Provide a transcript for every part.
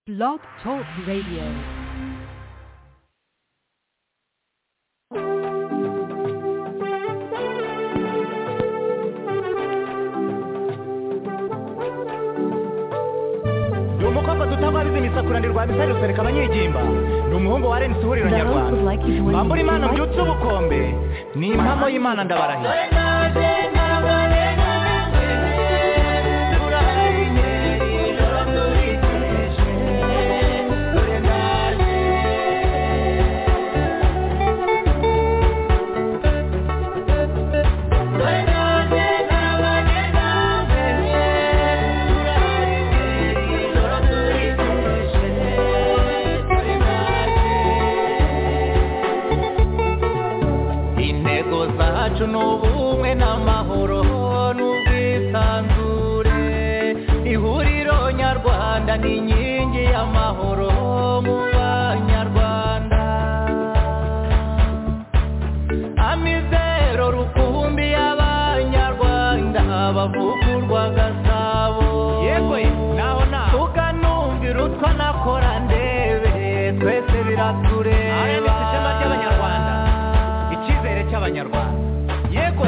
Blog Talk Radio. ni umukobwa dutababiza imisakura rwa misari rusereka abanyegimba ni umuhungu wa renisi ihuriro nyarwanda mbambura imana mbyutse ubukombe ni impamo y'imana ndabarahiye intego zacu ni ubumwe n'amahoro n'ubwisanzure ihuriro nyarwanda ni inkingi y'amahoro mu banyarwanda amizero rukumbi y'abanyarwanda bavugurwa gasabo yego naho naho tukanumvira utwo nakora ndebe twese biratureba Aya ni ishema ry'Abanyarwanda. icyizere cy'abanyarwanda yego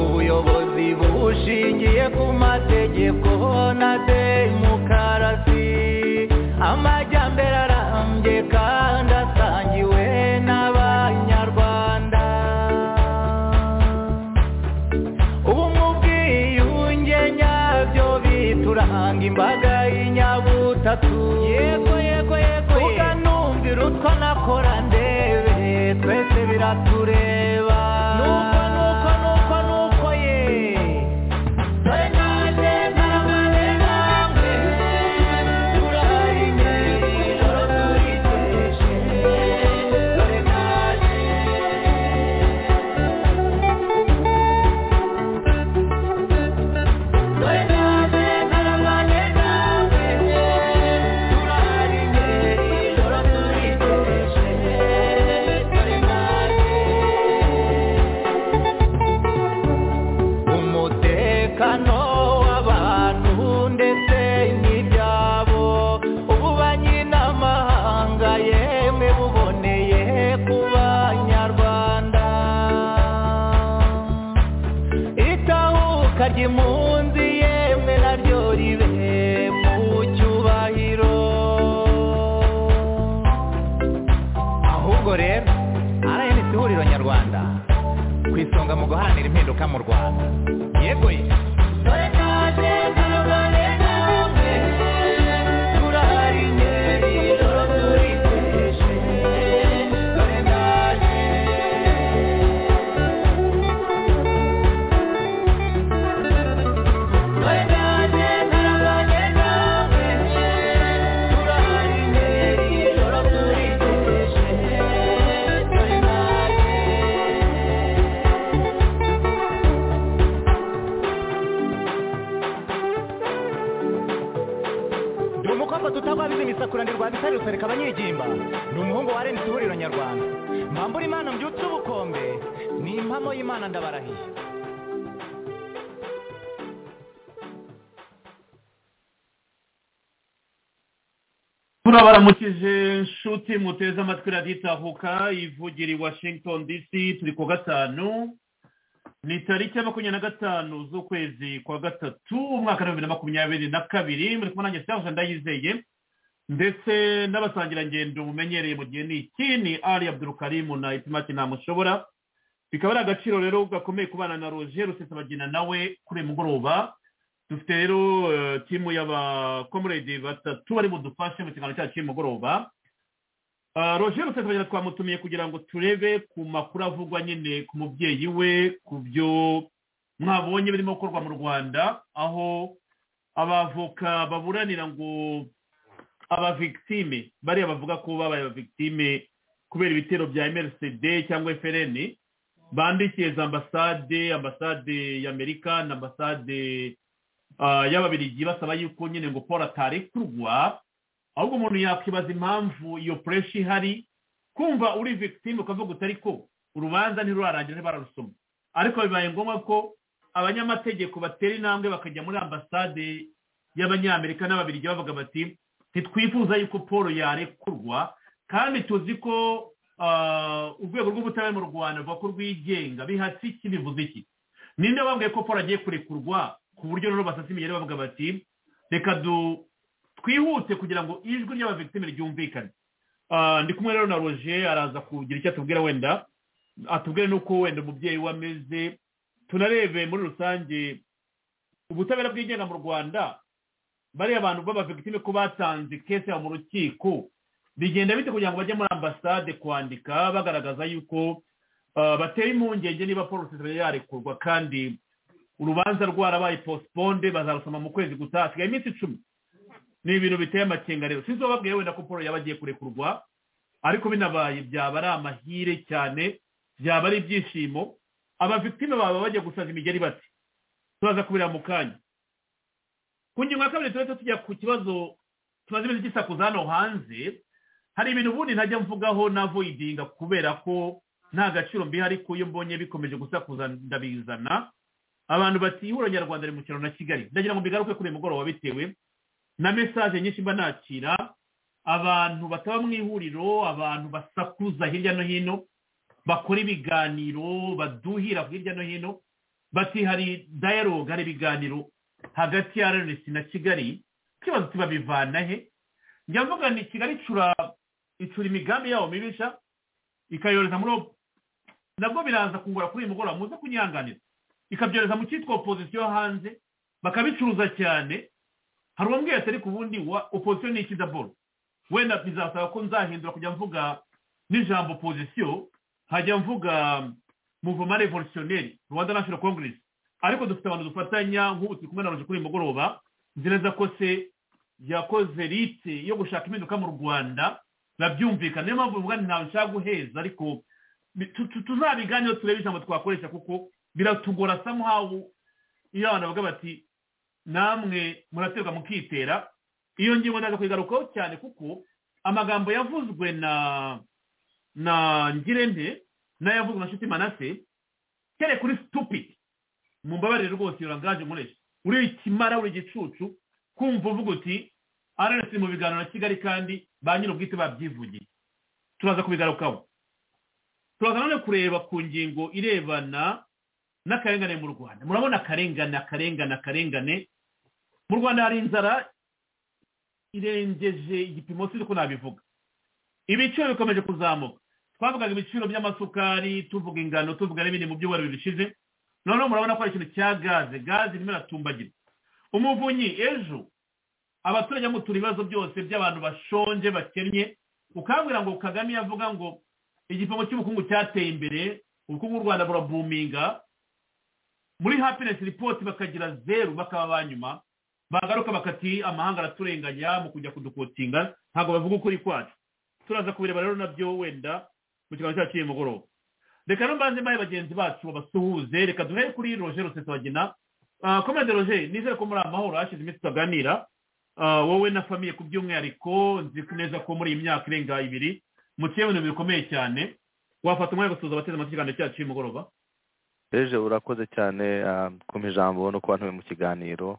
ubuyobozi bushingiye ku mategeko na demokarasi amajyambere arambye kandi asangiwe n'abanyarwanda ubumwe ubwiyunge nyabyo bituranga imbaga y'inyabutatu yego yego yego tukanumvira utwo nakora ndebe twese biratureba nuko nuko nuko nuko ye dore nanjye narabaye namwe turahari ijoro turiteje dore nanjye dore nanjye narabaye namwe turahari ijoro turiteje dore nanjye umutekano w'abantu ndetse n'ibyabo ububanyi n'amahanga yemwe buboneye ku banyarwanda itahuka ry'impunzi yemwe naryo ribe mu cyubahiro ahubwo rero rnc ihuriro nyarwanda ku isonga mu guharanira impinduka mu rwanda yego ye ni umukobwa tutabwabiza imisakura rwa bisari rusereka abanyegimba ni umuhungu wa renisi ihuriro nyarwanda mbambura imana mbyutse ubukombe ni impamo y'imana ndabarahiye turabaramukije nshuti muteze amatwi radiyo itahuka ivugira i washington dc turi ku gatanu ni tariki ya makumyabiri na gatanu z'ukwezi kwa gatatu umwaka w'ibihumbi na makumyabiri na kabiri muri kumwe nanjye cyangwa ndayizeye ndetse n'abasangirangendo mumenyereye mu gihe ni iki ni ari abdurukarimu na itimaki ntamushobora bikaba ari agaciro rero gakomeye kubana na roger rusesabagina nawe kuri uyu mugoroba dufite rero eh, timu y'abakomuredi batatu bari budufashe mu kiganiro cyacu cy'umugoroba Ah, roger rusesabagina twamutumiye kugira ngo turebe ku makuru avugwa nyine ku mubyeyi we ku byo mwabonye birimo gukorwa mu rwanda aho abavoka baburanira ngo aba victime bariya bavuga ko babaye aba victime kubera ibitero bya mrcd cyangwa frn bandikiye za ambasade ambasade y'amerika na ambasade ah, y'ababirigi basaba yuko nyine ngo paul atarekurwa ahubwo umuntu yakwibaza impamvu iyo pureshi ihari kumva uri victime ukavuga utari ko urubanza ntirurarangira ntibararusoma ariko bibaye ngombwa ko abanyamategeko batera intambwe bakajya muri ambasade y'abanyamerika n'ababirigi bavuga bati ntitwifuza yuko paul yarekurwa kandi tuzi ko ah, urwego rw'ubutabera mu rwanda ruvuga ko rwigenga bihatse iki bivuze iki ninde wambwiye ko paul agiye kurekurwa ku buryo rero basasa imigeri bavuga bati reka du- twihute kugira ngo ijwi ry'abavictime ryumvikane Ah, ndi kumwe rero na roger araza kugira icyo atubwira wenda atubwire n'uko wenda umubyeyi we ameze tunarebe muri rusange ubutabera bwigenga mu rwanda bariya abantu b'abavictime ko batanze kese yabo mu rukiko bigenda bite kugira ngo bajye muri ambasade kwandika bagaragaza yuko ah, bateye impungenge niba paul sesere yarekurwa kandi urubanza rwarabaye postponed bazarusoma mu kwezi gutaha hasigaye iminsi icumi ni ibintu biteye amakenga rero sinzi wababwiye wenda ko paul yaba agiye kurekurwa ariko binabaye byaba ari amahire cyane byaba ari ibyishimo abavictime baba bajya gusaza imigeri bati turaza kubira mu kanya ku ngingo ya kabiri turahita tujya ku kibazo tumaze iminsi gisakuza hano hanze hari ibintu ubundi ntajya mvugaho navoidinga kubera ko nta gaciro mbiha ariko iyo mbonye bikomeje gusakuza ndabizana abantu bati ihuriro nyarwanda riri mu kiraro na kigali ndagira ngo mbigaruke kuri uyu mugoroba bitewe na mesaje nyinshi mba nakira abantu bataba mu ihuriro abantu basakuza hirya no hino bakora ibiganiro baduhira hirya no hino bati hari dialogue hari ibiganiro hagati ya rnc na kigali ikibazo tibabivana he njya mvuga ni kigali icura icura imigambi yabo mibisha ikayohereza muri op- nabwo biraza kungura kuri uyu mugoroba muze kunyihanganira ikabyohereza mu cyitwa opozisiyo hanze bakabicuruza cyane hari uwambwiye ati ariko ubundi wa opozisiyo ni iki daboro wenda bizasaba ko nzahindura kujya mvuga n'ijambo opozisiyo hajya mvuga muvoma revolutionneri rwanda national congress ariko dufite abantu dufatanya nk'ubu turi kumwe na roje kuri uyu mugoroba nzi neza ko se yakoze rite yo gushaka impinduka mu rwanda babyumvikana niyo mpamvu mvuga nti ntawe nshaka guheza ariko bi- tu- tu- tuzabiganiro turebe ijambo twakoresha kuko biratugora somehow iyo abantu bavuga bati namwe muraterwa mukitera iyo ngingo ndaza kuyigarukaho cyane kuko amagambo yavuzwe na na ngirente n'ayavuzwe na nshuti manase kere kuri stupid mu mbabarire rwose iyo rangaje nkoresha uri ikimara uri igicucu kumva uvuga uti araretse mu biganiro na kigali kandi ba nyir'ubwite babyivugiye turaza kubigarukaho turaza none kureba ku ngingo irebana n'akarengane mu rwanda murabona akarengane akarengane akarengane mu rwanda hari inzara irengeje igipimo sinzi ko nabivuga ibiciro bikomeje kuzamuka twavugaga ibiciro by'amasukari tuvuga ingano tuvuga n'ibindi mu by'ubururu bishize noneho murabona ko hari ikintu cya gaze gaze irimo iratumbagira umuvunyi ejo abaturage bamutura ibibazo byose by'abantu bashonje bakennye ukabwira ngo kagame yavuga ngo igipimo cy'ubukungu cyateye imbere ubukungu bw'u rwanda burabuminga muri happiness report bakagira zeru bakaba ba nyuma bagaruka bakati amahanga araturenganya mu kujya kudukotinga ntabwo bavuga ukuri kwacu turaza kubireba rero nabyo wenda mu kiganiro cyacu cy'uyu mugoroba reka no mbanze mbahe bagenzi bacu babasuhuze reka duhere kuri roger rusesabagina Ah, komande roger nizere ko muri amahoro hashize iminsi tutaganira Ah, wowe na famiye ku by'umwihariko nzi neza ko muri iyi myaka irenga ibiri muciye mu bintu bikomeye cyane wafata umwanya wo gusuhuza abateze amatwi ikiganiro cyacu cy'umugoroba ejo urakoze cyane ah, kumpa ijambo no kuba ntuye mu kiganiro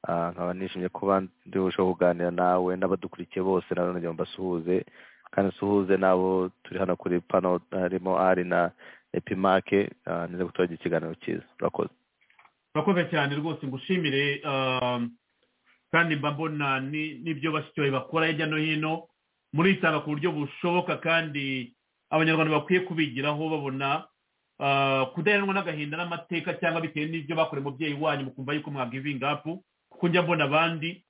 Ah, nkaba nishimiye kuba ndihuje kuganira nawe n'abadukurikiye bose nawe nongera mbasuhuze kandi nsuhuze n'abo turi hano kuri pano harimo ari na epimake ah, nizeye ko turagira ikiganiro cyiza urakoze urakoze cyane rwose ngushimire um, kandi mba mbona ni- n'ibyo bashyikiwe bakora hirya no hino muritanga ku buryo bushoboka kandi abanyarwanda bakwiye kubigiraho babona ah, kudaheranwa n'agahinda n'amateka cyangwa bitewe n'ibyo bakoreye umubyeyi wanyu mukumva yuko mwagivinga apu kuko njya mbona abandi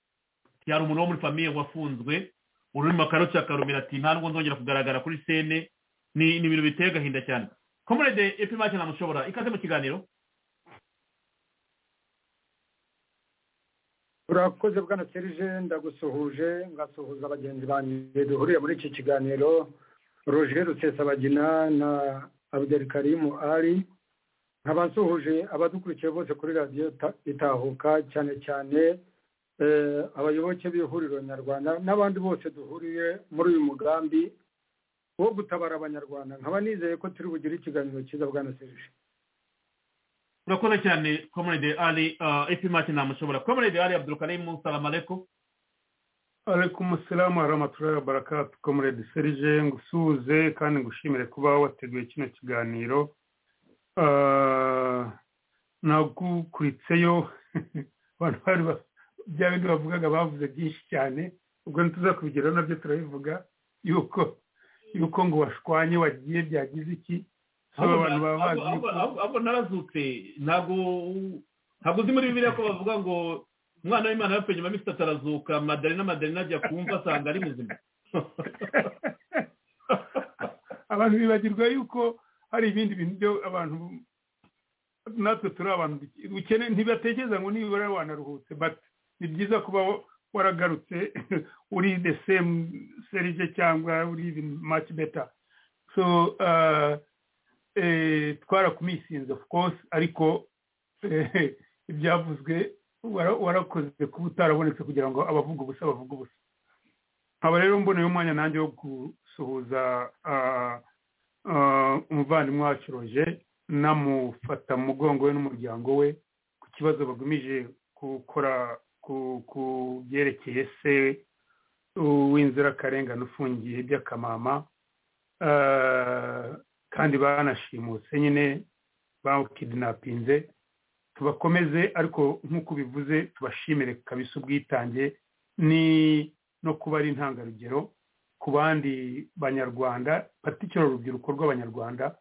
hari umuntu wo muri famiye wafunzwe ururimi akaruca akarumira ati nta nubwo nzongera kugaragara kuri sene ni ni ibintu biteye agahinda cyane komerede epimake namushobora ikaze mu kiganiro urakoze bwana serije ndagusuhuje ngasuhuza bagenzi banjye duhuriye muri iki kiganiro roje rusesabagina na abudeli karimu ari nkabasuhuje abadukurikiye bose kuri radiyo ta- itahuka cyane cyane eh, abayoboke b'ihuriro nyarwanda n'abandi bose duhuriye muri uyu mugambi wo gutabara abanyarwanda nkaba nizeye ko turi bugire ikiganiro cyiza bwana serije turakoze cyane komerede ari efimati ntamushobora komerede ari abdurukarimu salamaleko alaikum salamu warahmatullahi wabarakatu comrade serge ngusuhuze kandi ngushimire kuba wateguye kino kiganiro Ah, nagukuritseyo abantu bari ba- bya bindi bavugaga bavuze byinshi cyane ubwo ntituza kubigeraho nabyo turabivuga yuko yuko ngo washwanye wagiye byagize iki aba bantu baba bazi ahubwo- yuko ahubwo- ahubwo narazutse ntabwo ntabwo uzi muri bibiliya ko bavuga ngo umwana w'imana yapfuye nyuma y'iminsi itatu arazuka madarina madarina ajya kumva asanga ari muzima abantu bibagirwa yuko hari ibindi bintu byo abantu natwe turi abantu duke- dukene ntibatekereza ngo nibura wanaruhutse but ni byiza kuba waragarutse uri the same serije cyangwa uri even much better so uh, eh, twarakumisinze of course ariko eh, ibyavuzwe wara- warakoze kuba utarabonetse kugira ngo abavuga ubusa bavuga ubusa nkaba rero mboneye umwanya nanjye wo gusuhuza ah, ah, umuvandimwe wacu roje namufata mu mugongo we n'umuryango we ku kibazo bagamije gukora ku- ku byerekeye se w'inzirakarengane ufungiye by'akamama Ah, kandi banashimuse nyine bawukidinapinze tubakomeze ariko nk'uko ubivuze tubashimire kabisa ubwitange ni no kuba ari intangarugero ku bandi banyarwanda patikira urubyiruko rw'abanyarwanda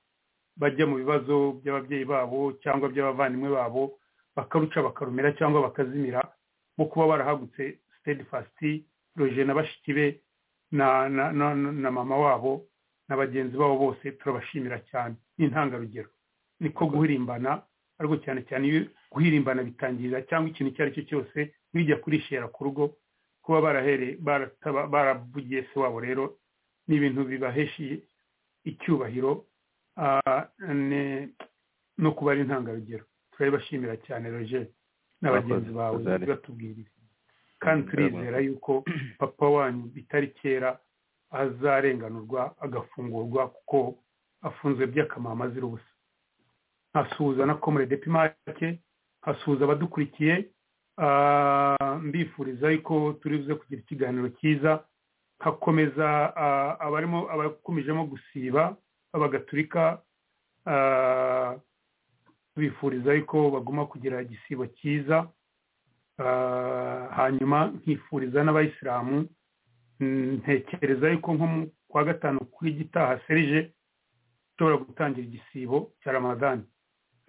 bajya mu bibazo by'ababyeyi babo cyangwa by'abavandimwe babo bakaruca bakarumira cyangwa bakazimira bo kuba barahagutse steadfasti roje na bashiki be na, na, na, na- na mama wabo na bagenzi babo bose turabashimira cyane ni intangarugero niko guhirimbana ariko cyane cyane iyo guhirimbana bitangirira cyangwa ikintu icyo ari cyo cyose bijya kurishera ku rugo kuba barahere barataba- baravugiye se wabo rero ni ibintu bibaheshiye icyubahiro ah, ne- no kuba ari intangarugero turabibashimira cyane roger na Murakoze, bagenzi bawe Rosalie. batubwirira kandi turizera yuko papa wanyu bitari kera azarenganurwa agafungurwa kuko afunzwe by'akamama azira ubusa nkasuhuza na komere depimake nkasuhuza abadukurikiye Ah, mbifuriza yuko turibuze kugira ikiganiro cyiza hakomeza ah, abarimo abakomejemo gusiba abagatulika ah, bifuriza yuko baguma kugira igisibo cyiza Ah, hanyuma nkifuriza n'abayisilamu mm, ntekereza yuko nko mu kwa gatanu kuri gitaha serije ushobora gutangira igisibo cya ramadani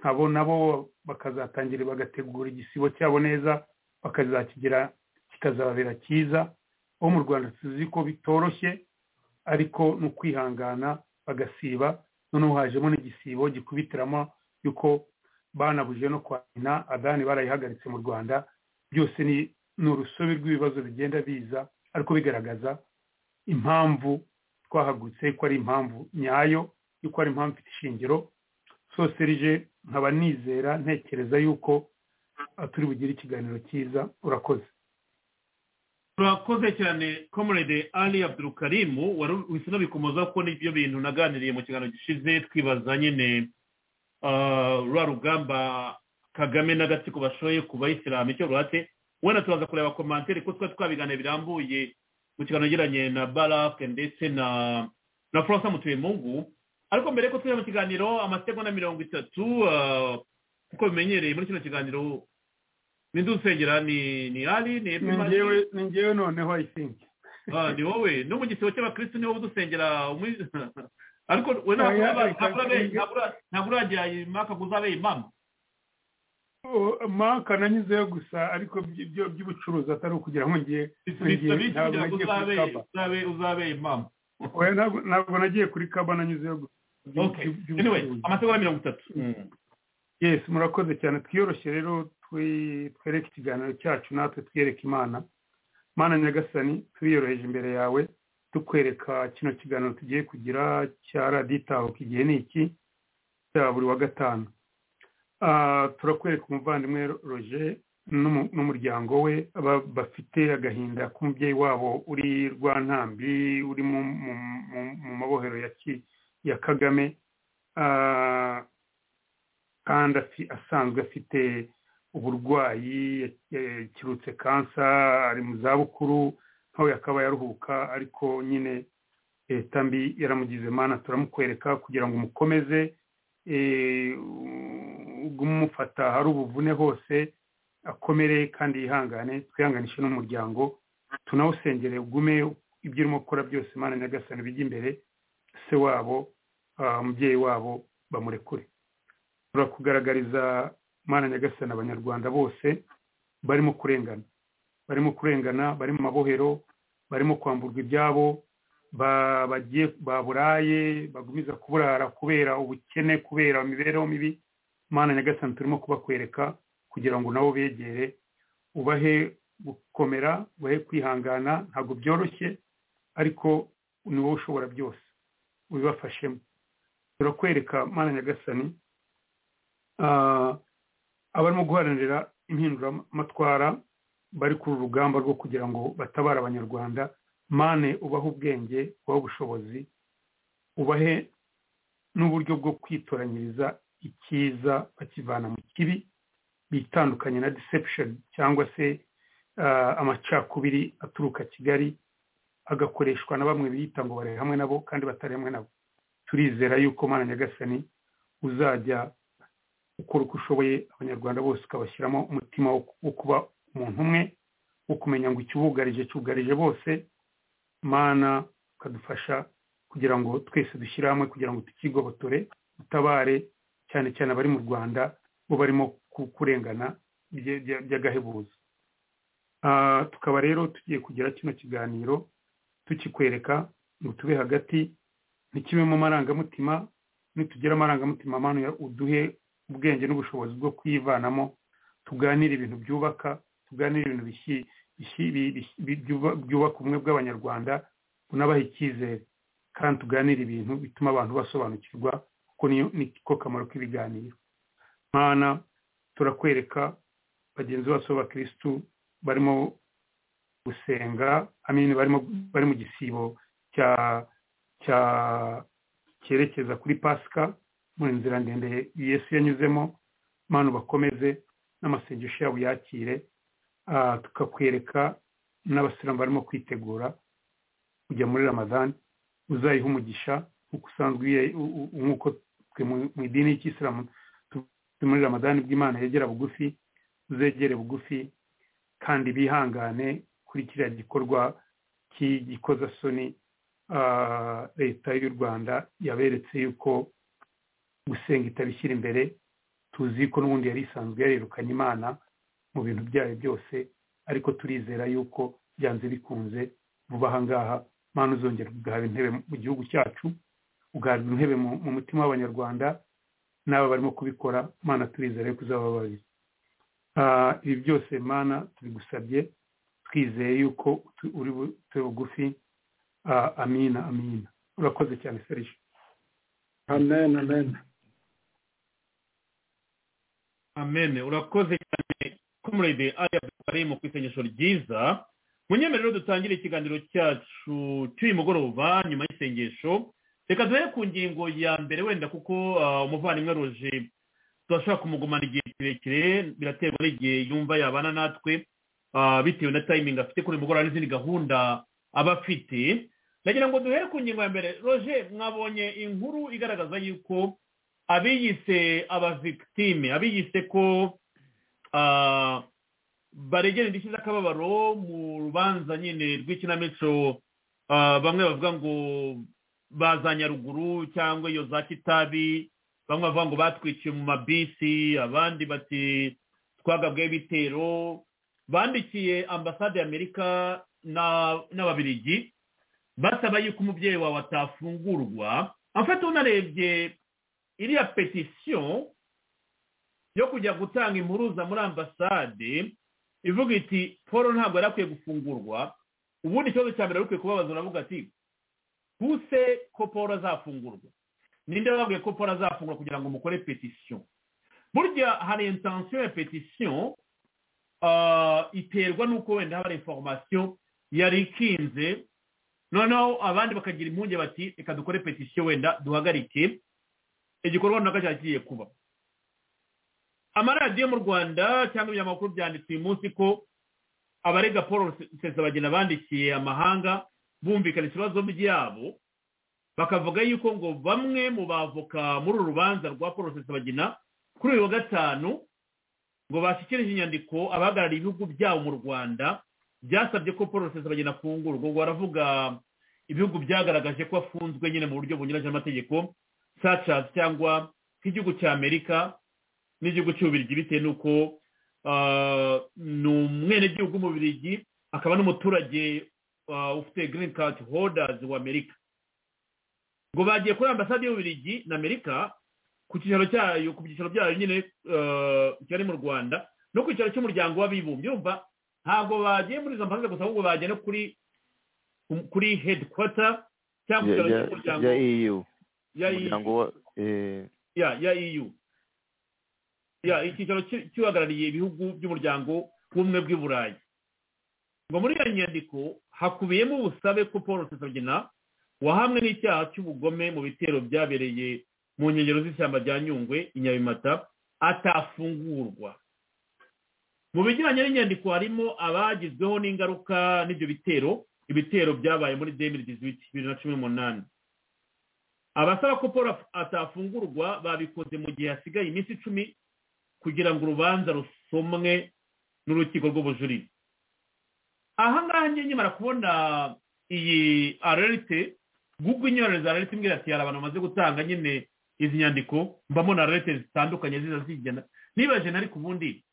nkabo nabo bakazatangira bagategura igisibo cyabo neza bakazakigira kikazababera cyiza bo mu rwanda tuzi ko bitoroshye ariko ni ukwihangana bagasiba noneho hajemo n'igisibo gikubitiramo yuko banabuje no kwa nyina adani barayihagaritse mu rwanda byose ni ni urusobe rw'ibibazo bigenda biza ariko bigaragaza impamvu twahagurutse ko ari impamvu nyayo yuko ari impamvu ifite ishingiro so serije nkaba nizera ntekereza yuko ah, turi bugire ikiganiro cyiza urakoze turakoze cyane komerede ali abdurukarimu wari uhise unabikomoza ko n'ibyo bintu naganiriye mu kiganiro gishize twibaza nyine ah, rwa rugamba kagame n'agatsiko bashoye ku bayisilamu icyo ruhatse wenda turaza kureba komantere ko twari twabiganira birambuye mu kiganiro yagiranye na barake ndetse na na francois mutuyemungu ariko mbere y'uko tujya mu kiganiro amasegonda mirongo itatu ah, nk'uko bimenyereye muri kino kiganiro ni ndusengera ni ni ali ni ni Epimani. njyewe ni njyewe noneho i think Ah, ni wowe no mu gisibo cy'abakristo niho udusengera umwi- ariko we Ah, yeah, ntabwo reka twige. ntabwo uragira impaka ngo uzabe imama Oh, maka nanyuzeyo gusa ariko by- byo by'ubucuruzi atari ukugira ngo ngiye bisabisi ntabwo kugira nagiye ngo uzabe kuri kaba uzabe uzabe imama Oya, ntabwo- ntabwo nagiye kuri kaba nanyuzeyo gusa okay anyway amasegonda mirongo itatu yes murakoze cyane twiyoroshye rero twereke ikiganiro cyacu natwe twiyereke imana mana nyagasani turiyoroheje imbere yawe tukwereka kino kiganiro tugiye kugira cya raditahuka igihe ni iki cya buri wa gatanu turakwereka umuvandimwe roje n'umuryango we bafite agahinda k'umubyeyi wabo uri rwantambi uri mu mabohero ya kagame kandi asanzwe afite uburwayi yakirutse kansa ari mu zabukuru nawe akaba yaruhuka ariko nyine leta mbi yaramugize mana turamukwereka kugira ngo umukomeze umufata hari ubuvune hose akomere kandi yihangane twihanganishe n'umuryango tunawusengere ugume ibyo urimo gukora byose mana nyagasani bijya imbere se wabo umubyeyi wabo bamurekure turakugaragariza mana nyagasani abanyarwanda bose barimo kurengana barimo kurengana bari mu mabohero barimo kwamburwa ibyabo baburaye bagumiza kuburara kubera ubukene kubera imibereho mibi mana nyagasani turimo kubakwereka kugira ngo nabo begere ubahe gukomera ubahe kwihangana ntabwo byoroshye ariko ni wowe ushobora byose ubibafashemo turakwereka mana nyagasani abarimo guharanira impinduramatwara bari ku rugamba rwo kugira ngo batabare abanyarwanda mane ubahe ubwenge ubahe ubushobozi ubahe n'uburyo bwo kwitoranyiriza icyiza bakivana mu kibi bitandukanye na deception cyangwa se amacakubiri aturuka kigali agakoreshwa na bamwe biyita ngo bare hamwe nabo kandi batari hamwe nabo turizera yuko mana nyagasani uzajya ukora uko ushoboye abanyarwanda bose ukabashyiramo umutima wo kuba umuntu umwe wo kumenya ngo ikibugarije cyugarije bose mana ukadufasha kugira ngo twese dushyire hamwe kugira ngo tukigobotore utabare cyane cyane abari mu rwanda bo barimo kurengana by'agahebuzo tukaba rero tugiye kugira kino kiganiro tukikwereka ngo tube hagati ntikibe mu marangamutima nitugera amarangamutima amano uduhe ubwenge n'ubushobozi bwo kuyivanamo tuganire ibintu byubaka tuganire ibintu byubaka ubumwe bw'abanyarwanda bunabaha icyizere kandi tuganire ibintu bituma abantu basobanukirwa kuko niko kamaro k'ibiganiro mwana turakwereka bagenzi bacu b'abakirisitu barimo gusenga amini bari mu gisibo cya cya cyerekeza kuri pasika mu nzira ndende yesu yanyuzemo mpano bakomeze n'amasengesho yabo yakire tukakwereka n'abasilamu barimo kwitegura kujya muri ramadani uzayiha umugisha nk'uko usanzwe nk'uko mu idini y'ikisilamu muri ramadani bw'imana yegera bugufi uzegere bugufi kandi bihangane kuri kiriya gikorwa cy'igikozasoni leta y'u rwanda yaberetse yuko gusenga itabishyira imbere tuzi ko n'ubundi yari isanzwe yarerukanye imana mu bintu byayo byose ariko turizera yuko byanze bikunze vuba aha ngaha mpano uzongera ugahabwa intebe mu gihugu cyacu ugahabwa intebe mu mutima w'abanyarwanda n'aba barimo kubikora mana turizere ko uzababarira ibi byose mana tubigusabye twizeye yuko uri bugufi amina amina urakoze cyane serije amen amen amen urakoze cyane kumurede ari abari mu isengesho ryiza munyemerero dutangire ikiganiro cyacu cy'uyu mugoroba nyuma y'isengesho reka duhere ku ngingo ya mbere wenda kuko umuvandimwe roje turashobora kumugumana igihe kirekire biraterwa n'igihe yumva yabana natwe bitewe na tayimingi afite kuri mugoroba n'izindi gahunda aba afite ndagira ngo duhere ku ngingo ya mbere roje mwabonye inkuru igaragaza yuko abiyise abavigitime abiyise ko baregera indishyi z'akababaro mu rubanza nyine rw'ikinamico bamwe bavuga ngo ba nyaruguru cyangwa iyo za kitabi bamwe bavuga ngo batwikiye mu mabisi abandi bati twagabweho ibitero bandikiye ambasade y'amerika n'ababiligi basaba yuko umubyeyi wawe atafungurwa afata unarebye iriya petisiyo yo kujya gutanga impuruza muri ambasade ivuga iti paul ntabwo yari akwiye gufungurwa ubundi ikibazo cya mbere yari ukwiye kubabaza uravuga ati huse ko paul azafungurwa ninde wababwiye ko paul azafungurwa kugira ngo mukore petisiyo burya hari intansiyo ya petisiyo iterwa n'uko wenda haba hari inforomasiyo yari ikinze noneho abandi bakagira impungenge bati reka dukore petisiyo wenda duhagarike igikorwa runaka cyagiye kuba amaradiyo mu rwanda cyangwa ibinyamakuru byanditse uyu munsi ko abarega paul bagenda bandikiye amahanga bumvikana ibibazo byabo bakavuga yuko ngo bamwe mu bavoka muri uru rubanza rwa paul bagina kuri uyu wa gatanu ngo bashyikirije inyandiko abahagarariye ibihugu byabo mu rwanda byasabye ko paul bagina afungurwa ubwo baravuga ibihugu byagaragaje ko afunzwe nyine mu buryo bunyuranyije n'amategeko sacazi cyangwa nk'igihugu cya amerika n'igihugu cy'ububirigi bitewe n'uko ni umwenegihugu w'umubirigi akaba n'umuturage ufite green card holders wa amerika ngo bagiye kuri ambasade y'ububirigi na amerika ku cyicaro cyayo ku byicaro byayo nyine cyari mu rwanda no ku cyicaro cy'umuryango w'abibumbye urumva ntabwo bagiye muri izo mpande gusa ahubwo bagiye no kuri kuri hedikwata cyangwa icyaro cy'umuryango ya eu ya eu ya ya eu ya icyicaro cy'uhagarariye ibihugu by'umuryango w'ubumwe bw'i burayi ngo muri iyo nyandiko hakubiyemo ubusabe ko paul rusesabagina wahamwe n'icyaha cy'ubugome mu bitero byabereye mu nkengero z'ishyamba rya nyungwe i nyabimata atafungurwa mu bijyanye n'inyandiko harimo abagizweho n'ingaruka n'ibyo bitero ibitero byabaye muri demiri dizwiti bibiri na cumi n'umunani abasaba ko paul atafungurwa babikoze mu gihe hasigaye iminsi icumi kugira ngo urubanza rusomwe n'urukiko rw'ubujurire ahangaha nkimara kubona iyi arerite google inyorereza arerite imbwira ati hari abantu bamaze gutanga nyine izi nyandiko mbamona arerite zitandukanye ziza zigenda nibaje nari ku bundi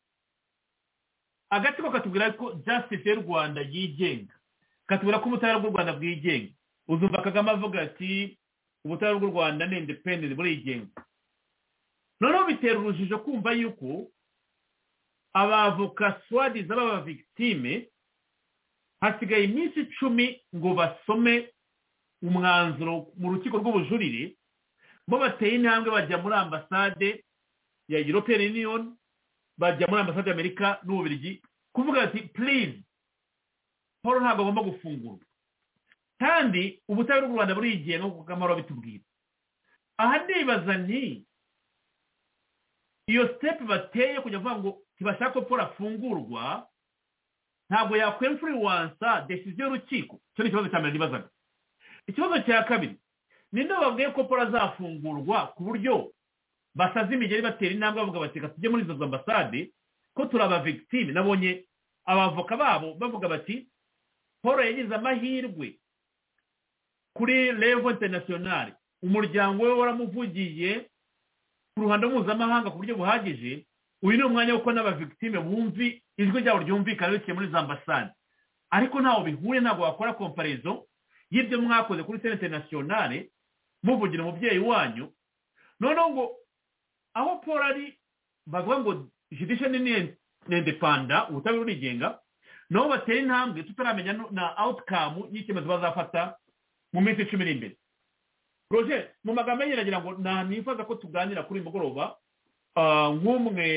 agatsiko katubwira ko jasitisi y'u rwanda yigenga katubwira ko ubutabera bw'u rwanda bwigenga uzumva kagame avuga ati ubutabera bw'u rwanda ni independenti burigenga noneho bitera urujijo kumva yuko abavoka swadizi baba victime hasigaye iminsi icumi ngo basome umwanzuro mu rukiko rw'ubujurire bo bateye intambwe bajya muri ambasade ya european union bajya muri ambasade y'amerika n'ububirigi kuvuga ati purize paul ntabwo agomba gufungurwa kandi ubutabera bw'u rwanda burigenga nk'uko kamaro bitubwira aha ndibaza nti iyo sitepu bateye kujya kuvuga ngo ntibashake ko paul afungurwa ntabwo yakwemfuriwansa desiziyo y'urukiko icyo ni ikibazo cya mbere nibazaga ikibazo cya kabiri ninde babwiye ko paul azafungurwa ku buryo basaza imigeri batera intambwe bavuga bati reka tujye muri izo ambasade ko turi abavigitime nabonye abavoka babo bavuga bati paul yagize amahirwe kuri revo interinasiyonari umuryango we waramuvugiye ku ruhando mpuzamahanga ku buryo buhagije uyu ni umwanya wo kuba n'abavigitime bumvi ijwi ryabo ryumvikana biciye muri izo ambasade ariko ntaho bihuye ntabwo wakora komparezo y'ibyo mwakoze kuri senta interinasiyonari muvugira umubyeyi wanyu noneho ngo aho paul ari bavuga ngo judicial ni indepanda ubutabera burigenga nabo batera intambwe tutaramenya na outcome y'icyemezo bazafata mu minsi icumi iri imbere roger mu magambo ye yaragira ngo nifuza ko tuganira kuri uyu mugoroba nk'umwe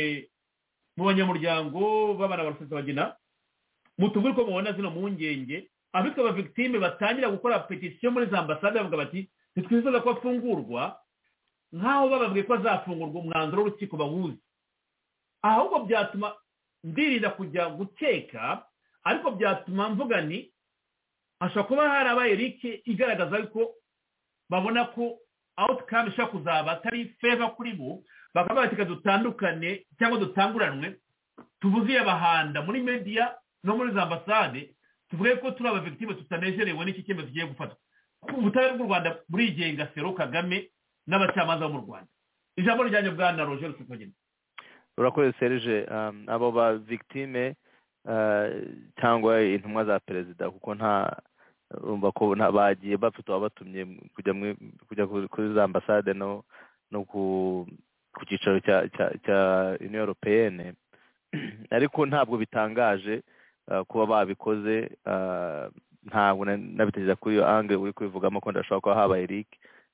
mu banyamuryango b'abana ba rusesabagina mutubwire uko mubona zino mpungenge abitwa abavigitime batangira gukora petisiyo muri za ambasade bavuga bati ntitwifuza ko afungurwa nk'aho bababwiye ko azafungurwa umwanzuro w'urukiko bawuzi ahubwo byatuma ndirinda kujya guteka ariko byatuma mvuga ni hashobora kuba harabaye rike igaragaza ko babona ko outcome ishobora kuzaba atari feva kuri bo bakaba bati dutandukane cyangwa dutanguranwe tuvuze iyabahanda muri media no muri za ambasade tuvuge ko turi abavigitime tutanejerewe n'iki cyemezo kigiye gufatwa ubutabera bw'u rwanda burigenga sero kagame n'abacamanza bo mu rwanda ijambo ryanjye bwa na roger rusufagenda urakoze serije abo ba victime cyangwa intumwa za perezida kuko nta urumva ko bagiye bafite uwabatumye kujya kuri za ambasade no ku cyicaro cya cya cya uniyo europeyene ariko ntabwo bitangaje ah, kuba babikoze ah, ntabwo na- nabitekereza kuri iyo ange uri kubivugamo ko ndashobora kuba habaye leak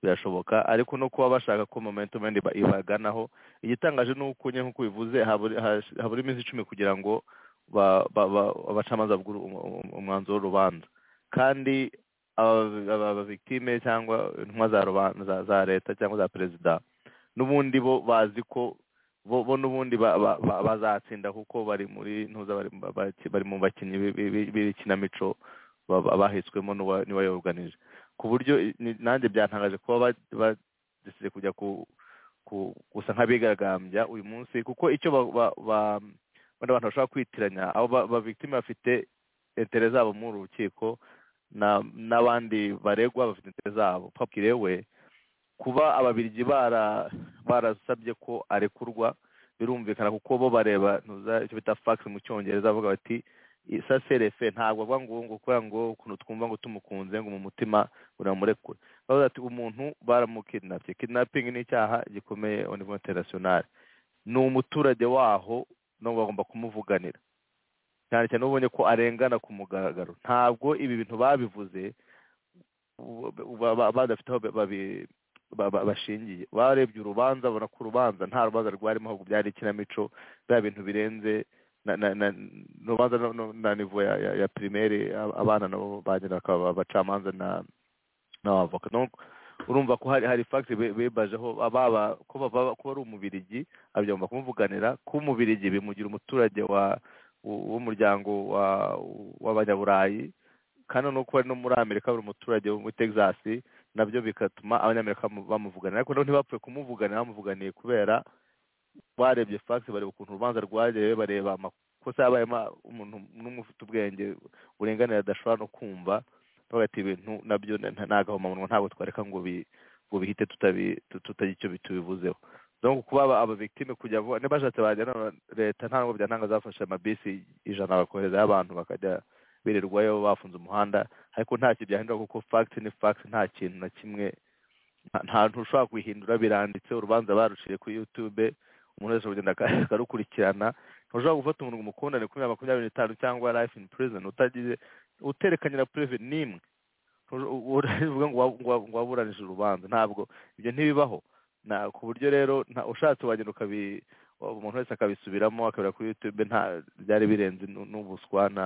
birashoboka ariko no kuba bashaka ko momentum wenda iba- ibaganaho igitangaje ni uko nyine nk'uko bivuze habura hash- habura iminsi icumi kugira ngo ba- ba- ba- abacamanza bagure umu- umu- umwanzuro w'urubanza kandi aba- aba victime cyangwa intumwa za ruban- za- za leta cyangwa za perezida n'ubundi bo bazi ko bo bo n'ubundi ba- ba- ba- bazatsinda kuko bari muri ntuza bari mu ba- baki- bari mu bakinnyi bi- bi- bi- b'ikinamico ba- ba- bahitswemo n'uwa- n'uwayoganije ku buryo i- ni- nanjye byantangaje kuba badesize kujya ku ku- gusa nk'abigaragambya uyu munsi kuko icyo ba- ba- ba- bano bantu bashobora kwitiranya abo ba- ba victime bafite intere zabo muri uru rukiko na- n'abandi baregwa bafite intere zabo papire we kuba ababirigi bara barasabye ko arekurwa birumvikana kuko bo bareba ntuza icyo bita fax mu cyongereza bavuga bati sa serefe ntabwo avuga ngo ngo kubera ngo ukuntu twumva ngo tumukunze ngo mu mutima uramurekure bavuga ati umuntu baramukidnapye kidnapping ni icyaha gikomeye au niveau international ni umuturage waho no bagomba kumuvuganira cyane cyane ubonye ko arengana ku mugaragaro ntabwo ibi bintu babivuze ubu- ba- ba- badafite aho babi- ba- ba- bashingiye barebye urubanza babona ko urubanza nta rubanza rwarimo ahubwo byari ikinamico bya bintu birenze na na na urubanza no- no- na nivo ya ya, ya primaire a- abana nabo bagenda bakaba abacamanza na n'abavoka donc urumva ko hari hari fact be- bebajeho ababa ko bava ko ari umubirigi abyumva kumuvuganira ko umubirigi bimugira umuturage wa w- w'umuryango wa w'abanyaburayi kandi nuko ari no muri amerika buri muturage wo muri texas nabyo bigatuma abanyamerika bamu- bamuvuganira ariko noneho ntibapfuye kumuvuganira bamuvuganiye kubera barebye fax bareba ukuntu urubanza rwagerewe bareba amakosa yabayemo umuntu n'umwe ufite ubwenge burenganira adashobora no kumva bavuga ati ibintu nabyo ni- nta- ni agahomamunwa ntabwo twareka ngo bi- ngo bihite tutabi- tu- tutagira icyo bi- tubivuzeho donc kuba aba- aba victime kujya vuba niba bashatse bajyana na leta nta nubwo byantanga zafashe amabisi ijana bakoherezayo abantu bakajya birirwayo bafunze umuhanda ariko ntacyo byahindura kuko fact ni fact nta kintu na kimwe nta- nta ntu ushobora kuyihindura biranditse urubanza baruciye kuri youtube umuntu wese kugenda aka- akarukurikirana ntushobora gufata umuntu ngo umukundane kuri makumyabiri n'itanu cyangwa life in prison utagize uterekanye na preve n'imwe Ntush- u- u- uvuga ngo wa- ngo wa- ngo waburanije urubanza ntabwo ibyo ntibibaho na ku buryo rero nta- ushatse wagenda ukabi umuntu wese akabisubiramo akabira kuri youtube nta byari birenze nu- n'ubuswa na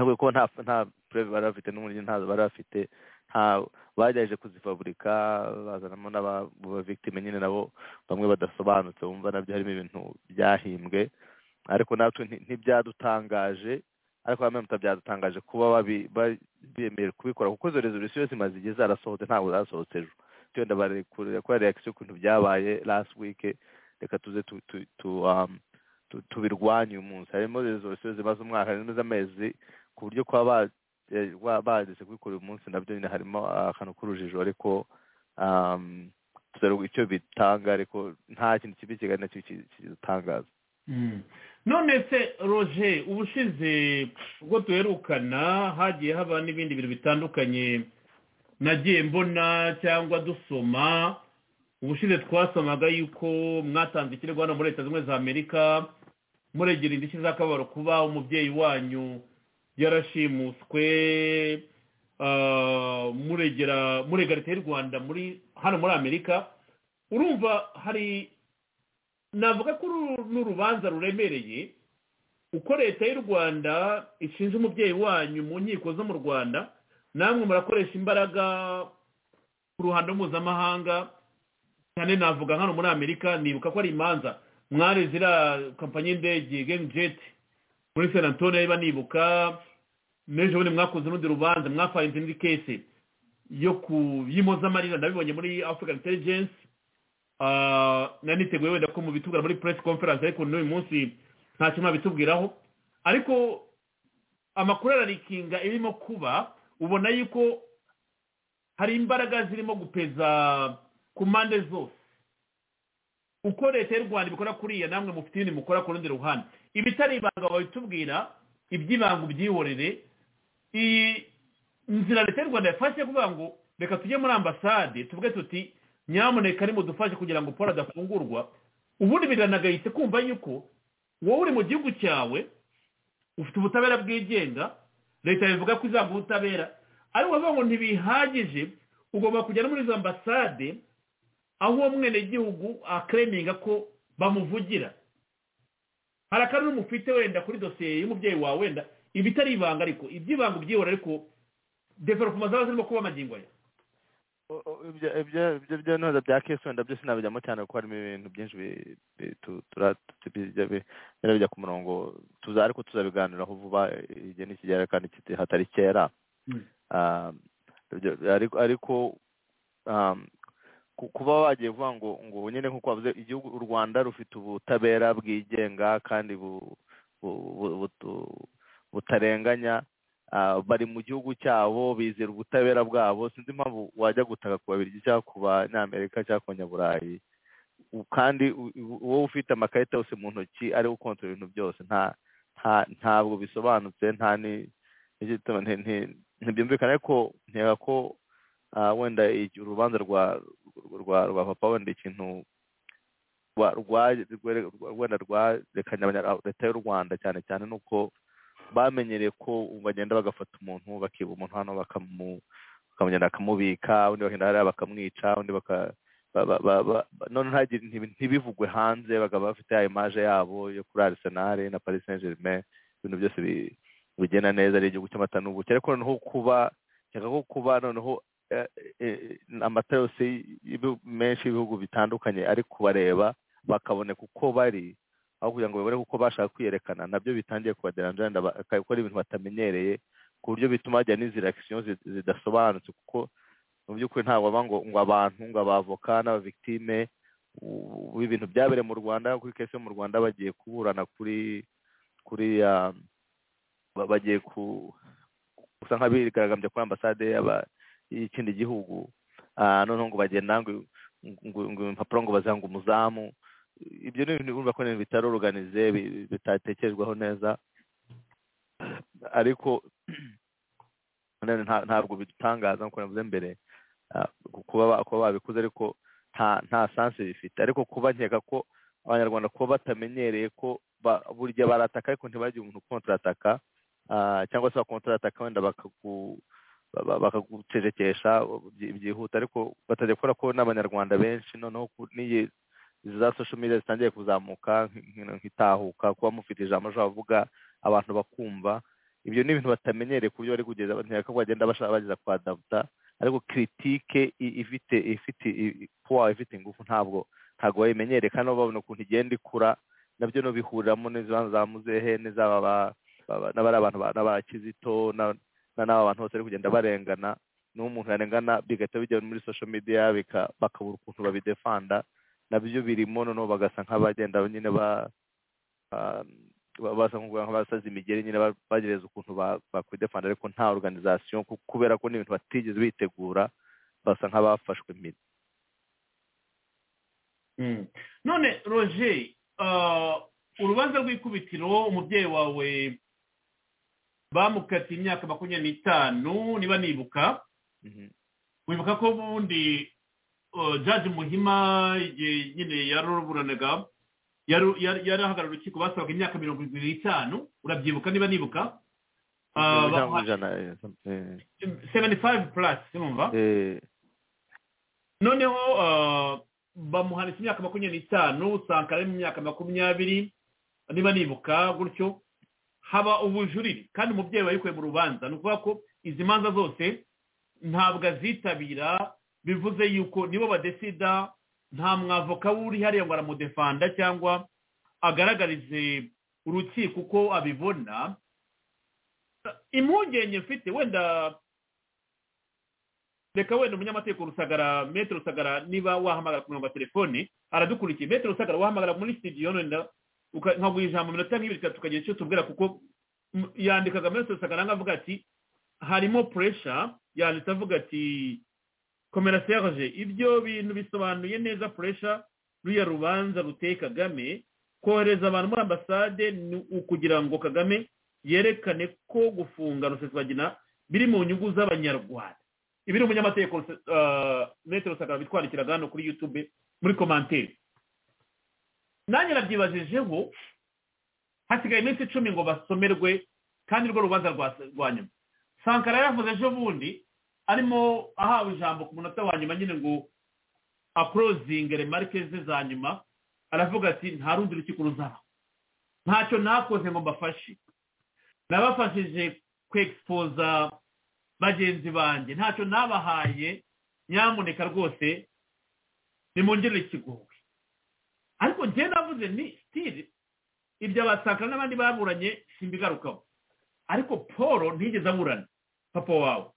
ntabwo ko nta nta preve bari bafite n'umuriro ntazo bari bafite nta bagerageje kuzifaburika bazanamo n'abavictime nyine nabo bamwe badasobanutse bumva nabyo harimo ibintu byahimbwe ariko natwe nti- ntibyadutangaje ariko nanone byadutangaje kuba babi- ba- bemeye kubikora kuko izo resolution yose imaze igihe zarasohotse ntabwo zasohotse ejo tuyenda barekurira kora reaction y'ukuntu byabaye last week reka tuze tu- tu- tu, um, tu- tubirwanye uyu munsi harimo resolution zimaze umwaka harimo iz'amezi ku buryo kuba ba- eh, wa- bageze kubikora uyu munsi nabyo nyine harimo ah, akantu k'urujijo ariko um, tuzarubu- icyo bitanga ariko nta kintu kibi kiganira kidutangaza Mm. none se roger ubushize ubwo duherukana hagiye haba n'ibindi bintu bitandukanye nagiye mbona cyangwa dusoma ubushize twasomaga yuko mwatanze ikirego hano muri leta zimwe za amerika muregera indishyi z'akababaro kuba umubyeyi wanyu yarashimuswe ah, muregera murega leta y'u rwanda muri hano muri amerika urumva hari navuga ko uru ni urubanza ruremereye uko leta y'u rwanda ishinja umubyeyi wanyu mu nkiko zo mu rwanda namwe murakoresha imbaraga ku ruhando mpuzamahanga cyane navuga hano muri amerika nibuka ko ari imanza mwari ziriya kompanyi y'indege gemu jeti muri san antonio niba nibuka n'ejo bundi mwakoze urundi rubanza mwafayinze indi kese yo ku y'impozamarira nabibonye muri african intelligence Ah, nari niteguye wenda ko mubitubwira muri press conference ariko n'uyu munsi nta kintu babitubwiraho ariko amakuru ararikinga irimo kuba ubona yuko hari imbaraga zirimo gupeza ku mpande zose uko leta y'u rwanda ibikora kuriya namwe mufite ibindi mukora ku rundi ruhande ibitari ibanga babitubwira iby'ibanga ubyihorere iyi nzira leta y'u rwanda yafashe kuvuga ngo reka tujye muri ambasade tuvuge tuti nyamuneka nimudufashe kugira ngo paul adafungurwa ubundi biranagahise kumva yuko wowe uri mu gihugu cyawe ufite ubutabera bwigenga leta bivuga ko izanga ubutabera ariko bavuga ngo ntibihagije ugomba kujya no muri izo ambasade aho uwo mwenegihugu akereminga ko bamuvugira hari akanunu mufite wenda kuri dosiye y'umubyeyi wawe wenda iba itari ibanga ariko iby'ibanga ubyihora ariko developuma zaba zirimo kuba amagingo aya ibyo ibyo ibyo byo ntoza bya kesi wenda byose nabijyamo cyane kuko harimo ibintu byinshi bijya ku murongo tuza ariko tuzabiganiraho vuba igihe nikigera kandi hatari kera ariko kuba wagiye kuvuga ngo ngo nyine nk'uko wavuze igihugu u rwanda rufite ubutabera bwigenga kandi butarenganya bari mu gihugu cyabo bizera ubutabera bwabo sinzi impamvu wajya gutaka ku babirigi cyangwa ku banyamerika cyangwa ku banyaburayi kandi wowe ufite amakarita yose mu ntoki ariwe ukontorora ibintu byose ntabwo bisobanutse nta ntibyumvikana ariko ntega ko wenda urubanza rwa papa wenda ikintu wenda rwarekanye leta y'u rwanda cyane cyane ni uko bamenyereye ko bagenda bagafata umuntu bakiba umuntu hano bakamugenda bakamubika undi bakagenda hariya bakamwica undi none ntibivugwe hanze bakaba bafite ya imaje yabo yo kuri arisenali na paris saint germain ibintu byose bigenda neza ari igihugu cy'amata n'ubuki ariko noneho kuba reka ko kuba noneho amata yose menshi y'ibihugu bitandukanye ari kubareba bakaboneka uko bari aho kugira ngo babone uko bashaka kwiyerekana nabyo bitangiye kubaderanja bakora ibintu batamenyereye ku buryo bituma hajya n'izirakisiyo zidasobanutse kuko mu by'ukuri ntabwo baba ngo ngo abantu ngo abavoka n'abavigitime ibintu byabereye mu rwanda kuri kese yo mu rwanda bagiye kuburana kuri kuri bagiye gusa nk'abigaragambya kuri ambasade y'ikindi gihugu noneho ngo bagenda ngo impapuro ngo bazanga umuzamu ibyo ni ibintu urumva ko bitaroruganize bitatekerezwaho neza ariko ntabwo bidutangaza nk'uko navuze mbere kuba babikuze ariko nta sansi bifite ariko kuba nkeka ko abanyarwanda kuba batamenyereye ko burya barataka ariko ntibagire umuntu ukontarataka cyangwa se bakontarataka wenda bakagucecekesha byihuta ariko batajya kubona ko n'abanyarwanda benshi noneho n'iyi izi za social media zitangiye kuzamuka nk'itahuka kuba mufite ijambo ushobora kuvuga abantu bakumva ibyo ni ibintu batamenyereye ku buryo bari kugeza ntiyaka ko bagenda bashaka bageza kwa dabuta ariko kiritike ifite ifite puwa ifite ingufu ntabwo ntabwo bayimenyereye kandi babona ukuntu igenda ikura nabyo nubihuriramo n'izibanza za muzehe n'izaba n'abari abantu n'aba kizito n'aba bantu bose bari kugenda barengana n'uwo umuntu yarengana bigahita bijya muri social media bakabura ukuntu babidefanda nabyo birimo noneho bagasa nk'abagenda nyine basa nk'abasaza imigeri nyine bagereza ukuntu bakwidefanda ariko nta organization kubera ko n'ibintu batigeze bitegura basa nk'abafashwe impiri none roger urubanza rw'ikubitiro umubyeyi wawe bamukatiye imyaka makumyabiri n'itanu niba nibuka wibuka ko ubundi jaji muhima igihe nyine yaruburanaga yarahagarara urukiko basabaga imyaka mirongo irindwi n'itanu urabyibuka niba nibuka seveni fayive purasi numva noneho bamuhanitse imyaka makumyabiri n'itanu sankara ari mu myaka makumyabiri niba nibuka gutyo haba ubujurire kandi umubyeyi wayikuye mu rubanza ni ukuvuga ko izi manza zose ntabwo azitabira bivuze yuko nibo badesida nta mwavoka w'uri hariya ngo aramudefanda cyangwa agaragarize urukiko uko abibona impungenge mfite wenda reka wenda umunyamategeko rusagara metero rusagara niba wahamagara ku murongo wa telefone aradukurikiye metero rusagara wahamagara muri sitidiyo wenda nkaguha ijambo iminota nk'ibiri itatu tukagira icyo tubwira kuko yandikaga metero rusagara nkavuga ati harimo puresha yanditse avuga ati komera serge ibyo bintu bisobanuye neza puresha ruya rubanza ruteye kagame kohereza abantu muri ambasade ni ukugira ngo kagame yerekane ko gufunga rusesabagina biri mu nyungu z'abanyarwanda ibi ni umunyamategeko ah, metero sakara bitwandikiraga hano kuri yutube muri komanteri nanjye nabyibajijeho hasigaye iminsi icumi ngo basomerwe kandi urwo rubanza rwa- rwa nyuma sankara yaravuze ejo bundi arimo ahawe ijambo ku munota wa nyuma nyine ngo apurozinge remarike ze za nyuma aravuga ati nta rundi rukiko ruzaba ntacyo nakoze ngo mbafashe nabafashije kwegipoza bagenzi banjye ntacyo nabahaye nyamuneka rwose nimungirire ikigowe ariko njye navuze ni sitiri ibyo abasakara n'abandi baburanye simbigarukaho ariko paul ntigeze aburana papa wawe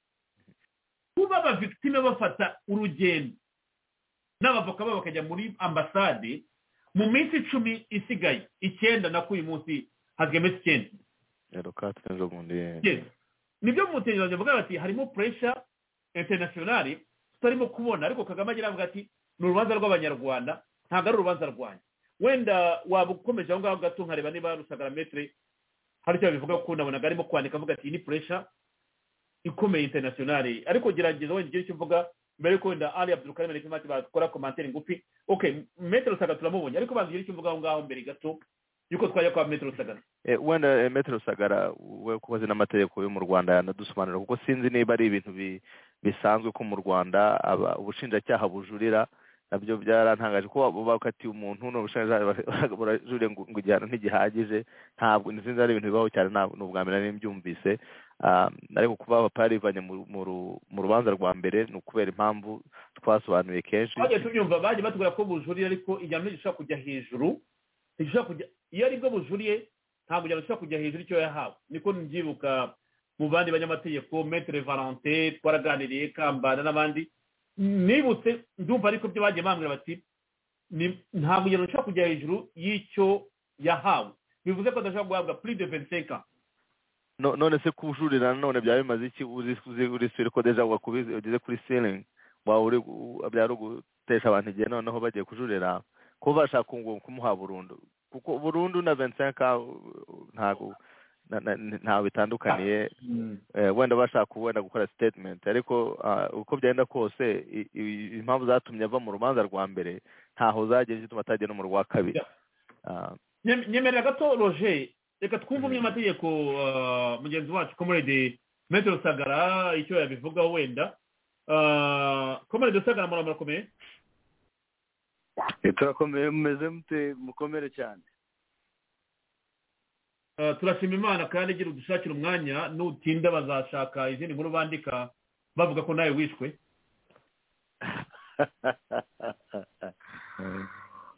kuba abavigitime bafata urugendo n'abavoka babo bakajya muri ambasade mu minsi icumi isigaye icyenda na k'uyu munsi hazwi iminsi icyenda rero katwe zo bundi Yes. nibyo mu mutekereza bavuga bati harimo puresha interinasiyonari tutarimo kubona ariko kagame agira avuga ati ni urubanza rw'abanyarwanda ntabwo ari urubanza rwanjye wenda waba ukomeje aho ngaho gato nkareba niba rusagarametere hari icyo bivuga kuko nabonaga arimo kwandika avuga ati iyi ni puresha ikomeye interinasiyonari ariko gerageza wenda ugire icyo uvuga mbere yuko wenda ari abdulkarim na kimati bakora komantere ngufi okay metero saga turamubonye ariko banza ugire icyo uvuga aho ngaho mbere gato yuko twajya kwa metero saga Eh, wenda eh, metero sagara we kuko azi n'amategeko yo mu rwanda yanadusobanurira kuko sinzi niba ari ibintu bi- bisanzwe ko mu rwanda aba- ubushinjacyaha bujurira nabyo byarantangaje ko baba bakatiye umuntu ni ubushinjacyaha bara- burajurira ngo ngo igihano ntigihagije ntabwo sinzi ari ibintu bibaho cyane ntabwo- ni ubwa mbere nari mbyumvise Ah, ariko kuba abapara bivanye mu- mu ru- mu rubanza rwa mbere ni ukubera impamvu twasobanuye kenshi twagiye tubyumva bagiye batubwira ko bujuriye ariko igihano ntigishobora kujya hejuru ntigishobora kujya iyo ari bwo bujuriye ntabwo igihano gishobora kujya hejuru y'icyo yahawe niko mbyibuka mu bandi banyamategeko metere valante twaraganiriye kambanda n'abandi nibutse ndumva ariko byo bagiye bambwira bati ni- ntabwo igihano gishobora kujya hejuru y'icyo yahawe bivuze ko adashobora guhabwa puri de vensenka No- none se kujurirana none byaba bimaze iki uzi uzi- uri siri ko deja wakubize ugeze kuri ceiling waba uri gu- byari ugutesha abantu igihe noneho bagiye kujurira ko bashaka ngo kumuha burundu kuko burundu na 25 uh, ntago na- na- ntaho bitandukaniye eh, wenda bashaka wenda gukora statement ariko ah, uko byagenda kose i- i- impamvu zatumye ava mu rubanza rwa mbere ntaho zagiye zituma atagera no mu rwa kabiri Yeah. Ah, Nyem- nyemerera gato roger reka twumve Mm. umunyamategeko uh, mugenzi wacu comrade metero sagara icyo yabivugaho wenda Uh, comrade sagara mura murakomeye turakomeye mumeze mute mukomere cyane Uh, turashima imana kandi igira udushakira umwanya nutinda bazashaka izindi nkuru bandika bavuga ko nawe wishwe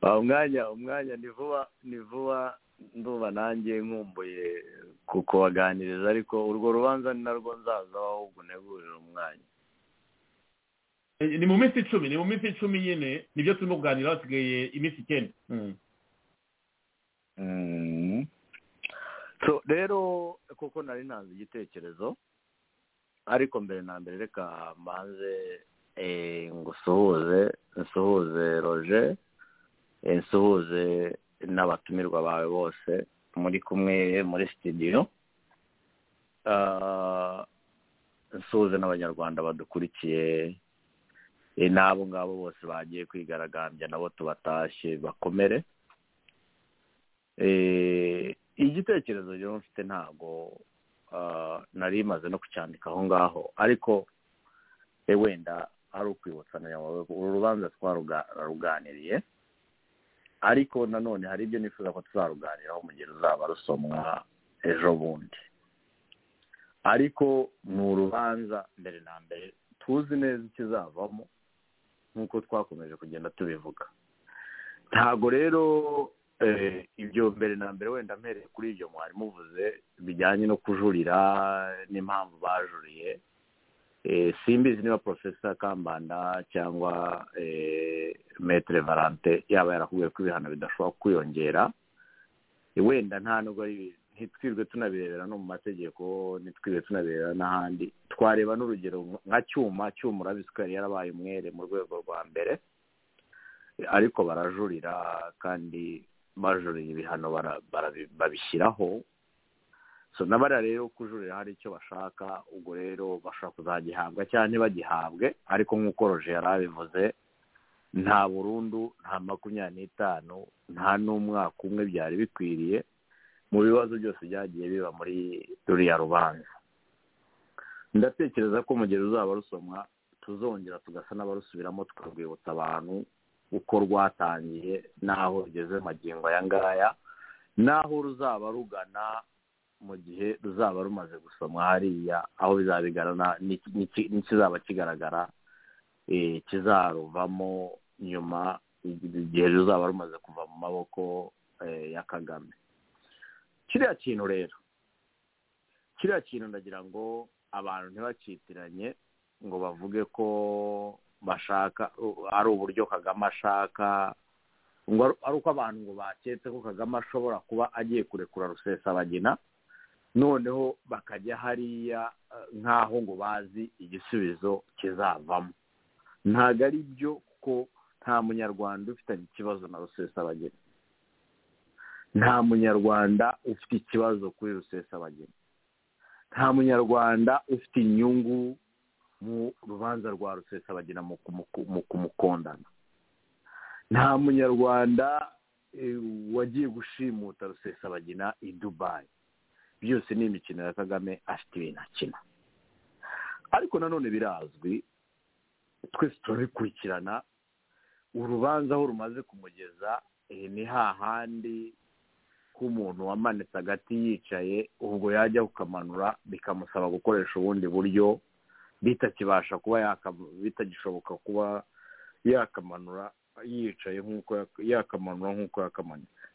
Ah, umwanya umwanya ni vuba ni vuba ndumva nanjye nkumbuye kukubaganiriza ariko urwo rubanza ni narwo nzazaho ahubwo ntegurira umwanya Eh, ni mu minsi icumi ni mu minsi icumi nyine nibyo turimo kuganira hasigaye iminsi icyenda Mm. So, rero kuko nari ntanze igitekerezo ariko mbere na mbere reka mbanze eh, ngo usuhuze nsuhuze roje eh, nsuhuze n'abatumirwa bawe bose muri kumwe muri sitidiyo Ah, nsuhuze n'abanyarwanda badukurikiye eh, n'abo ngabo bose bagiye kwigaragambya nabo tubatashye bakomere Eh, igitekerezo rero mfite ntabwo ah, nari maze no kucyandika aho ngaho ariko eh, wenda ari ukwibutsanira wawe uru rubanza twaruganiriye ariko nanone hari ibyo nifuza ko tuzaruganiraho mu gihe ruzaba rusomwa ejo bundi ariko ni urubanza mbere na mbere tuzi neza ikizavamo nk'uko twakomeje kugenda tubivuga ntabwo rero eh, ibyo mbere na mbere wenda mpereye kuri ibyo mwari muvuze bijyanye no kujurira n'impamvu bajuriye Eh, simbizi niba porofesa kambanda cyangwa eh, metere valante yaba yarakubwiye ko ibihano bidashobora kwiyongera Eh, wenda nta nubwo ari ntitwirwe tunabirebera no mu mategeko ntitwirwe tunabirebera n'ahandi twareba n'urugero nka cyuma cyuma urabizi ko yari yarabaye umwere mu rwego rwa mbere ariko barajurira kandi bajuriye ibihano bara- bara- babishyiraho so n'abariya rero kujurira hari icyo bashaka ubwo rero bashobora kuzagihabwa cyangwa ntibagihabwe ariko nk'uko roje yari abivuze nta burundu nta makumyabiri n'itanu nta n'umwaka umwe byari bikwiriye mu bibazo byose byagiye biba muri ruriya rubanza ndatekereza ko umugezi uzaba rusomwa tuzongera tugasa n'abarusubiramo tukarwibutsa abantu uko rwatangiye n'aho rugeze magingo aya ngaya n'aho ruzaba rugana mu gihe ruzaba rumaze gusomwa hariya aho bigaragara n'ikizaba kigaragara kizaruvamo nyuma igihe ruzaba rumaze kuva mu maboko ya kagame kiriya kintu rero kiriya kintu ndagira ngo abantu ntibakitiranye ngo bavuge ko bashaka ari uburyo kagame ashaka ngo ari uko abantu ngo baketse ko kagame ashobora kuba agiye kurekura rusesabagina noneho bakajya hariya nk'aho ngo bazi igisubizo kizavamo ntabwo ari byo kuko nta munyarwanda ufitanye ikibazo na rusesabagina nta munyarwanda ufite ikibazo kuri rusesabagina nta munyarwanda ufite inyungu mu rubanza rwa rusesabagina mu kumukondana nta munyarwanda wagiye gushimuta rusesabagina i dubayi byose ni imikino ya kagame afite ibintu akina ariko nanone birazwi twese turabikurikirana urubanza aho rumaze kumugeza ni hahandi k'umuntu wamanitse agati yicaye ubwo yajya kukamanura bikamusaba gukoresha ubundi buryo bitakibasha kuba bitagishoboka kuba yakamanura yicaye nk'uko yakamanura nk'uko yakamanitse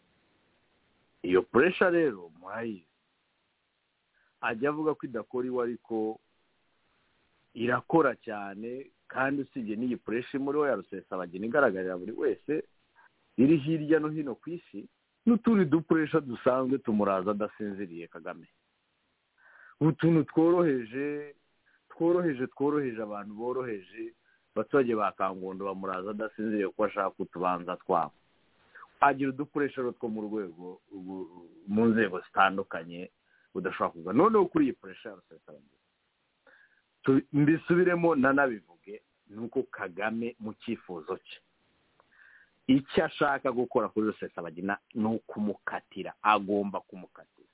iyo puresha rero murayizi ajya avuga ko idakora iwe ariko irakora cyane kandi usibye n'iyi puresha imuriho ya rusesabagina igaragarira buri wese iri hirya no hino ku isi n'utundi dukoresha dusanzwe tumuraza adasinziriye kagame utuntu tworoheje tworoheje tworoheje abantu boroheje abaturage ba kangondo bamuraza adasinziriye kuko ashaka utubanza twabo agira udukoresho two mu rwego mu nzego zitandukanye udashobora kuza noneho kuri iyi koresha ya rusesabagina mbisubiremo nanabivuge ni uko kagame mu cyifuzo cye icyo ashaka gukora kuri rusesabagina ni ukumukatira agomba kumukatira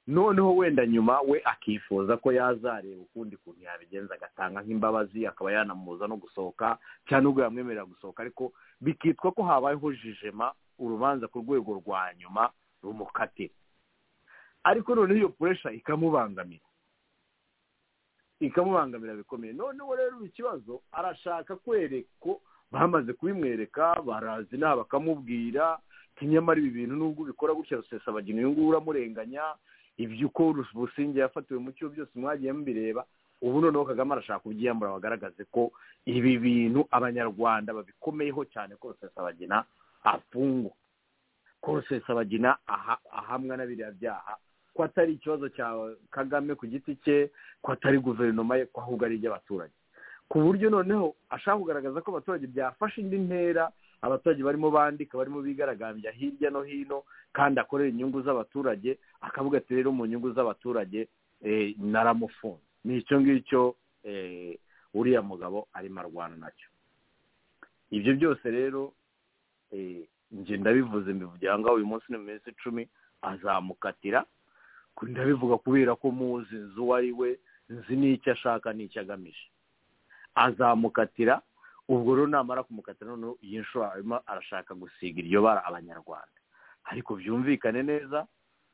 noneho wenda nyuma we akifuza ko yazareba ukundi kuntu yabigenza agatanga nk'imbabazi akaba yanamubuza no gusohoka cyangwa n'ubwo yamwemerera gusohoka ariko bikitwa ko habayeho jijema urubanza ku rwego rwa nyuma rumukatira ariko noneho iyo puresha ikamubangamira ikamubangamira bikomeye noneho rero ikibazo arashaka kwereka ko bamaze kubimwereka barazi inama bakamubwira nyamara ibi bintu nubwo ubikora gutya rusesabagina uyu nguyu uramurenganya ibyo uko businge yafatiwe mu cyo byose mwagiye mubireba ubu noneho kagame arashaka kubyiyambura bagaragaze ko ibi bintu abanyarwanda babikomeyeho cyane ko rusesabagina afungwa ko rusesabagina ahamwa na biriya byaha ko atari ikibazo cya kagame ku giti cye ko atari guverinoma ye ko ahubwo ari iby'abaturage ku buryo noneho ashaka kugaragaza ko abaturage byafashe indi ntera abaturage barimo bandika barimo bigaragambya hirya no hino kandi akorera inyungu z'abaturage akavuga ati rero mu nyungu z'abaturage naramufunze ni icyo ngicyo uriya mugabo arimo arwana nacyo ibyo byose rero njye ndabivuze mbivugira aho ngaho uyu munsi ni mu minsi icumi azamukatira ndabivuga kubera ko muzi nzi uwo ari we nzi n'icyo ashaka n'icyo agamije azamukatira ubwo rero namara kumukatira noneho iyi nshuro arimo arashaka gusiga iryo bara abanyarwanda ariko byumvikane neza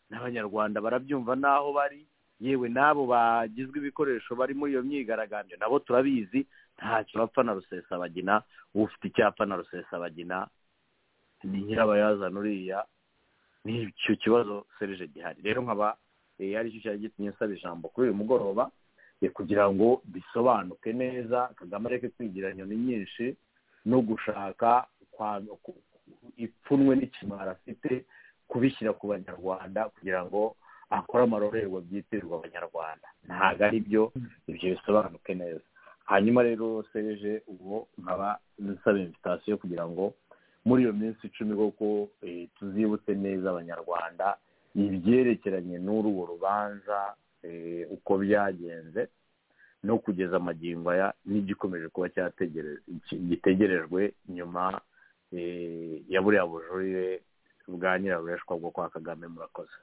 n'abanyarwanda barabyumva n'aho bari yewe n'abo bagizwe ibikoresho bari muri iyo myigaragambyo nabo turabizi ntacyo bapfa na rusesabagina ufite icyapa na rusesabagina ni nyirabayazana uriya n'icyo kibazo serije gihari rero nkaba aricyo cyari gitumye nsaba ijambo kuri uyu mugoroba kugira ngo bisobanuke neza kagame areke kwigira inyoni nyinshi no gushaka ipfunwe n'ikimara afite kubishyira ku banyarwanda kugira ngo akore amarorerwa byitirirwa abanyarwanda ntabwo ari byo ibyo bisobanuke neza hanyuma rero sereje ubu nkaba nsaba invitasiyo kugira ngo muri iyo minsi icumi koko tuzibutse neza abanyarwanda ibyerekeranye n'urwo rubanza eh, uko byagenze no kugeza amagingo aya n'igikomeje kuba cyategere- ki- gitegerejwe nyuma eh, ya buriya bujurire bwa nyirarureshwa bwo kwa kagame murakoze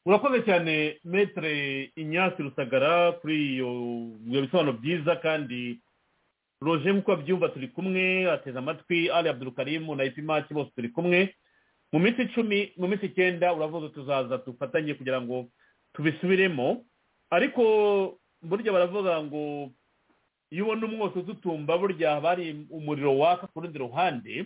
murakoze cyane metere inyasi rusagara kuri iyo ibyo bisobanuro byiza kandi roje nk'uko abyumva turi kumwe ateze amatwi ali abdurukarimu na ipimaki bose turi kumwe mu minsi icumi mu minsi icyenda uravuga tuzaza dufatanye kugira ngo tubisubiremo ariko burya baravuga ngo iyo ubona umwotsi ututumba burya haba hari umuriro waka ku rundi ruhande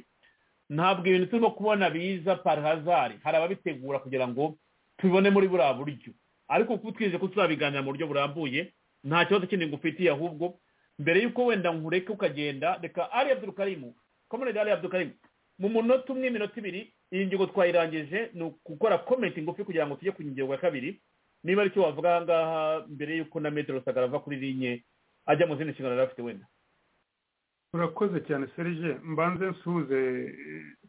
ntabwo ibintu turimo kubona biza par hazari hari ababitegura kugira ngo tubibone muri buriya buryo ariko kuko twize ko tuzabiganira mu buryo burambuye nta kibazo kindi ngufitiye ahubwo mbere y'uko wenda nkureke ukagenda reka ari abdurukarimu komerede ari abdurukarimu mu munota umwe iminota ibiri iyi ngingo twayirangije ni ugukora komenti ngufi kugira ngo tujye ku ngingo ya kabiri niba aricyo wavuga aha ngaha mbere y'uko na metero rusagara ava kuri linye ajya mu zindi nshingano yari afite wenda urakoze cyane serge mbanze nsuhuze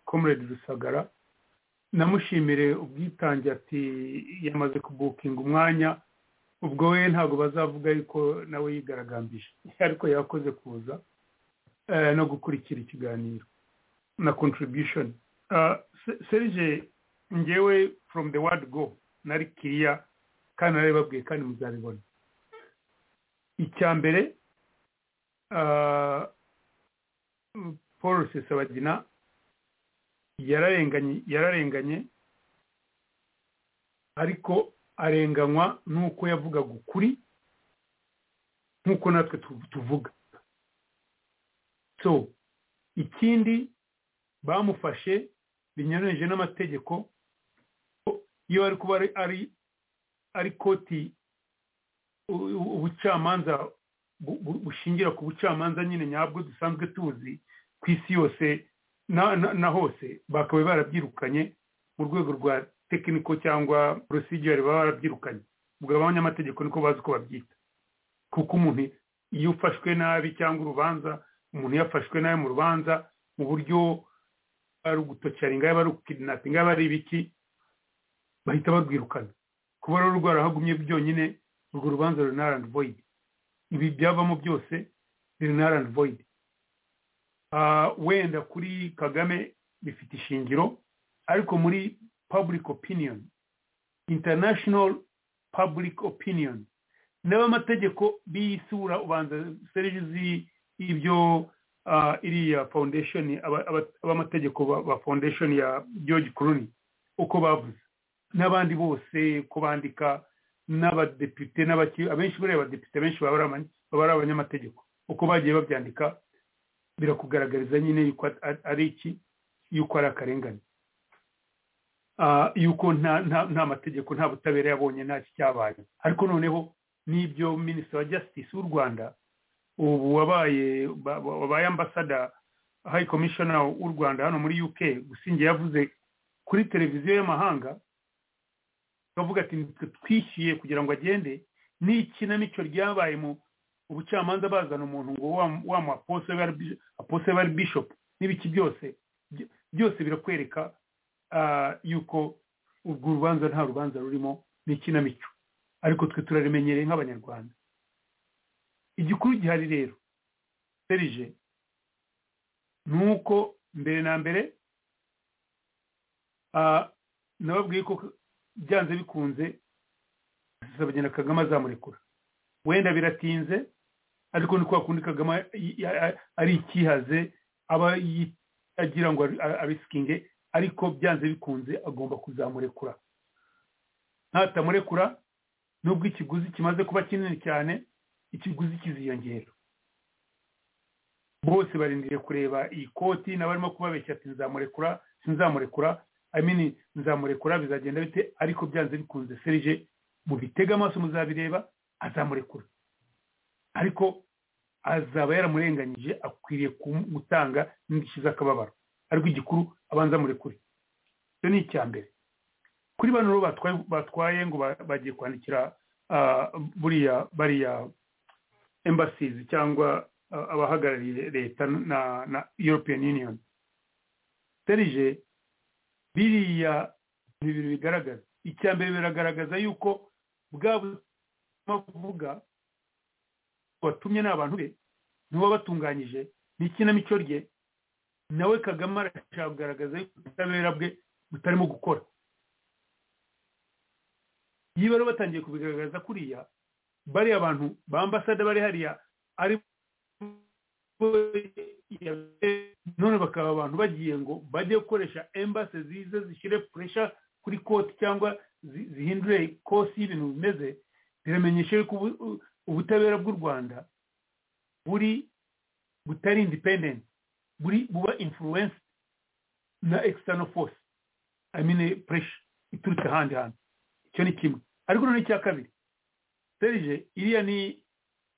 comrade rusagara namushimire ubwitange ati yamaze kubukinga umwanya ubwo we ntabwo bazavuga yuko nawe yigaragambije ariko yakoze kuza eh, no gukurikira ikiganiro na contribution Ah, Se- serge ngewe from the word go nari kiriya kandi narabibabwiye kandi muzabibona icya mbere ah, paul rusesabagina yararenganye yararenganye ariko arenganywa n'uko yavugaga ukuri nk'uko natwe tu- tuvuga so ikindi bamufashe binyuranyije n'amategeko ko iyo ari kuba ari- ari ari koti u- u- ubucamanza bu- bu- bushingira ku bucamanza nyine nyabwo dusanzwe tuzi ku isi yose na, na, na hose bakaba barabyirukanye mu rwego rwa tekiniko cyangwa procedure baba barabyirukanye ubwo abanyamategeko niko bazi uko babyita kuko umuntu iyo ufashwe nabi cyangwa urubanza umuntu iyo afashwe nabi mu rubanza mu buryo ari ugutocaringa yaba ari ugukirinapinga yaba ari ibiki bahita barwirukana kuba rero rwarahagumye byonyine urwo rubanza ruri na randi voyidi ibi byavamo byose riri na randi voyidi Ah, wenda kuri kagame bifite ishingiro ariko muri public opinion international public opinion n'abamategeko b'isura ubanza serivisi zi- ibyo ah, iriya foundation aba- aba- abamategeko ba- ba foundation ya george clooney uko bavuze n'abandi bose uko bandika n'abadepite n'abaki- abenshi buriya abadepite benshi baba ari abanya- baba ari abanyamategeko uko bagiye babyandika birakugaragariza nyine yuko at- ari iki yuko ari akarengane Ah, yuko nta nta- nta mategeko nta butabera yabonye nta cyabaye ariko noneho n'ibyo minisitiri wa justice w'u rwanda ubu wabaye ba- ba- wabaye ambasada high commissioner w'u rwanda hano muri uk gusinge yavuze kuri televiziyo y'amahanga bavuga ati "Nitwe twishyuye kugira ngo agende n'ikinamico ryabaye mu ubucamanza bazana umuntu ngo wa- wamu apose bari bi- apose bari bishop n'ibiki byose byo- byose birakwereka ah, yuko urwo rubanza nta rubanza rurimo n'ikinamico ariko twe turaremenyereye nk'abanyarwanda igikuru gihari rero serije ni uko mbere na mbere ah, nababwiye ko byanze bikunze na kagame azamurekura wenda biratinze ariko ni kwa kundi kagame i- i- ari ikihaze aba yi- agira ngo ari- abisikinge ariko byanze bikunze agomba kuzamurekura ntatamurekura nubwo ikiguzi kimaze kuba kinini cyane ikiguzi kiziyongera bose barindiriye kureba iyi koti n'abarimo kubabeshya ati nzamurekura sinzamurekura I mean, nzamurekura bizagenda bite ariko byanze bikunze serije mubitega amaso muzabireba azamurekura ariko azaba yaramurenganyije akwiriye kum- gutanga n'indishyi z'akababaro ariko igikuru abanza murekure icyo ni icya mbere kuri bano rero batwaye batwaye ngo ba- bagiye kwandikira ah, buriya bariya embassies cyangwa ah, abahagarariye leta na na european union serije biriya ni ibintu bigaragaza icya mbere biragaragaza yuko bwa buvuga watumye n'abantu be nibo batunganyije n'ikinamico rye nawe kagame arashaka kugaragaza yuko ubutabera bwe butarimo gukora iyo bari batangiye kubigaragaza kuriya bariya bantu ba ambasada bari hariya ari none bakaba abantu bagiye ngo bajye gukoresha embase ziza zishyire puresha kuri koti cyangwa zihindure kosi y'ibintu bimeze biramenyesha yuko ubutabera bw'u rwanda buri butari independent buri buba influence na external force amine puresha iturutse ahandi hantu icyo ni kimwe ariko noneho icya kabiri serije iriya ni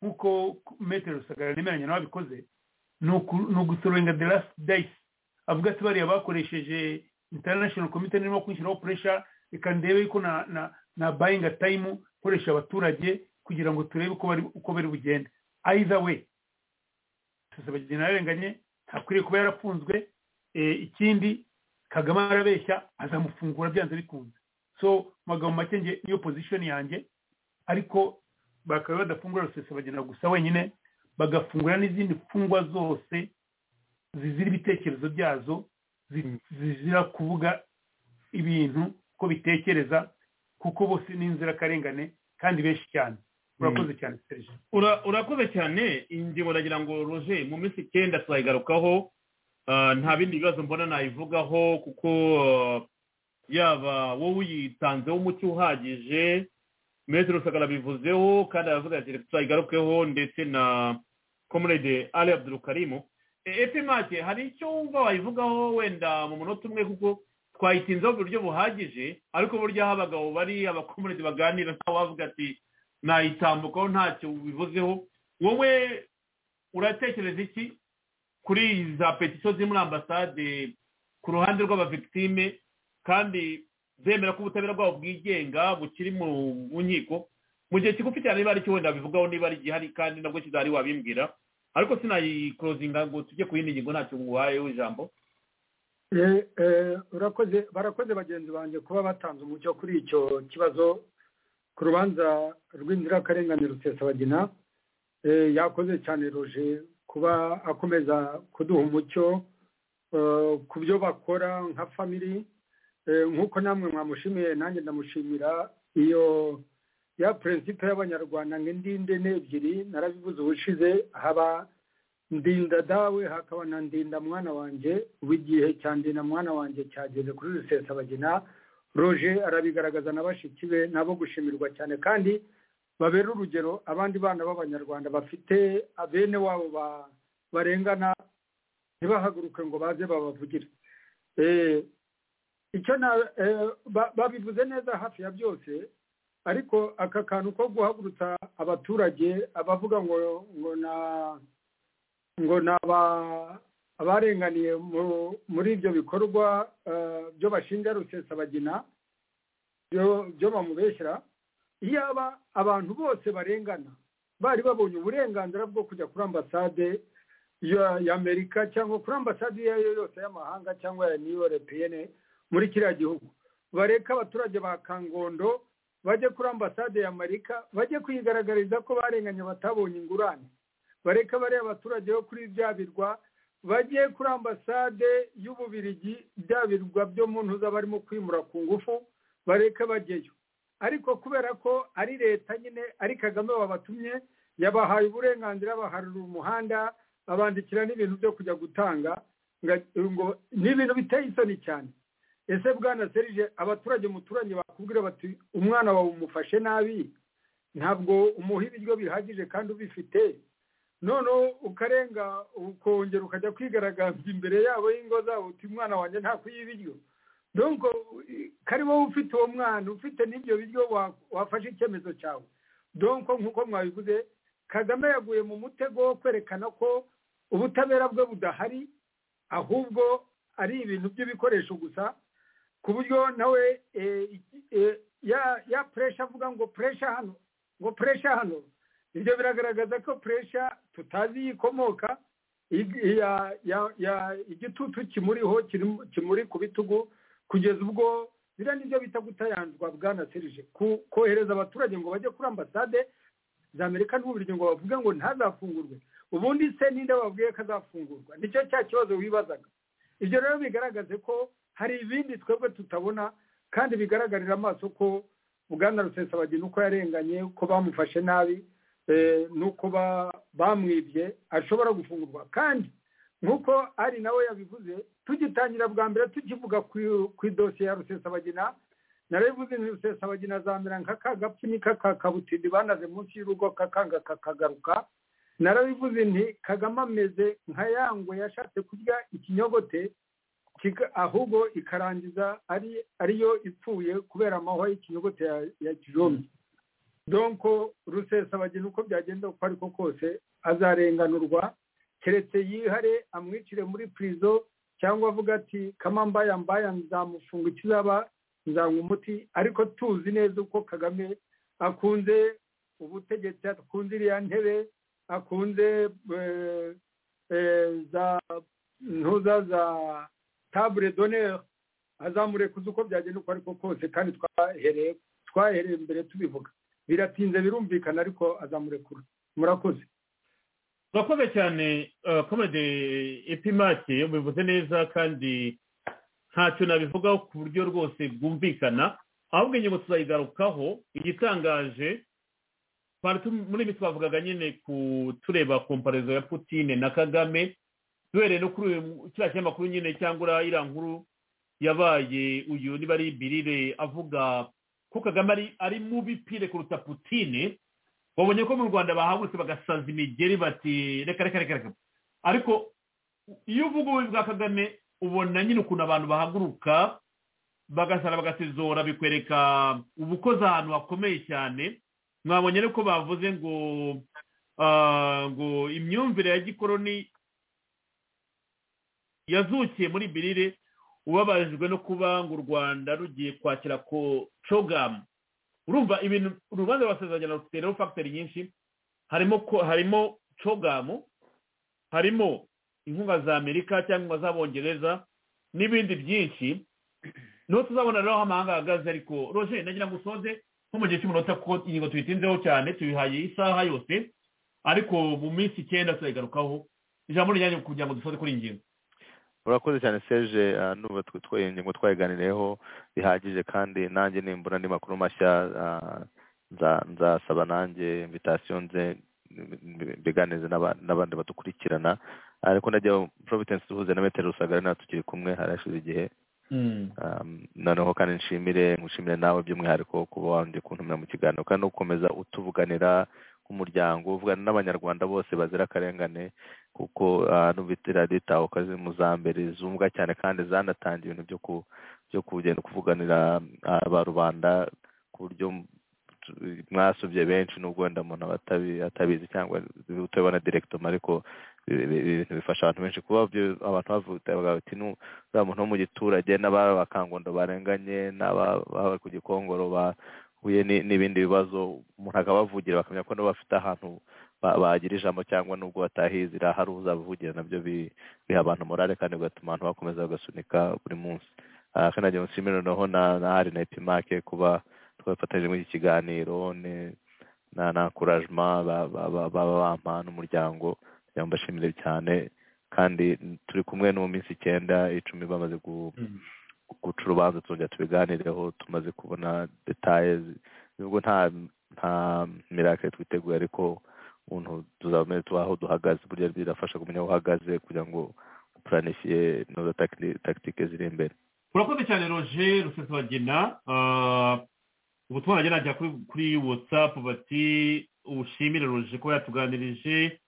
nk'uko metero rusagara nemeranya nawe abikoze ni ugusorenga the last dice avuga ati bariya bakoresheje international komite nirimo kwishyiraho puresha reka ndebe yuko na na na bayinga tayimu nkoresha abaturage kugira ngo turebe uko bari uko bari bugende ayiza we rusagara yarenganye ntakwiriye kuba yarafunzwe ikindi kagame arabeshya azamufungura byanze bikunze so magambo make nge niyo pozishoni yanjye ariko bakaba badafungura rusesabagina gusa wenyine bagafungura n'izindi mfungwa zose zizira ibitekerezo byazo zizira kuvuga ibintu ko bitekereza kuko bose ni inzirakarengane kandi benshi cyane urakoze cyane serije urakoze cyane ingingo nagira ngo roje mu minsi icyenda tuzayigarukaho nta bindi bibazo mbona nayivugaho kuko yaba wowe uyitanzeho umucyo uhagije metero rusagara bivuzeho kandi aravuga ati reka tuzayigarukeho ndetse na comrade ali abdurukarimu efe make hari icyo wumva wayivugaho wenda mu munota umwe kuko twayitinzeho mu buryo buhagije ariko burya aho abagabo bari abakomurede baganira ntawe wavuga ati nayitambukaho ntacyo bivuzeho wowe uratekereza iki kuri za petisiyo ziri muri ambasade ku ruhande rw'abavigitime kandi bemera ko ubutabera bwabo bwigenga bukiri mu nkiko mu gihe kigufi cyane niba ari cyo wenda bivugaho niba gihari kandi nabwo kizari wabimbwira ariko sinayikorozinga ngo tujye ku yindi ngingo ntacyo nguhayeho ijambo urakoze barakoze bagenzi banjye kuba batanze umucyo kuri icyo kibazo ku rubanza rw'inzirakarengane rusesabagina yakoze cyane roje kuba akomeza kuduha umucyo ku byo bakora nka famiri nk'uko namwe mwamushimiye nanjye ndamushimira iyo ya perezida y'abanyarwanda nk'indinde n'ebyiri narabivuze ubushize haba ndinda dawe hakaba na ndinda mwana wanjye ubu igihe cya ndinda mwana wanjye cyageze kuri rusesabagina roje arabigaragaza na bashiki be nabo gushimirwa cyane kandi babera urugero abandi bana b'abanyarwanda bafite bene wabo barengana ntibahaguruke ngo baze babavugire icyo babivuze neza hafi ya byose ariko aka kantu ko guhagurutsa abaturage abavuga ngo ngo na ngo ni abarenganiye muri ibyo bikorwa byo bashinja rusesabagina byo bamubeshyira iyaba abantu bose barengana bari babonye uburenganzira bwo kujya kuri ambasade y'amerika cyangwa kuri ambasade iyo ari yo yose y'amahanga cyangwa ya niyo repiyene muri kiriya gihugu bareka abaturage ba kangondo bajye kuri ambasade y'amerika bajye kwigaragariza ko barenganye batabonye ingurane bareka bariya abaturage bo kuri bya birwa bajye kuri ambasade y'ububirigi bya birwa byo mu ntuza barimo kwimura ku ngufu bareka bajyeyo ariko kubera ko ari leta nyine ari kagame babatumye yabahaye uburenganzira baharura umuhanda babandikira n'ibintu byo kujya gutanga ngo ni ibintu biteye isoni cyane ese bwana serije abaturage umuturage bakubwira bati umwana wawe umufashe nabi ntabwo umuha ibiryo bihagije kandi ubifite noneho ukarenga ukongera ukajya kwigaragaza imbere yabo y'ingo zabo uti umwana wanjye ntakwiye ibiryo donko kari wowe ufite uwo mwana ufite n'ibyo biryo wafashe icyemezo cyawe donko nk'uko mwabivuze kagame yaguye mu mutego wo kwerekana ko ubutabera bwe budahari ahubwo ari ibintu by'ibikoresho gusa ku buryo nawe ya puresha avuga ngo puresha hano ngo puresha hano ibyo biragaragaza ko puresha tutazi iyo ikomoka igitutu kimuriho kimuri ku bitugu kugeza ubwo biriya nibyo bita gutayanzwa bwana serije kohereza abaturage ngo bajye kuri ambasade za amerika n'uburyo ngo bavuge ngo ntazafungurwe ubundi se ninde wabwiye ko azafungurwa nicyo cya kibazo wibazaga ibyo rero bigaragaze ko hari ibindi twebwe tutabona kandi bigaragarira amaso ko bwana rusesabagina uko yarenganye ko bamufashe nabi nuko bamwibye ashobora gufungurwa kandi nk'uko ari nawe yabivuze tugitangira bwa mbere tukivuga ku idosiye ya rusesabagina narabivuze ni rusesabagina azamera nka ka gapfunyika ka kabutindi banaze munsi y'urugo kakanga kakagaruka narabivuze nti kagame ameze nka yangwe yashatse kurya ikinyogote ahubwo ikarangiza ari ariyo ipfuye kubera amahwa y'ikinyogote ya kijombye donko rusesabagina uko byagenda uko ariko kose azarenganurwa keretse yihare amwicire muri purizo cyangwa avuga ati kamambaya mbaya nzamufunga ikizaba nzanywa umuti ariko tuzi neza uko kagame akunze ubutegetsi akunze iriya ntebe akunze za ntuza za tabure doneri azamurekuza uko byagenda uko ariko kose kandi twahereye twahereye mbere tubivuga biratinze birumvikana ariko azamurekura murakoze urakoze cyane komode epimake bivuze neza kandi ntacyo nabivugaho ku buryo rwose bwumvikana ahubwo ingingo tuzayigarukaho igitangaje muri ibi twavugaga nyine ku tureba komparizo ya putine na kagame duhereye no kuri kiriya kinyamakuru nyine cyangwa uriya nkuru yabaye uyu niba ari ibirire avuga ko kagame ari mubi pire kuruta putine babonye ko mu rwanda bahagurutse bagasaza imigeri bati reka reka reka reka ariko iyo uvuga ububi bwa kagame ubona nyine ukuntu abantu bahaguruka bagasara bagasizora bikwereka ubukoze ahantu hakomeye cyane mwabonye ko bavuze ngo ngo imyumvire ya gikoroni yazukiye muri birire ubabajwe no kuba ngo u rwanda rugiye kwakira ko cogamu urumva ibintu urubanza rwasezeranya rufiteho fagiteri nyinshi harimo harimo cogamu harimo inkunga za amerika cyangwa inkunga z'abongereza n'ibindi byinshi niho tuzabona rero aho amahanga ahagaze ariko roje nagira ngo usoze nko mu gihe cy'umunota ko ingingo tuyitinzeho cyane tuyihaye isaha yose ariko mu minsi icyenda tuzayigarukaho ijambo rijyanye kugira ngo dusoze kuri iyi ngingo urakoze cyane seje nuba ingingo twayiganireho bihagije kandi nanjye nimbura andi makuru mashya nzasaba nanjye invitasiyo nze mbiganize n'abandi badukurikirana ariko najya providence duhuze na metero rusagara natwe tukiri kumwe harashize igihe noneho kandi nshimire nkushimire nawe by'umwihariko kuba wongeye kuntumira mu kiganiro kandi no gukomeza utuvuganira nk'umuryango uvugana n'abanyarwanda bose bazira akarengane kuko n'ubitira ritaho kazi mu za mbere zumva cyane kandi zanatangiye ibintu byo kugenda kuvuganira ba rubanda ku buryo mwasubye benshi n'ubwo wenda umuntu aba atabizi cyangwa utabibona direkitoma ariko ibintu bifasha abantu benshi kuba abantu bavuga bati n'uriya muntu wo mu giturage n'ababakangondo barenganye n'ababa ku gikongoro huye n'ibindi bibazo umuntu akabavugira bakamenya ko nabo bafite ahantu bagira ijambo cyangwa nubwo batahizira hari uzabavugira nabyo biha abantu morale kandi bigatuma abantu bakomeza bagasunika buri munsi kandi nagira nshimire noneho na hari na epimake kuba twafatanyije muri iki kiganiro na kurajima baba bampa n'umuryango kugira ngo mbashimire cyane kandi turi kumwe no mu minsi icyenda icumi bamaze guca urubanza tuzongera tubiganireho tumaze kubona detaye nubwo nta nta mirake twiteguye ariko umuntu tuzamenya tubaho duhagaze burya birafasha kumenya aho uhagaze kugira ngo upuranifiye neza tagitike ziri imbere urakoze cyane roje rusesabagina ubutumwa nagira najya kuri watsapu bati ubushimire roje ko yatuganirije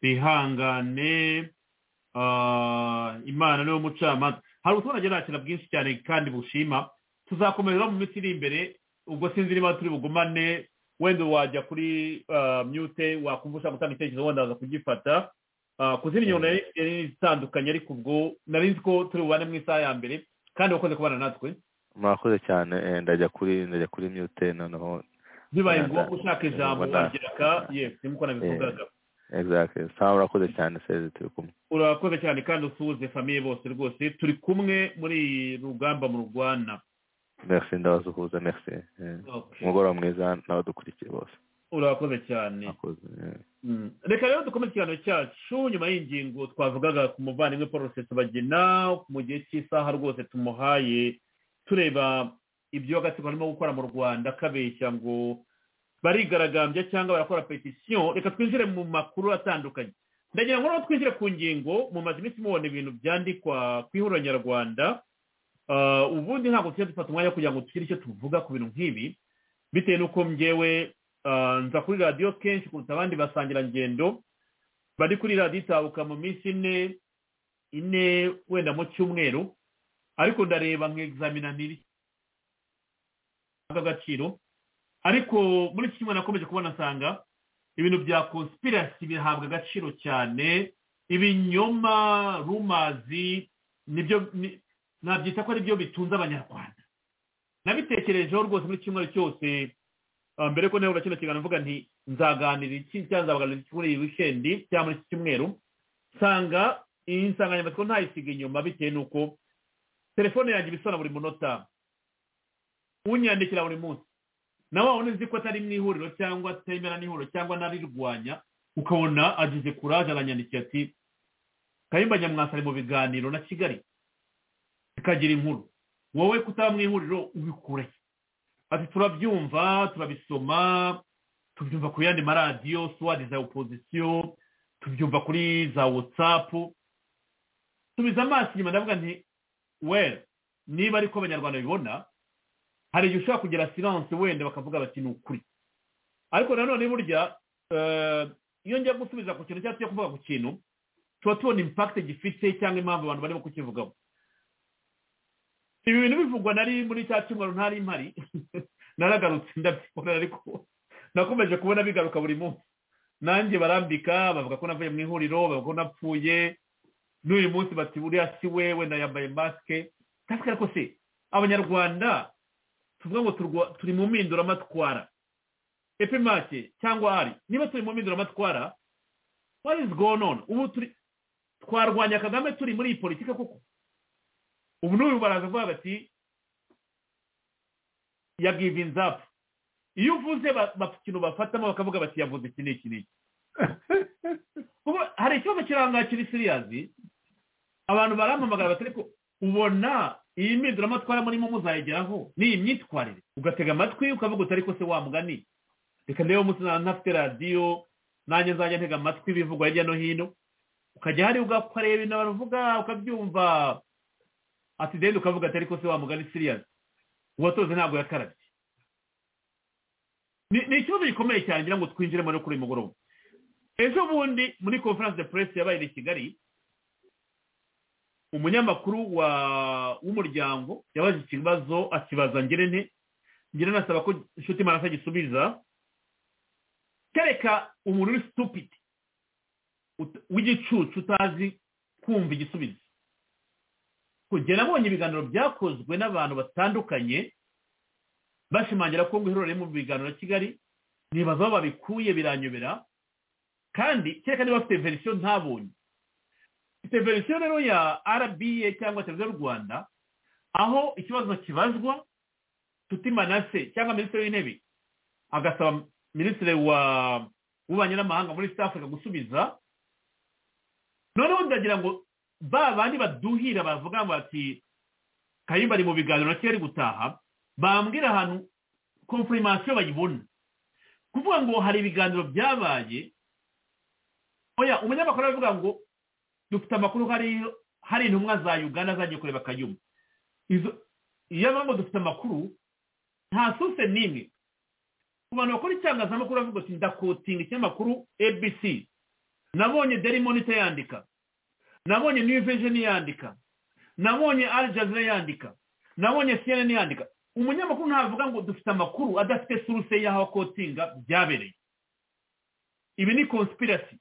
bihangane imana niwe mucamanza hari ubutumwa nakira bwinshi cyane kandi bushima tuzakomerera mu minsi iri imbere ubwo sinzi niba turi bugumane wenda wajya kuri myute wakumva ushaka gutanga icyerekezo wenda waza kugifata kuzimya inyuma yari itandukanye ariko ubwo nari nzi ko turi bubane mu isaha ya mbere kandi wakoze kubana natwe murakoze cyane ndajya kuri ndajya kuri myute noneho bibaye ngombwa ushaka ijambo wagera ka yesi nkuko nabivugaga exactly sawa urakoze cyane seze turi kumwe urakoze cyane kandi usuhuze famiye bose rwose turi kumwe muri iyi rugamba mu rwanda merci ndabasuhuza merci eh. Okay. umugoroba mwiza n'abadukurikiye bose urakoze cyane mwakoze eh. Mm. reka rero dukome ikiganiro cyacu nyuma y'ingingo twavugaga ku muvandimwe paul rusesabagina mu gihe cy'isaha rwose tumuhaye tureba ibyo agatsiko arimo gukora mu rwanda kabeshya ngo barigaragambya cyangwa barakora petisiyo reka twinjire mu makuru atandukanye ndagira ngo noneho twinjire ku ngingo mumaze iminsi mubona ibintu byandikwa ku ihuriro nyarwanda Ah, ubundi ntabwo tujya dufata umwanya kugira ngo tugire icyo tuvuga ku bintu nk'ibi bitewe n'uko njyewe ah, nza kuri radiyo kenshi kuruta abandi basangirangendo bari kuri radiyo itabuka mu minsi ine ine wenda mu cyumweru ariko ndareba nk'examinaniri agaciro ariko muri iki cyumweru nakomeje kubona nsanga ibintu bya conspiracy bihabwa agaciro cyane ibinyoma rumazi nibyo ni- nabyita ko aribyo bitunze abanyarwanda nabitekerejeho rwose muri kimwe cyose ah, mbere ko nawe kino kiganiro mvuga nti nzaganira iki cyangwa nzabaganira iki kuri iyi wikendi cyangwa muri iki cyumweru nsanga iyi nsanganyamatsiko ntayisiga inyuma bitewe n'uko telefone yanjye ibisana buri munota unyandikira buri munsi nawe wabona uzi ko atari mu ihuriro cyangwa atemera n'ihuriro cyangwa narirwanya ukabona agize kuraje aranyandikira ati kayumba nyamwasa ari mu biganiro na kigali ikagira inkuru wowe kutaba mu ihuriro ubikure ati turabyumva turabisoma tubyumva ku yandi maradiyo suwadi za opozisiyo tubyumva kuri za watsapu tubiza amaso inyuma ndavuga nti well niba ariko abanyarwanda bibona hari igihe ushobora kugira silanse wenda bakavuga bati ni ukuri ariko nanone burya eh, iyo njya gusubiza ku kintu cyangwa tujya kuvuga ku kintu tuba tubona impakite gifite cyangwa impamvu abantu barimo kukivugaho ibi bintu bivugwa nari muri cya cyumweru ntari mpari naragarutse ndabyibona ariko nakomeje kubona bigaruka buri munsi nanjye barambika bavuga ko navuye mu ihuriro bavuga ko napfuye n'uyu munsi bati buriya si we wenda yambaye masike masike ariko se abanyarwanda tuvuga ngo turwa- turi mu mpinduramatwara epimake cyangwa ari niba turi mu mpinduramatwara what is going on ubu turi twarwanya kagame turi muri iyi politiki koko ubu n'uyu baraza avuga bati ya givinzi apu iyo uvuze ba- ba- ikintu bafatamo bakavuga bati yavuze iki n'iki n'iki Kuko hari ikibazo kiranga kiri siriyazi abantu barampamagara bati ariko ubona iyi mpinduramatwara murimo muzayigeraho n'iyi myitwarire ugatega amatwi ukavuga uti ariko se wamugani reka ndebe umunsi na- ntafite radiyo nanjye nzajya ntega amatwi ibivugwa hirya no hino ukajya hariya ukareba ibintu bavuga ukabyumva ati deni ukavuga ati ariko se wa mugani siriyazi uwatoze ntabwo yakarabye Ni- ni ikibazo gikomeye cyane ngira ngo twinjiremo no kuri uyu mugoroba ejo bundi muri conference de presse yabaye i kigali umunyamakuru wa w'umuryango yabaje ikibazo akibaza ngira nte ngira nasaba ko inshuti marasa gisubiza kereka umuntu uri stupidi ut- w'igicucu utazi kumva igisubizo kugera abonye ibiganiro byakozwe n'abantu batandukanye bashimangira ko ngo ihuriro riri mu biganiro ya kigali nibaza aho babikuye biranyobera kandi kereka niba bafite verisiyo ntabonye ifite verisiyo rero ya rba cyangwa televiziyo y'u rwanda aho ikibazo kibazwa tuti manase cyangwa minisitiri w'intebe agasaba minisitiri wa w'ububanyi n'amahanga muri east africa gusubiza noneho ndagira ngo ba bandi baduhira bavuga ngo bati kayumba ari mu biganiro na kigali gutaha bambwira ahantu konfirmasiyo bayibona kuvuga ngo hari ibiganiro byabaye oya umunyamakuru aravuga ngo dufite amakuru hari hari intumwa za uganda zagiye kureba kayumba izo iyo avuga ngo dufite amakuru nta suse n'imwe ku bantu bakora itangazamakuru bavuga ati ndakotinga ikinyamakuru abc nabonye daily monitor yandika nabonye new vision yandika nabonye al jazeera yandika nabonye cnn yandika umunyamakuru ntavuga ngo dufite amakuru adafite suruse y'aho akotinga byabereye ibi ni conspiracy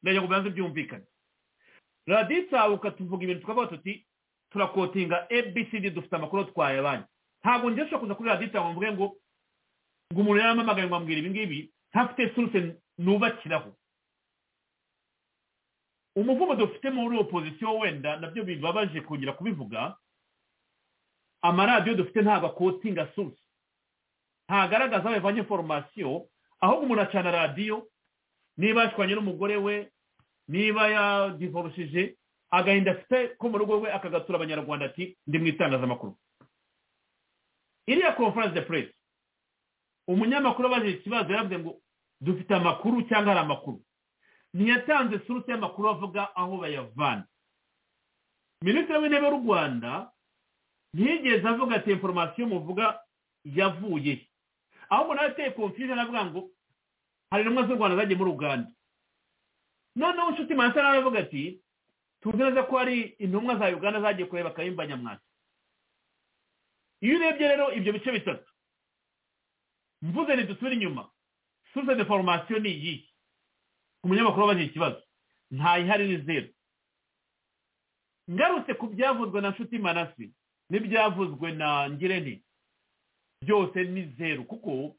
ndagira ngo bibanze byumvikane radiyo itsabuka tuvuga ibintu tukavuga tuti turakotinga abcd dufite amakuru twayabanye ntabwo njye nshobora kuza kuri radiyo itsabuka mvuge ngo ngo umuntu yaramamagaye ngo ambwira ibi ngibi ntafite suruse nubakiraho umuvumo dufite muri opozisiyo wenda nabyo bibabaje kongera kubivuga amaradiyo dufite ntabwo akotinga susi ntagaragaza aho yavanye foromasiyo ahubwo umuntu acana radiyo niba yashwanye n'umugore we niba yadivorishije agahinda afite ko mu rugo rwe akagatura abanyarwanda ati ndi mu itangazamakuru iriya conference de presse umunyamakuru abajije ikibazo yaravuze ngo dufite amakuru cyangwa hari amakuru ntiyatanze surutse y'amakuru avuga aho bayavana minisitiri w'intebe w'u rwanda ntiyigeze avuga ati inforomasiyo muvuga yavuye ahubwo nawe ateye confusion avuga ngo hari intumwa z'u rwanda zagiye muri uganda noneho inshuti mansa nawe avuga ati tuzi neza ko hari intumwa za uganda zagiye kureba kayumba nyamwasa iyo urebye rero ibyo bice bitatu mvuze ntidusubire inyuma source de formation ni iyihe ku munyamakuru wabajije ikibazo ntayihari ni zeru ngarutse ku byavuzwe na nshuti manasi n'ibyavuzwe na ngirente byose ni zeru kuko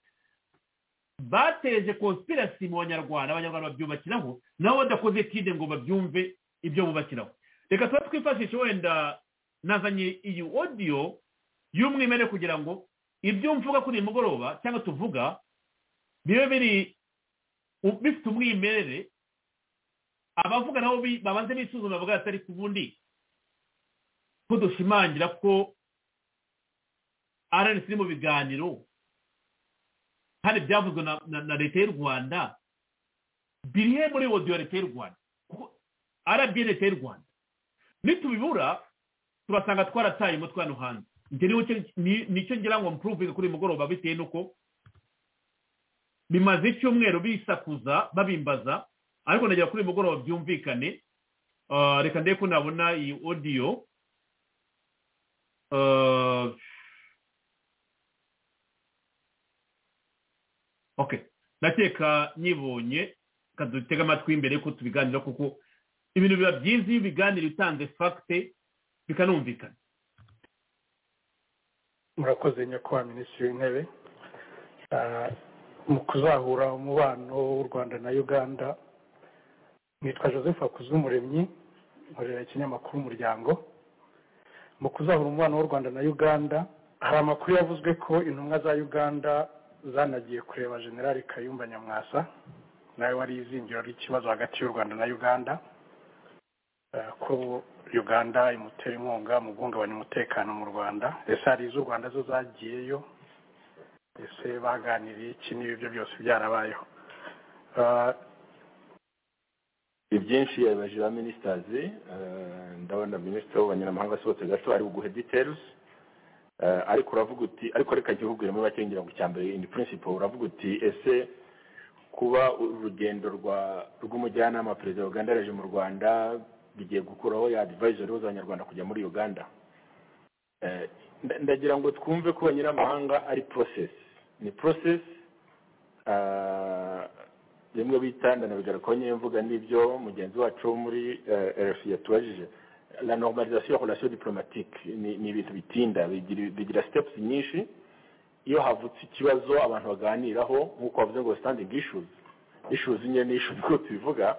bateje conspiracy mu banyarwanda abanyarwanda babyubakiraho nabo badakoze kide ngo babyumve ibyo bubakiraho reka tuba twifashishe wenda nazanye iyi odiyo y'umwimerere kugira ngo ibyo mvuga kuri uyu mugoroba cyangwa tuvuga bibe biri bifite umwimerere abavuga nabo babanze bisuzuma bavuga atari ku bundi ko dushimangira ko rnc iri mu biganiro kandi byavuzwe na leta y'u rwanda biri he muri wodiyo leta y'u rwanda kuko arabiye leta y'u rwanda nitubibura turasanga twarataye umutwe hano hanze nicyo ngira ngo mpuruvinge kuri uyu mugoroba bitewe n'uko bimaze icyumweru bisakuza babimbaza ariko nagira kuri uyu mugoroba byumvikane reka ndebe ko nabona iyi odiyo ok ndakeka nyibonye dutega amatwi imbere ko tubiganira kuko ibintu biba byiza iyo ibiganiro utanze fagite bikanumvikana murakoze nyakubahwa minisitiri w'intebe mu kuzahura umubano w'u rwanda na uganda nitwa joseph akuzumuremyi nkorera ikinyamakuru umuryango mu kuzahura umubano w'u rwanda na uganda hari amakuru yavuzwe ko intumwa za uganda zanagiye kureba generali kayumba nyamwasa nawe wari izingiro ry'ikibazo hagati y'u rwanda na uganda ko uganda imutera inkunga mu guhungabanya umutekano mu rwanda ese hari iz'u rwanda zo zagiyeyo ese baganiriye iki n'ibi byo byose byarabayeho ibyinshi yabibaje ba minisitazi ndabona minisitiri w'abanyamahanga asohotse gato ari buguhe details ariko uravuga uti ariko reka njye ububwiremo bake ngira ngo icya mbere ini principle uravuga uti ese kuba urugendo rw'umujyanama perezida wa uganda yaje mu rwanda bigiye gukuraho ya advisory z'abanyarwanda kujya muri uganda ndagira ngo twumve ko abanyiramahanga ari process ni process rimwe bita ndanabigaruka ko nyine mvuga n'ibyo mugenzi wacu wo muri rfi yatubajije la normalisation ya relation diplomatique ni ibintu bitinda bigira steps nyinshi iyo havutse ikibazo abantu baganiraho nk'uko bavuze ngo standing issues issues nyine ni issues ko tubivuga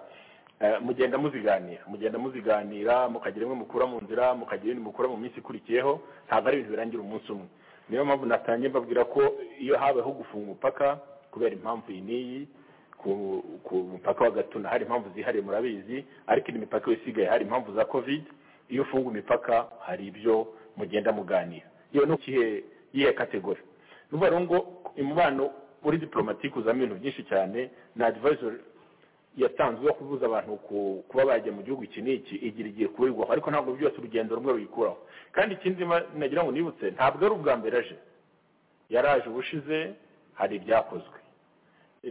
mugenda muziganira mugenda muziganira mukagira imwe mukura mu nzira mukagira ibindi mukura mu minsi ikurikiyeho ntabwo ari ibintu birangira umunsi umwe niyo mpamvu natangiye mbabwira ko iyo habayeho gufunga umupaka kubera impamvu iyi n'iyi ku mupaka wa gatuna hari impamvu zihariye murabizi ariko indi mipaka isigaye hari impamvu za covid iyo ufunga imipaka hari ibyo mugenda muganira iyo ni ikihe yihe kategori ni ukuvuga ngo umubano uri diplomatike uzamo ibintu byinshi cyane na advisory yatanzwe yo kubuza abantu kuba bajya mu gihugu iki n'iki igira igihe kubirirwaho ariko ntabwo byose urugendo rumwe ruyikuraho kandi ikindi nagira ngo nibutse ntabwo ari ubwa mbere aje yaraje ubushize hari ibyakozwe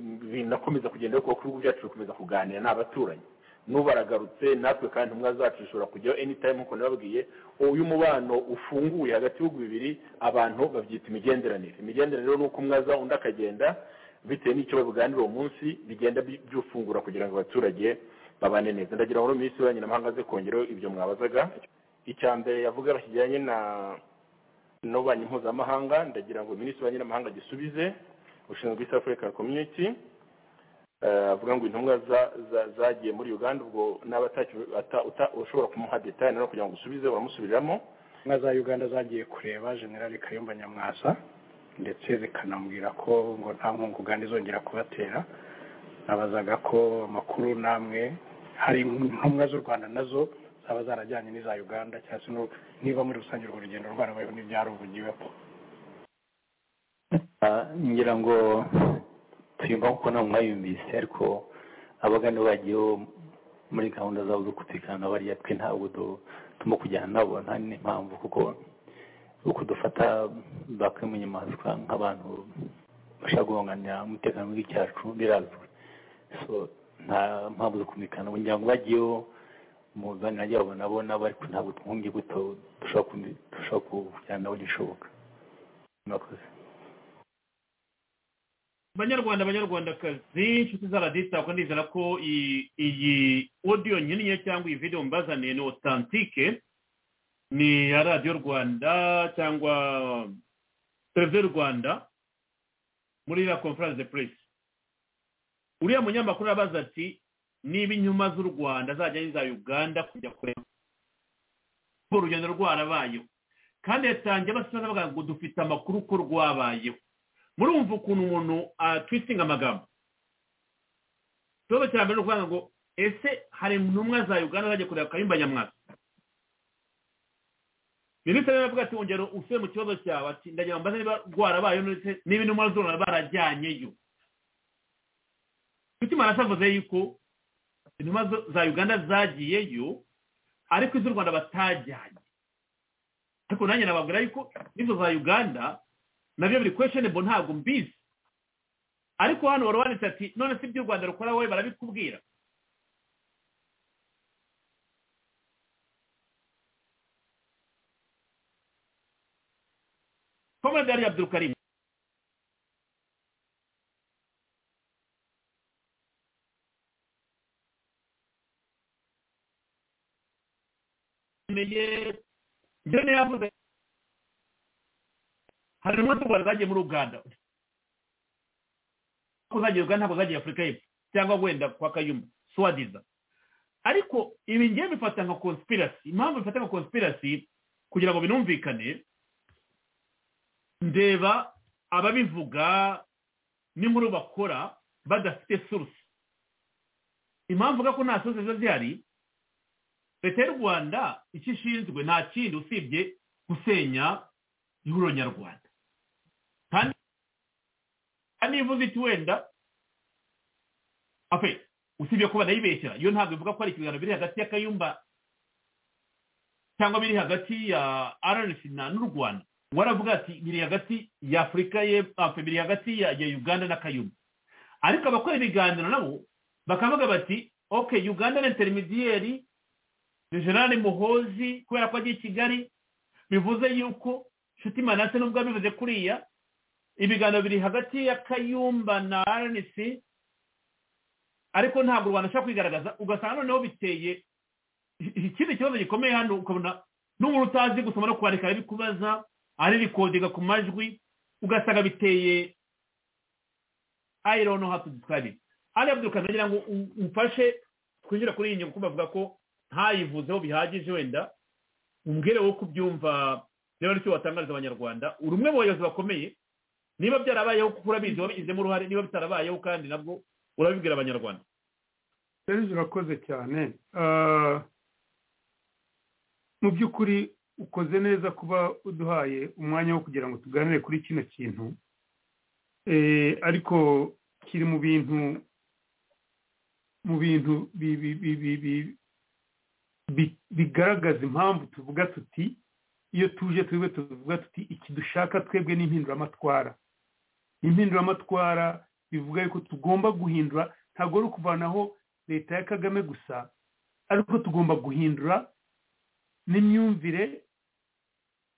binakomeza kugenda ariko ibihugu byacu bikomeza kuganira n'abaturanyi n'ubu baragarutse natwe kandi umwe zacu zishobora kujyaho anytime nk'uko nababwiye uyu mubano ufunguye hagati y'ibihugu bibiri abantu babyita imigenderanire imigenderanire ni uko umwe aza undi akagenda bitewe n'icyo babiganira uwo munsi bigenda byufungura kugira ngo abaturage babane neza ndagira ngo minisitiri w'abanyamahanga aze kongeraho ibyo mwabazaga icya mbere yavuga kijyanye na n'ububanyi mpuzamahanga ndagira ngo minisitiri w'abanyamahanga agisubize ushinzwe east african community avuga ngo intumwa za- za- zagiye muri uganda ubwo n'aba ataki- ata- uta- ushobora kumuha detaye nawe kugira ngo usubize uramusubiramo intumwa za uganda zagiye kureba generali kayumba nyamwasa ndetse zikanamubwira ko ngo nta nkunga uganda izongera kubatera nabazaga ko amakuru namwe hari intumwa z'u rwanda nazo zaba zarajyanye n'iza uganda cyangwa se no- niba muri rusange urwo rugendo rwarabayeho n'ibyaruvugiweho ngira ngo tuyumva kuko nta mwayumvise ariko abagana bagiyeho muri gahunda zabo zo kutikana bariya twe ntabwo du- turimo kujyana nabo nta n'impamvu kuko uko dufata bakwimunyamaswa nk'abantu bashaka guhunganira umutekano w'igihugu cyacu birazwi so nta mpamvu zo kumvikana ubu ngira ngo bagiyeho mu biganiro byabo nabo nabo ariko ntabwo twunge buto dushobora kumvi- dushobora kujyana nabo gishoboka murakoze banyarwanda banyarwandakazi inshuti z'aradita ko ndizera ko iyi- iyi odiyo nyiniye cyangwa iyi videwo mbazaniye ni otantike ni ya radiyo rwanda cyangwa televiziyo rwanda muri iriya conference de press uriya munyamakuru arabaza ati niba inyuma z'u rwanda zajya n'iza uganda kujya kureba urwo urugendo rwarabayeho kandi yatangiye abasigaye bavuga ngo dufite amakuru ko rwabayeho murumva ukuntu umuntu atwistinga amagambo ikibazo cya mbere ni ukuvuga ngo ese hari intumwa za uganda zajya kureba kayumba nyamwasa minisitiri aravuga ati wongera usubire mu kibazo cyawe ati ndagira ngo mbaze niba rwarabayeho ndetse niba intumwa z'u barajyanyeyo mutima arasavuze yuko intumwa zo- za uganda zagiyeyo ariko iz'u rwanda batajyanye ariko nanjye nababwira yuko n'izo za uganda nabyo biri questionable ntabwo mbizi ariko hano wari wanditse ati none se ibyo u rwanda rukora wowe barabikubwira komandari abdulkarim njyewe niyo yavuze hari intumwa z'u rwanda zagiye muri uganda ko zagiye uganda ntabwo zagiye afurika y'epfo cyangwa wenda kwa kayumba swadiza ariko ibi ngiye bifata nka conspiracy impamvu bifata nka conspiracy kugira ngo binumvikane ndeba ababivuga n'inkuru bakora badafite source impamvu uvuga ko nta source ziba zihari leta y'u rwanda icyo ishinzwe nta kindi usibye gusenya ihuriro nyarwanda kandi kandi iyo ivuze iti wenda ape usibye ko banayibeshyera iyo ntabwo ivuga ko hari ikiganiro biri hagati ya kayumba cyangwa biri hagati ya rnc na n'u rwanda waravuga ati biri hagati ya afurika y'epfo biri hagati ya ya uganda na kayumba ariko abakora ibiganiro nabo bakavuga bati oke uganda na interimidiyeri ni generale muhozi kubera ko agiye i kigali bivuze yuko nshuti manase nubwo abivuze kuriya ibiganiro biri hagati ya kayumba na rnc ariko ntabwo u rwanda ashobora kwigaragaza ugasanga noneho biteye i- ikindi kibazo gikomeye hano ukabona n'umuntu utazi gusoma no kwandika arabikubaza aririkodega ku majwi ugasanga biteye i don't know how to describe it ari abdukana ngira ngo u- umfashe twinjira kuri iyi nyungu kuko bavuga ko ntayivuzeho bihagije wenda umbwire wowe uko ubyumva reba n'icyo watangariza abanyarwanda uri umwe mu bayobozi bakomeye niba byarabayeho kuko urabizi wabigizemo uruhare niba bitarabayeho kandi nabwo urabibwira abanyarwanda serivisi urakoze cyane Ah, mu by'ukuri ukoze neza kuba uduhaye umwanya wo kugira ngo tuganire kuri kino kintu Eh, ariko kiri mu bintu mu bintu bi- bi- bi- bi- bi- bi- bigaragaza impamvu tuvuga tuti iyo tuje twebwe tuvuga tuti iki dushaka twebwe ni impinduramatwara impinduramatwara bivuga yuko tugomba guhindura ntabwo ari ukuvanaho leta ya kagame gusa ariko tugomba guhindura n'imyumvire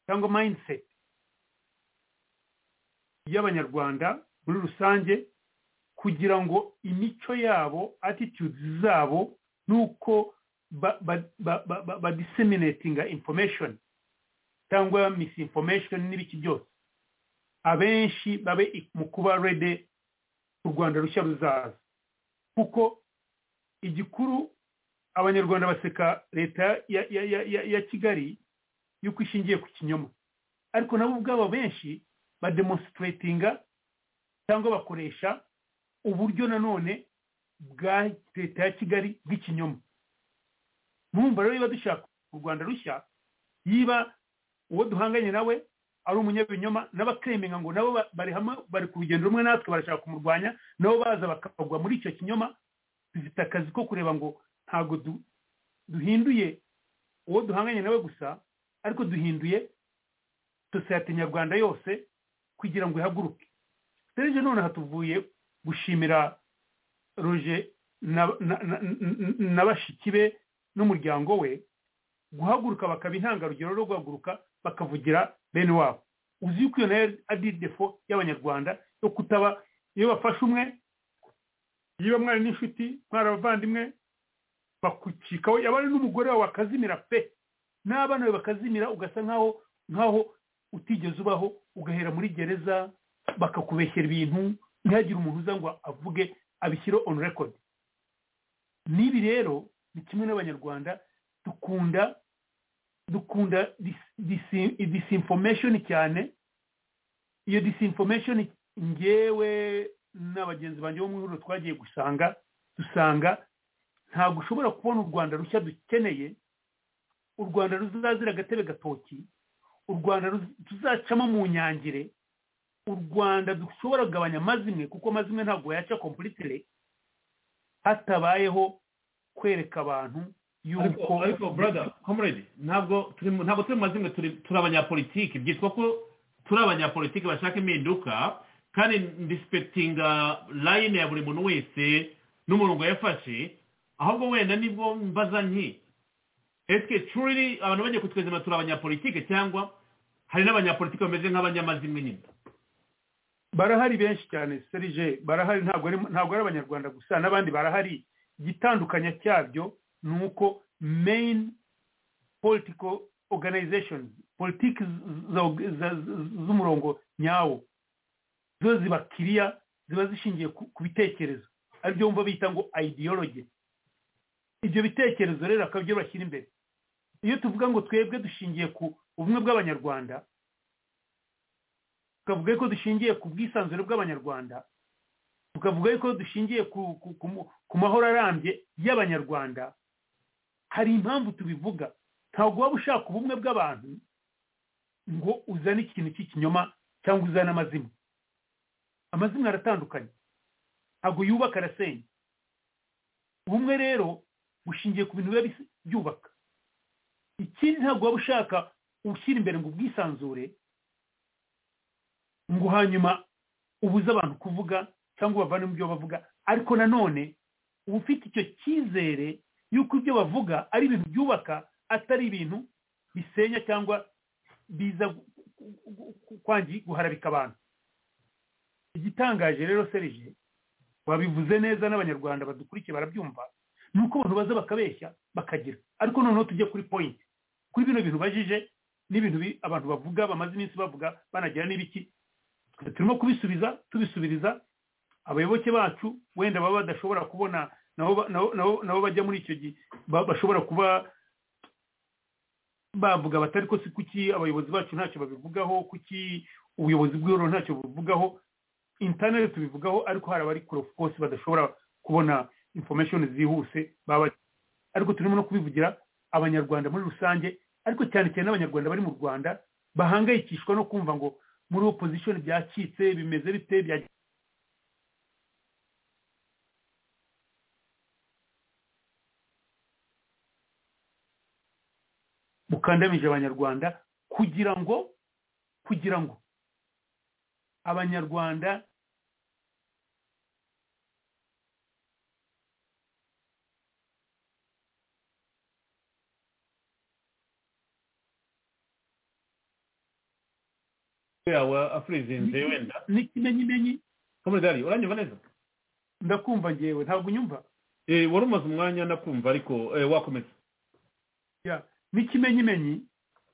cyangwa mindset y'abanyarwanda muri rusange kugira ngo imico yabo attitudes zabo n'uko ba- ba- ba- ba- ba- badiseminatinga information cyangwa misinformation n'ibiki byose abenshi babe mu kuba rede u rwanda rushya ruzaza kuko igikuru abanyarwanda baseka leta ya ya ya ya- ya kigali yuko ishingiye ku kinyoma ariko nabo ubwabo benshi bademonstratinga cyangwa bakoresha uburyo nanone bwa leta ya kigali bw'ikinyoma mwumva rero niba dushaka u rwanda rushya yiba uwo duhanganye nawe ari umunyabinyoma n'abakemenga ngo nabo ba- bari hamwe bari ku rugendo rumwe natwe barashaka kumurwanya nabo baza bakagwa muri icyo kinyoma bifite akazi ko kureba ngo ntabwo du- duhinduye uwo duhanganye nawe gusa ariko duhinduye sosiyete nyarwanda yose kugira ngo ihaguruke serije noneho tuvuye gushimira roje na- na- na- na- na bashiki be n'umuryango we guhaguruka bakaba intangarugero rwo guhaguruka bakavugira bene wabo uzi yuko iyo nayo ari defo y'abanyarwanda yo kutaba iyo bafashe umwe niba mwari n'inshuti mwari abavandimwe bakucikaho yaba ari n'umugore wawe bakazimira pe n'abana bawe bakazimira ugasa nkaho nkaho utigeze ubaho ugahera muri gereza bakakubeshyera ibintu ntihagire umuntu uza ngo avuge abishyire on record n'ibi rero ni kimwe n'abanyarwanda dukunda dukunda dis- disi- disinformation cyane iyo disinformation ngewe n'abagenzi banjye bo mu ihuriro twagiye gusanga dusanga ntabwo ushobora kubona u rwanda rushya dukeneye u rwanda ruzazira agatebe gatoki u rwanda ruz- tuzacamo mu nyangire u rwanda dushobora kugabanya amazimwe kuko amazimwe ntabwo yaca kompulitire hatabayeho kwereka abantu ariko yuko ariko brother comrade ntabwo turi mu- ntabwo turi mu mazimwe turi turi abanyapolitiki byitwa ko turi abanyapolitiki bashaka impinduka kandi ndisipetinga line ya buri muntu wese n'umurongo yafashe ahubwo wenda nibwo mbaza nti ese curiri abantu bagiye kutwezima turi abanyapolitike cyangwa hari n'abanyapolitiki bameze nk'abanyamazimwe nyine barahari benshi cyane serije barahari ntabwo ari ntabwo ari abanyarwanda gusa n'abandi barahari igitandukanya cyabyo ni uko main political organization politiki za- za- z'umurongo nyawo zo ziba kiriya ziba zishingiye ku ku bitekerezo aribyo bumva bita ngo ideology ibyo bitekerezo rero akaba byo bashyira imbere iyo tuvuga ngo twebwe dushingiye ku ubumwe bw'abanyarwanda tukavuga ko dushingiye ku bwisanzure bw'abanyarwanda tukavuga ko dushingiye ku, ku, ku, mu- ku mahoro arambye y'abanyarwanda hari impamvu tubivuga ntabwo waba ushaka ubumwe bw'abantu ngo uzane ikintu cy'ikinyoma cyangwa uzane amazimwe amazimwe aratandukanye ntabwo yubaka arasenya ubumwe rero bushingiye ku bintu biba bis- byubaka ikindi ntabwo waba ushaka ushyira imbere ngo ubwisanzure ngo hanyuma ubuze abantu kuvuga cyangwa ubavane mu byo bavuga ariko nanone uba ufite icyo cyizere y'uko ibyo bavuga ari ibintu byubaka atari ibintu bisenya cyangwa biza gu- gu- gu- kwangi guharabika abantu igitangaje rero serije babivuze neza n'abanyarwanda badukurikiye barabyumva ni uko abantu baza bakabeshya bakagira ariko noneho tujye kuri point kuri bino bintu bajije n'ibintu bi- abantu bavuga bamaze iminsi bavuga banagira n'ibiki turimo kubisubiza tubisubiriza abayoboke bacu wenda baba badashobora kubona nabo ba- nabo nabo- nabo bajya muri icyo gihe ba- bashobora kuba bavuga batari ko si kuki abayobozi bacu ntacyo babivugaho kuki ubuyobozi bw'ihuriro ntacyo bubivugaho interineti tubivugaho ariko hari abari kure rwose badashobora kubona information zihuse baba ariko turimo no kubivugira abanyarwanda muri rusange ariko cyane cyane n'abanyarwanda bari mu rwanda bahangayikishwa no kumva ngo muri opposition byacitse bimeze bite bya mukandamije abanyarwanda kugira ngo kugira ngo abanyarwanda yawe afurizinze wenda n'ikimenyimenyi comrade ari uranyumva neza ndakumva ngewe ntabwo unyumva Eh, wari umaze umwanya nakumva ariko eh, wakomeza Ya, n'ikimenyimenyi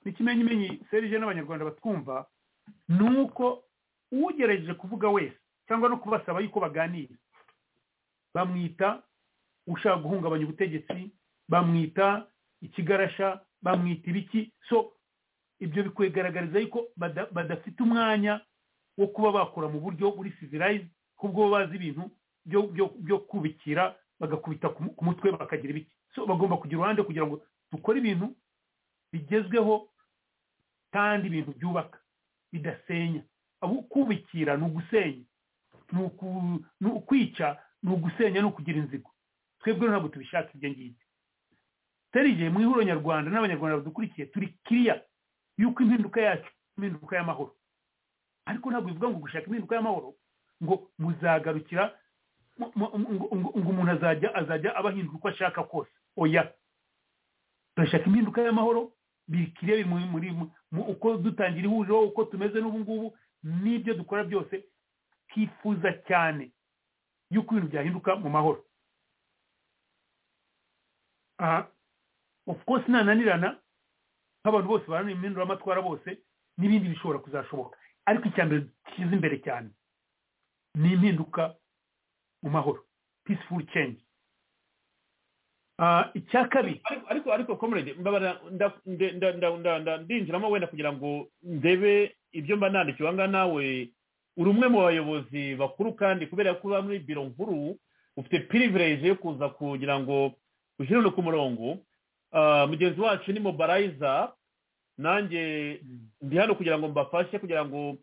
n'ikimenyimenyi serije n'abanyarwanda batwumva ni uko ugerageje kuvuga wese cyangwa no kubasaba yuko baganira bamwita ushaka guhungabanya ubutegetsi bamwita ikigarasha bamwita ibiki so ibyo bikwigaragariza yuko bada- badafite umwanya wo kuba bakora mu buryo buri sivirayizi kubwo baba bazi ibintu byo byo- byo kubikira bagakubita ku mu- ku mutwe bakagira ibiki so bagomba kugira uruhande kugira ngo dukore ibintu bigezweho kandi ibintu byubaka bidasenya abo kubikira ni ugusenya ni uku- ni ukwica ni ugusenya ni ukugira inzigo twebwe ntabwo tubishaka ibyo ngibyo terije mu ihuriro nyarwanda n'abanyarwanda badukurikiye turi kiriya y'uko impinduka yacu impinduka y'amahoro ariko ntabwo bivuga ngo gushaka impinduka y'amahoro ngo muzagarukira mu- mu- ngo- ngo ngo umuntu azajya azajya abahindura uko ashaka kose oya turashaka impinduka y'amahoro bikiriya biri muri- muri mu- uko dutangira ihuriro uko tumeze n'ubu ngubu n'ibyo dukora byose twifuza cyane y'uko ibintu byahinduka mu mahoro aha of course nananirana nk'abantu bose baranira impinduramatwara bose n'ibindi bishobora kuzashoboka ariko icya mbere dushyize imbere cyane ni impinduka mu mahoro peaceful change Ah, icya kabiri ariko ariko ariko comrade mbabara nda- nde- nda- nda- nda- nda- ndinjiramo wenda kugira ngo ndebe ibyo mba nandikiwe aha ngaha nawe uri umwe mu bayobozi bakuru kandi kubera ko uba muri biro nkuru ufite pirivireje yo kuza kugira ngo ushyire no ku murongo Ah, mugenzi wacu ni mobarayiza nanjye ndi hano kugira ngo mbafashe kugira ngo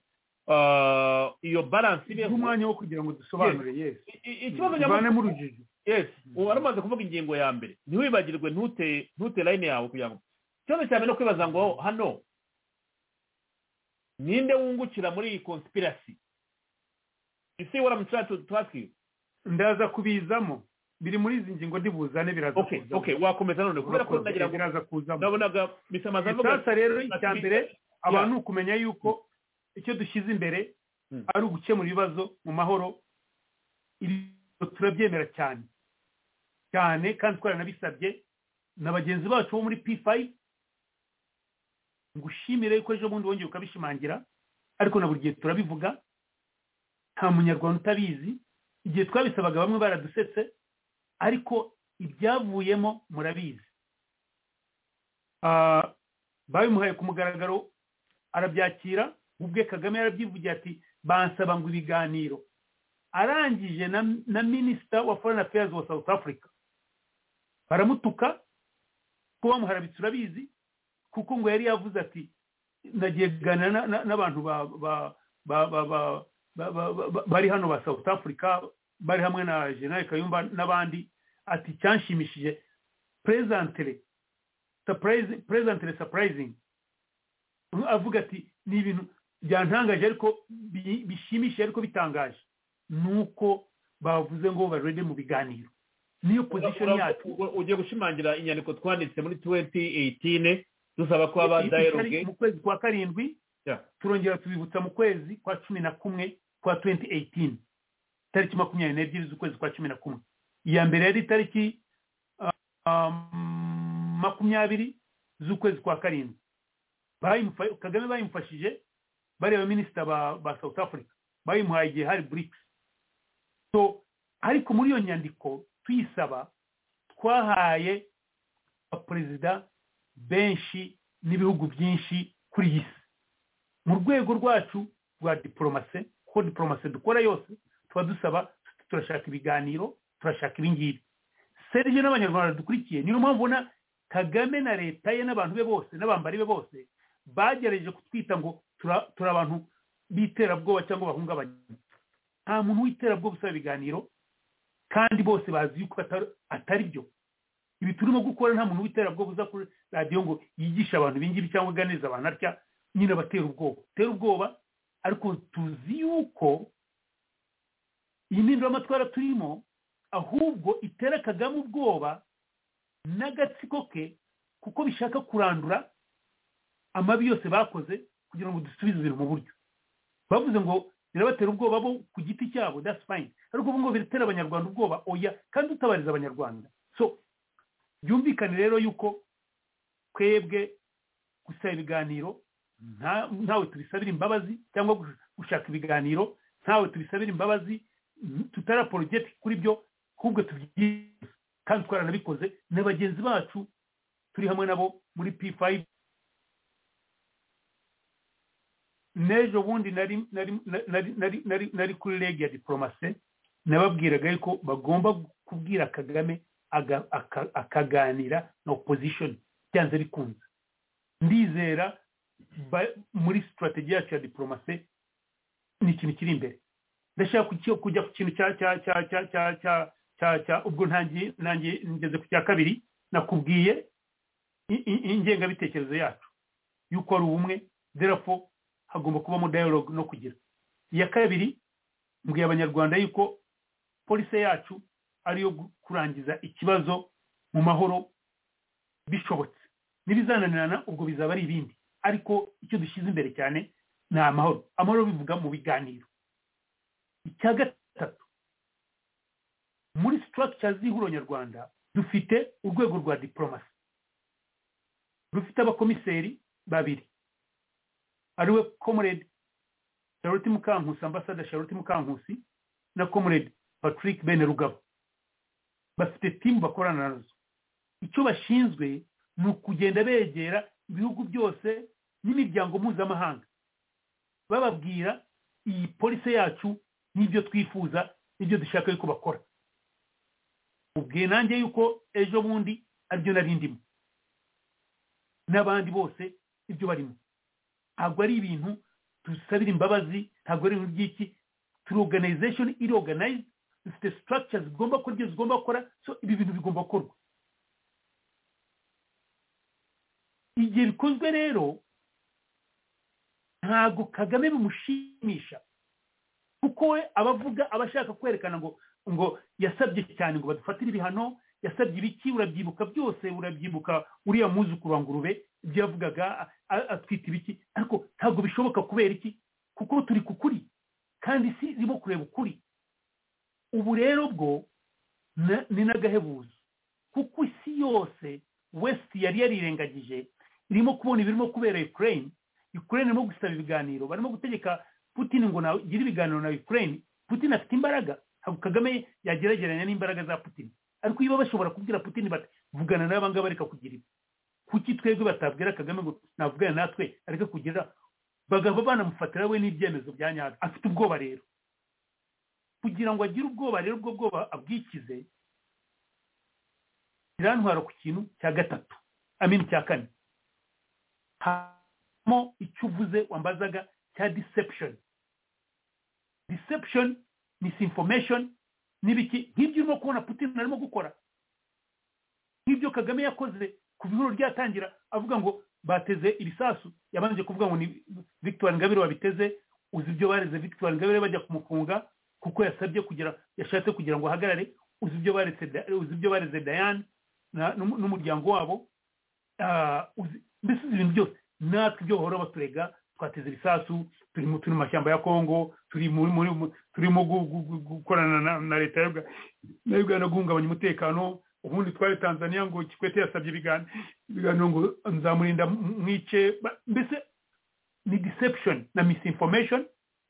ah, iyo baranse duhe ibeho umwanya wo kugira ngo dusobanure yes I- i- ikibazo tuvane nyamukuru mu rujijo yes ubu aramaze kuvuga ingingo ya mbere ntiwibagirwe ntute ntute layini yawe kugira ngo ikibazo cya mbere no kwibaza ngo hano ninde wungukira muri iyi conspiracy you see what i'm trying to, to ask you ndaza kubizamo biri muri izi ngingo ndibuzane biraza okay kuzamo okay wakomeza none kubera ko Urakoze, nagira ngo biraza kuzamo nabonaga bisamaza avuga sasa rero icya mbere abantu ni ukumenya yuko icyo dushyize imbere Mm. ari ugukemura ibibazo mu mahoro ibi turabyemera cyane cyane kandi twaranabisabye na bagenzi bacu bo muri p5 ngushimire yuko ejo bundi wongeye ukabishimangira ariko na buri gihe turabivuga nta munyarwanda utabizi igihe twabisabaga bamwe baradusetse ariko ibyavuyemo murabizi Ah, babimuhaye ku mugaragaro arabyakira ubwe kagame yarabyivugiye ati bansaba ngo ibiganiro arangije na, na minisita wa foreign affairs wa south africa baramutuka ko bamuharabitse urabizi kuko ngo yari yavuze ati nagiye kuganira na- na- n'abantu ba ba ba ba ba ba- ba- ba- ba- bari hano ba south africa bari hamwe na general kayumba n'abandi ati cyanshimishije presentere surprise- presently surprising avuga ati ni ibintu byantangaje ariko bi- bishimishije ariko bitangaje ni uko bavuze ngo barebe mu biganiro niyo position yacu ugiye gushimangira inyandiko twanditse muri 2018 dusaba ko aba Iri- dialogue itari- mu kwezi kwa karindwi Yeah. turongera tubibutsa mu kwezi kwa cumi na kumwe kwa 2018 tariki makumyabiri n'ebyiri z'ukwezi kwa cumi na kumwe iya mbere yari tariki ah, ah, makumyabiri z'ukwezi kwa karindwi Bayimufa- kagame bayimufashije bariya baminisita ba ba south africa bayimuhaye igihe hari brics so ariko muri iyo nyandiko tuyisaba twahaye abaperezida benshi n'ibihugu byinshi kuri iyi si mu rwego rwacu rwa diporomase kuko diporomase dukora yose tuba dusaba turashaka ibiganiro turashaka ibingibi serije n'abanyarwanda dukurikiye niyo mpamvu ubona kagame na leta ye n'abantu be bose n'abambari be bose bagerageje kutwita ngo tura- turi abantu b'iterabwoba cyangwa bahungabanya nta muntu w'iterabwoba usaba ibiganiro kandi bose bazi yuko atari- atari byo ibi turimo gukora nta muntu w'iterabwoba uza kuri radiyo ngo yigishe abantu ibingibi cyangwa aganiriza abantu atya nyine abatera ubwoba tera ubwoba ariko tuzi yuko iyi mpinduramatwara turimo ahubwo itera kagame ubwoba n'agatsiko ke kuko bishaka kurandura amabi yose bakoze kugira ngo dusubize ibintu mu buryo bavuze ngo birabatera ubwoba bo ku giti cyabo that's fine ariko ubu ngo biratera abanyarwanda ubwoba oya kandi utabariza abanyarwanda so byumvikane rero yuko twebwe gusaba ibiganiro nta- ntawe tubisabira imbabazi cyangwa gush- gushaka ibiganiro ntawe tubisabira imbabazi tutari apologetic kuri byo ahubwo tubyize kandi twaranabikoze na bagenzi bacu turi hamwe nabo muri p5 n'ejo bundi nari nari nari nari nari nari kuri rege ya diporomase nababwiraga yuko bagomba kubwira kagame aga- aka- akaganira na opposition byanze bikunze ndizera ba- muri sitrategi yacu ya diporomase ni ikintu kiri imbere ndashaka kuki- kujya ku kintu cya cya cya cya cya cya cya cya ubwo ntangiye nanjye ngeze ku cya kabiri nakubwiye i- i- ingengabitekerezo yacu y'uko ari ubumwe derafo hagomba kubamo dialogue no kugira iya kabiri mbwiye abanyarwanda yuko polisi yacu ariyo gu- kurangiza ikibazo mu mahoro bishobotse n'ibizananirana ubwo bizaba ari ibindi ariko icyo dushyize imbere cyane ni amahoro amahoro bivuga mu biganiro icya gatatu muri structure z'ihuriro nyarwanda dufite urwego rwa diplomasi rufite abakomiseri babiri ariwe comrade charlotte mukankusi ambasada charlotte mukankusi na comrade patrick bene rugabo bafite timu bakorana nazo icyo bashinzwe ni ukugenda begera ibihugu byose n'imiryango mpuzamahanga bababwira iyi polisi yacu n'ibyo twifuza n'ibyo dushaka yuko bakora ubwiye nanjye yuko ejo bundi aribyo nari ndimo n'abandi bose ibyo barimo ntabwo ari ibintu dusabira imbabazi ntabwo ari ibintu by'iki turi organization iri organized dufite structures zigomba gukora ibyo zigomba gukora so ibi bintu bigomba gukorwa igihe bikozwe rero ntabwo kagame bimushimisha kuko we aba avuga aba ashaka kwerekana ngo ngo yasabye cyane ngo badufatire ibihano yasabye ibiki urabyibuka byose urabyibuka uriya mwuzukuru wa ngurube ibyo yavugaga a- atwita ibiki ariko ntabwo bishoboka kubera iki kuko turi ku kuri kandi isi irimo kureba ukuri ubu rero bwo na- ni n'agahebuzo kuko isi yose west yari yarirengagije irimo kubona ibirimo kubera ukraine ukraine irimo gusaba ibiganiro barimo gutegeka putin ngo nagire ibiganiro na ukraine putin afite imbaraga ntabwo kagame yagerageranya n'imbaraga za putin ariko iyo bashobora kubwira putin bati vugana n'aba ngaba reka kugira ibi kuki twebwe batabwira kagame ngo navugane natwe areke kugira bagahava banamufatira we n'ibyemezo bya nyabyo afite ubwoba rero kugira ngo agire ubwoba rero ubwo bwoba abwikize irantwara ku kintu cya gatatu amini cya kane harimo icyo uvuze wambazaga cya deception deception misinformation n'ibiki nk'ibyo urimo kubona putin arimo gukora nk'ibyo kagame yakoze kuva ihuriro ryatangira avuga ngo bateze ibisasu yabanje kuvuga ngo ni victoire ngabire wabiteze uzi ibyo bareze victoire ngabire bajya kumufunga kuko yasabye kugira yashatse kugira ngo ahagarare uzi ibyo baretse Da- uzi ibyo bareze dayane na- n'umu- n'umuryango wabo Ah, uzi- mbese uzi ibintu byose natwe ibyo bahora baturega twateze ibisasu turi mu turi mu mashyamba ya kongo turi muri muri mu- turimo gu- gu- gu- gukorana na- na leta ya Uga- na uganda guhungabanya umutekano ubundi twari tanzania ngo kikwete yasabye ibigan- ibiganiro ngo nzamurinda m- mwice Ba- mbese ni deception na misinformation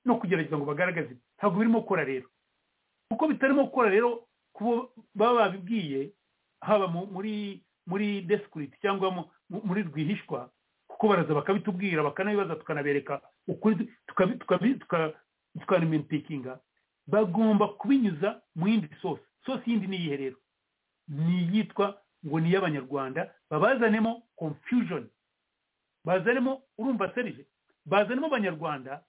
no kugerageza ngo bagaragaze ntabwo birimo gukora rero kuko bitarimo gukora rero kuba baba babibwiye haba mu- muri muri desikurit cyangwa mu- mu- muri rwihishwa kuko baraza bakabitubwira bakanabibaza tukanabereka ukuri tukabi- tukabi- tuka- tukanabimepikinga bagomba kubinyuza mu yindi sosi sosi yindi ni iyihe rero ni iyitwa ngo ni iy'abanyarwanda babazanemo confusion bazanemo urumva serije bazanemo abanyarwanda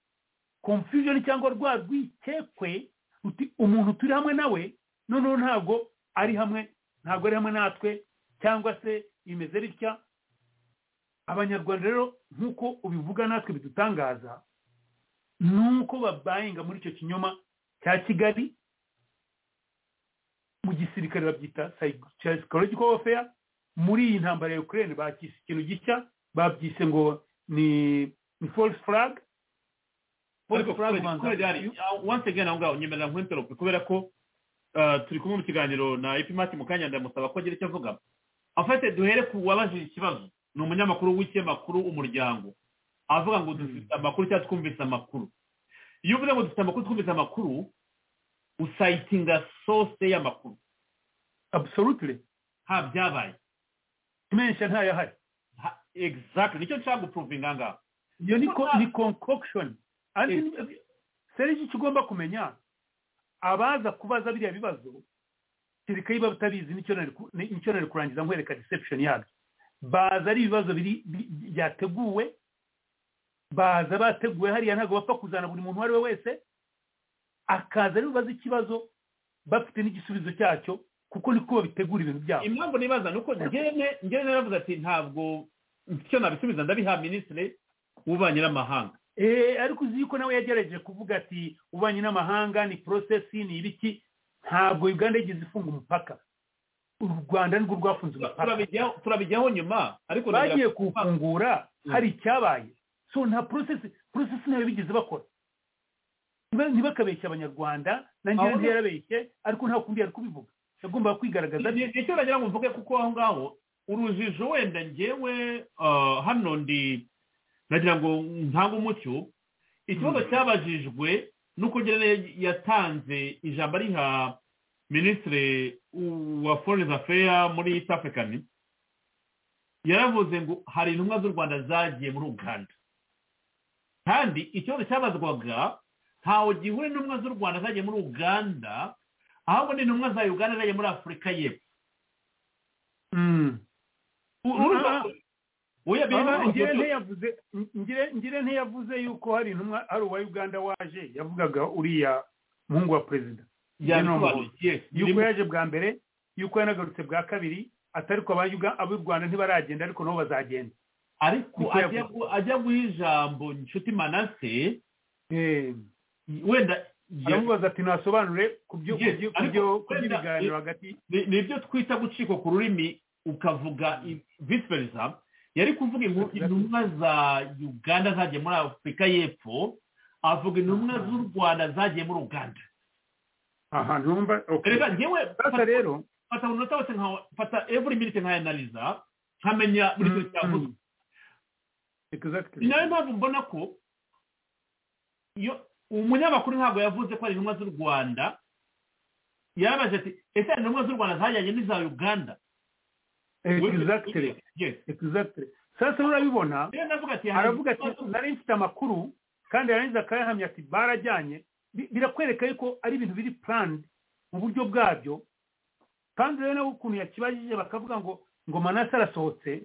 confusion cyangwa rwa rwikekwe ruti umuntu turi hamwe nawe noneho ntabwo ari hamwe ntabwo ari hamwe natwe cyangwa se bimeze bitya abanyarwanda rero nk'uko ubivuga natwe bidutangaza ni uko babayinga muri icyo kinyoma cya kigali mu gisirikare babyita psychological warfare muri iyi ntambara ya ukraine bacyise ikintu gishya babyise ngo ni ni false flag false ariko flag ubanza- once again aho ngaho nyemerera nkwenterope kubera ko ah, turi kumwe mu kiganiro na epimati mu kanya ndamusaba ko agira icyo avuga afate duhere ku wabajije ikibazo ni umunyamakuru w'ikinyamakuru umuryango avuga ngo dufite amakuru cyangwa twumvise amakuru iyo uvuze ngo dufite amakuru twumvise amakuru usayitinga sose y'amakuru absolutely ha byabaye menshi ntayo ahari Ha- exactly nicyo nshaka gupuruvinga ngaho iyo ni ko- Ah. ni concoction Andi- serije icyo ugomba kumenya abaza kubaza biriya bibazo kereka niba batabizi nicyo nari ku- ni- nicyo nari kurangiza nkwereka deception yabyo baza ari ibibazo biri bi- byateguwe baza bateguwe hariya ntabwo bapfa kuzana buri muntu uwo ari we wese akaza ari bubaze ikibazo bafite n'igisubizo cyacyo kuko niko babitegura ibintu byabo impamvu nibaza ni uko njyewe njyewe naravuze ati ntabwo icyo nabisubiza ndabiha minisitiri w'ububanyi n'amahanga Eh, ariko uzi yuko nawe yagerageje kuvuga ati ububanyi n'amahanga ni porosesi ni ibiki ntabwo uganda yigeze ifunga umupaka u rwanda nirwo rwafunze umupaka turabijyaho turabijyaho nyuma ariko nagira- bagiye kuwufungura hari icyabaye so nta porosesi porosesi ntayo bigeze bakora Ntiba- ntibakabeshye abanyarwanda nanjye Ahubwo- ntiyarabeshye ariko nta kundi yari kubivuga yagombaga kwigaragaza Ni- nicyo nagira ngo mvuge kuko aho ngaho urujijo wenda ngewe ah, hano ndi nagira ngo ntange umucyo ikibazo cyabajijwe nuko njyewe yatanze ijambo ariha minisitiri wa foreign affairs muri east african yaravuze ngo hari intumwa z'u rwanda zagiye muri uganda kandi ikibazo cyabazwaga ntawe gihure n'intumwa z'u rwanda zagiye muri uganda ahubwo ni intumwa za uganda zagiye muri afurika y'epfo Mm. U- urumva ko- oya birimo Baba, ngire amafoto. ntiyavuze ngire- ngire ntiyavuze yuko hari intumwa hari uwa uganda waje yavugaga uriya muhungu wa perezida yabisobanuye yes yuko birimo. yaje bwa mbere yuko yanagarutse bwa kabiri atari ko abanyuga- ab'u rwanda ntibaragenda ariko nabo bazagenda ariko Niko ajya yavuze. gu- ajya guha ijambo inshuti manase wenda aramubaza ati nasobanure ku byo ku Yes, byo- ku ariko byo- ku wenda- by'ibiganiro hagati ni ni ibyo twita gucika ku rurimi ukavuga i- vice versa yari kuvuga inkuru- Exactly. intumwa za uganda zagiye muri afurika y'epfo avuga intumwa z'u rwanda zagiye muri uganda aha ntumva okay. reka ngewe sasa rero fata buri munota wose nka fata every minute nkayanaliza nkamenya buri kintu cyavuzwe mm, exactly. ni nayo mpamvu mbona ko iyo umunyamakuru ntabwo yavuze ko ari intumwa z'u rwanda yarabaje ati ese hari intumwa z'u rwanda zajyanye n'iza uganda exactly Yes. exactly sasa urabibona rero ndavuga ati hari aravuga ati intumwa z'u- nari mfite amakuru kandi yarangiza akayahamya ati barajyanye Bi- birakwereka yuko ari ibintu biri planned mu buryo bwabyo kandi rero nawe ukuntu yakibajije bakavuga ngo ngo manase arasohotse